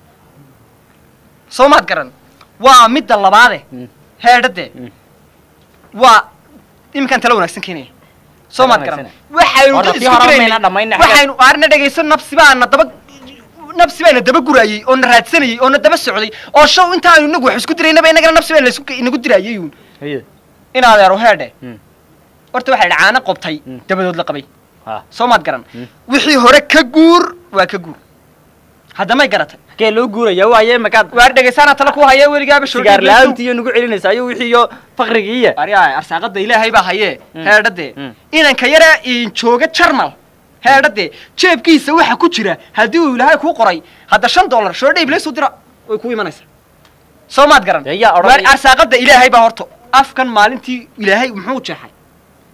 soo maad garan waa midda labaade heedhade waa iminkaan tala wanaagsan keenaya soo maad garan waxaynu Horta dad tii isku hore diraynay mayna dhammayn xagga- waxaynu aarna dhegayso nafsi baana daba nafsi baana daba gurayey oo na raadsanayey oo na daba socday oo show intaanu inagu wax isku diraynaba inagana nafsi baa laisku inagu dirayay uun haye in adeero heedhe horta waxaa yidhi caano qobtay dabadood la qabay soo maad garan wixii hore ka guur waa ka guur haddamay garatay kee loo guuraya waaye makaad waar dhegaysaana tala ku haya weligaaba sigaar la-aantii iyo nagu celinaysa ayo wixii iyo fakrigiiya aryaa arsaaqada ilaahay baa hayee heedhade inanka yara jooga jarmal heedhade jeebkiisa waxa ku jira haddii uu ilaahay kuu qoray hadda shan dollar shoodha ibleesu dira way ku imanaysaa soo maad garan yaa odhanaya. waar arsaaqada ilaahay baa horto afkan maalintii ilaahay muxuu jeexay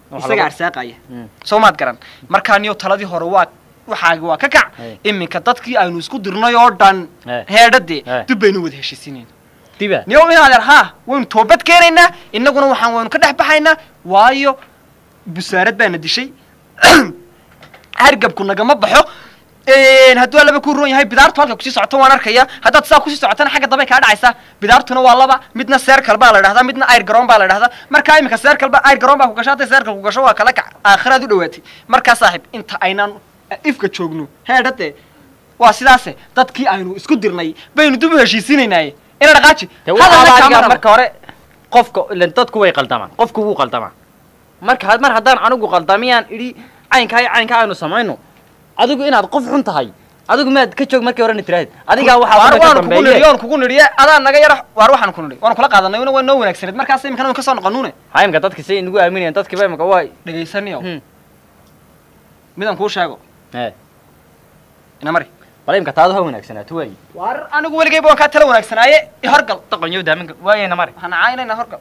isaga arsaaqaya soo maad garan markaa niyo taladii hore waa waxaagi waa ka kac iminka dadkii aynu isku dirnay oo dhan heedhadee dib baynu wada heshiisiinayna diba niyo inaadeer haa waynu toobad keenaynaa innaguna waxaan waynu ka dhex baxaynaa waayo busaarad baana dishay hargabku nagama baxo hadduu laba ku roon yahay bidaartu halka kusii socoto waan arkaya haddaad saa kusii socotana xagga dambe kaa dhacaysaa bidaartuna waa laba midna seerkal baa la dhahdaa midna ayr garoon baa la dhahdaa markaa iminka seerkal ba ayr garoon baa ku gasho hadday seerkal ku gasho waa kala kac aakhiraad u dhawaatay markaa saaxiib inta aynaan ifka joogno heedhade waa sidaase dadkii aynu isku dirnay baynu dib u heshiisiinaynaaye ina dhaqaaji adiga marka hore qofka ilan dadku way qaldamaan qofku wuu qaldamaa marka mar haddaan anigu qaldamiyaan idhi caynkaa iyo caynkaa aynu samayno adigu inaad qof xun tahay adigu maad ka joog markii horena tiraahid adigaa waxaa waan kugu nidhi waan kugu nidhiye adaa naga yara waar waxaan ku nidhi waan kula qaadanay una waa noo wanaagsaneed markaas imikana waan kasoo noqonuune ha imika dadka say nagu aaminayaan dadkiiba imika waa dhegaysaniyo midaan kuu sheego ina mari bal imika taadu ha wanaagsanaato waayi waar anigu weligayba waan kaa tala wanaagsanaaye i horgal daqanyo daaminka waayena mari waxaan caayinayna horgal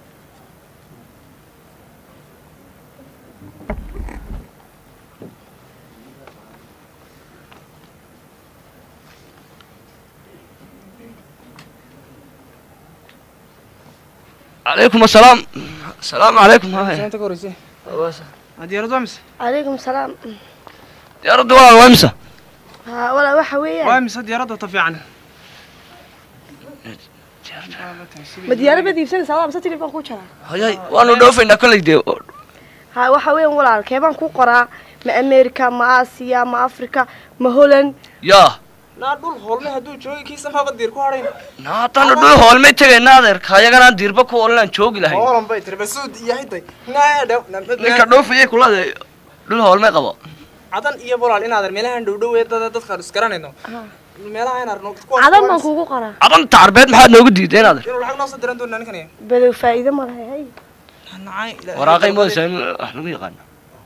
عليكم السلام السلام عليكم انت كوريسي ديارد وامس عليكم السلام ديارد وامس ها ولا waxa weeyaan وامس ديارد طفيعنا ma diyaarad baad iibsanaysaa waa mise tilifon ku jiraa hayay waanu dhoofaynaa kolley dee ha waxa weeyaan walaalkee baan ku qoraa ma america ma aasiya ma africa ma holland yaa naa dhul hoolme hadduu joogi kiisa maba diir ku hadhayn naataanu dhul hoolmay tegayna adeerka ayaganaan diirba ku oolanaan joogi lahayn hoolan bay tiri basuud iyo hiday naadhaw ninka dhoofayay kulade dhul hoolmay qabo cadan iyo bolaal inaadan meelahan dhowdhow ee dada dadkaan isgaranayno meelaha inaan arno cadan baan kuugu qoraa cadan tacarbeed maxaad noogu diiday inaad inuu lacag noo soo diran doonaa ninkan badow faa'iido ma lahay hay waraaqay moodaysaa in wax lagu yaqaano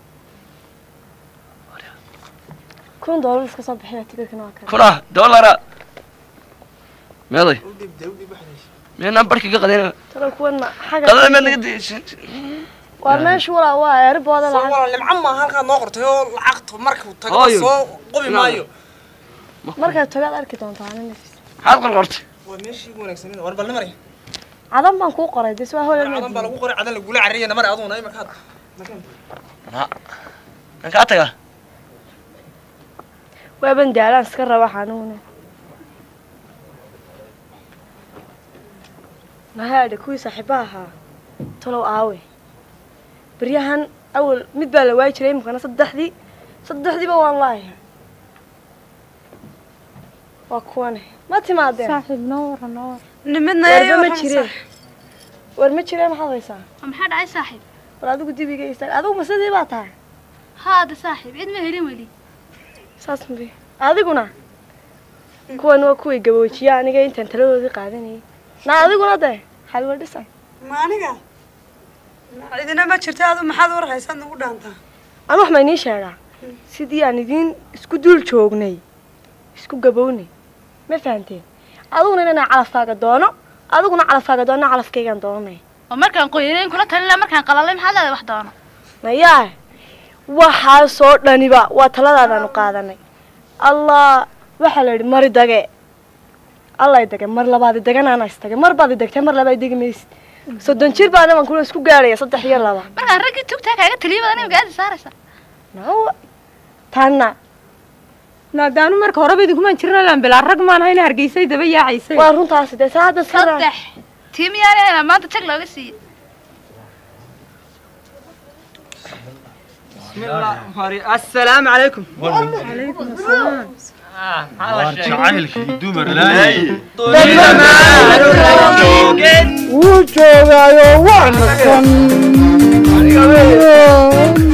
kun doolar iska soo bixiya tikirkana waa kale kuna doolara meeday meenaan barkii ka qadayna talo kuwan ma xaga qadada meed naga daysan waa meesha walaa waa eerbooda lacag walaal nimco maaha halkaad noo qortay oo lacagtu markuu tago Hooyo. soo qubi maayo markaad tagaad arki doontaa ana nafis maxaad qorqortay waa meeshii ugu wanaagsaneed war bal nimari cadan baan kuu qoray des waa holland cadan baa lagu qoray cadan lagula carriya namari aduna imakaad nankaa taga waaban daalaan iska raba xanuune mahaadhe kuwii saaxiibaha ahaa talow aawe baryahan awal mid baa la waayi jiray imikana saddexdii saddexdiiba waan laayahay waa kuwane ma timaadeen saaxiib noo wara noo wara nimidna warba ma jireen war ma jireen maxaad haysaa maxaa dhacay saaxiib war adigu dibiga istaag adigu ma sidii baa tahay haada saaxiib cid ma helin weli saas mabi adiguna kuwan waa kuwii gaboojiya aniga intaan taladoodii qaadanayay na adiguna dee xalwa dhisan ma aniga idina ma jirta adu maxaad war haysaad nagu dhaantaa anu wax ma inii sheegaa sidii aan idiin isku dul joognay isku gabownay ma fahanteen adiguna inaan calafkaaga doono adiguna calafkaaga doono calafkaygaan doonanay oo markaan qoyanayn kula talin lahaa markaan qalalay maxaad leedahay wax doono mayaa waxaasoo dhaniba waa taladaadaanu qaadanay allah waxaa la yidhi mari dage allay dage mar labaadi daganaana isdage mar baad idegtay mar labaad degi maysid soddon jir baana waan kula isku gaaraya saddex iyo laba markaan raggii tugtaa kaaga taliya badan imika aadi saaraysa nawa tanna naadaanu marka horeba idinkumaan jirna laan bilaa rag maan hayna hargeysay daba yaacaysay waa runtaasi dee saa hadda sira saddex tii miyaana hela maanta jag looga siiyey بسم الله السلام عليكم عليكم السلام jacaylkii dumar wuu joogaayo waa nasan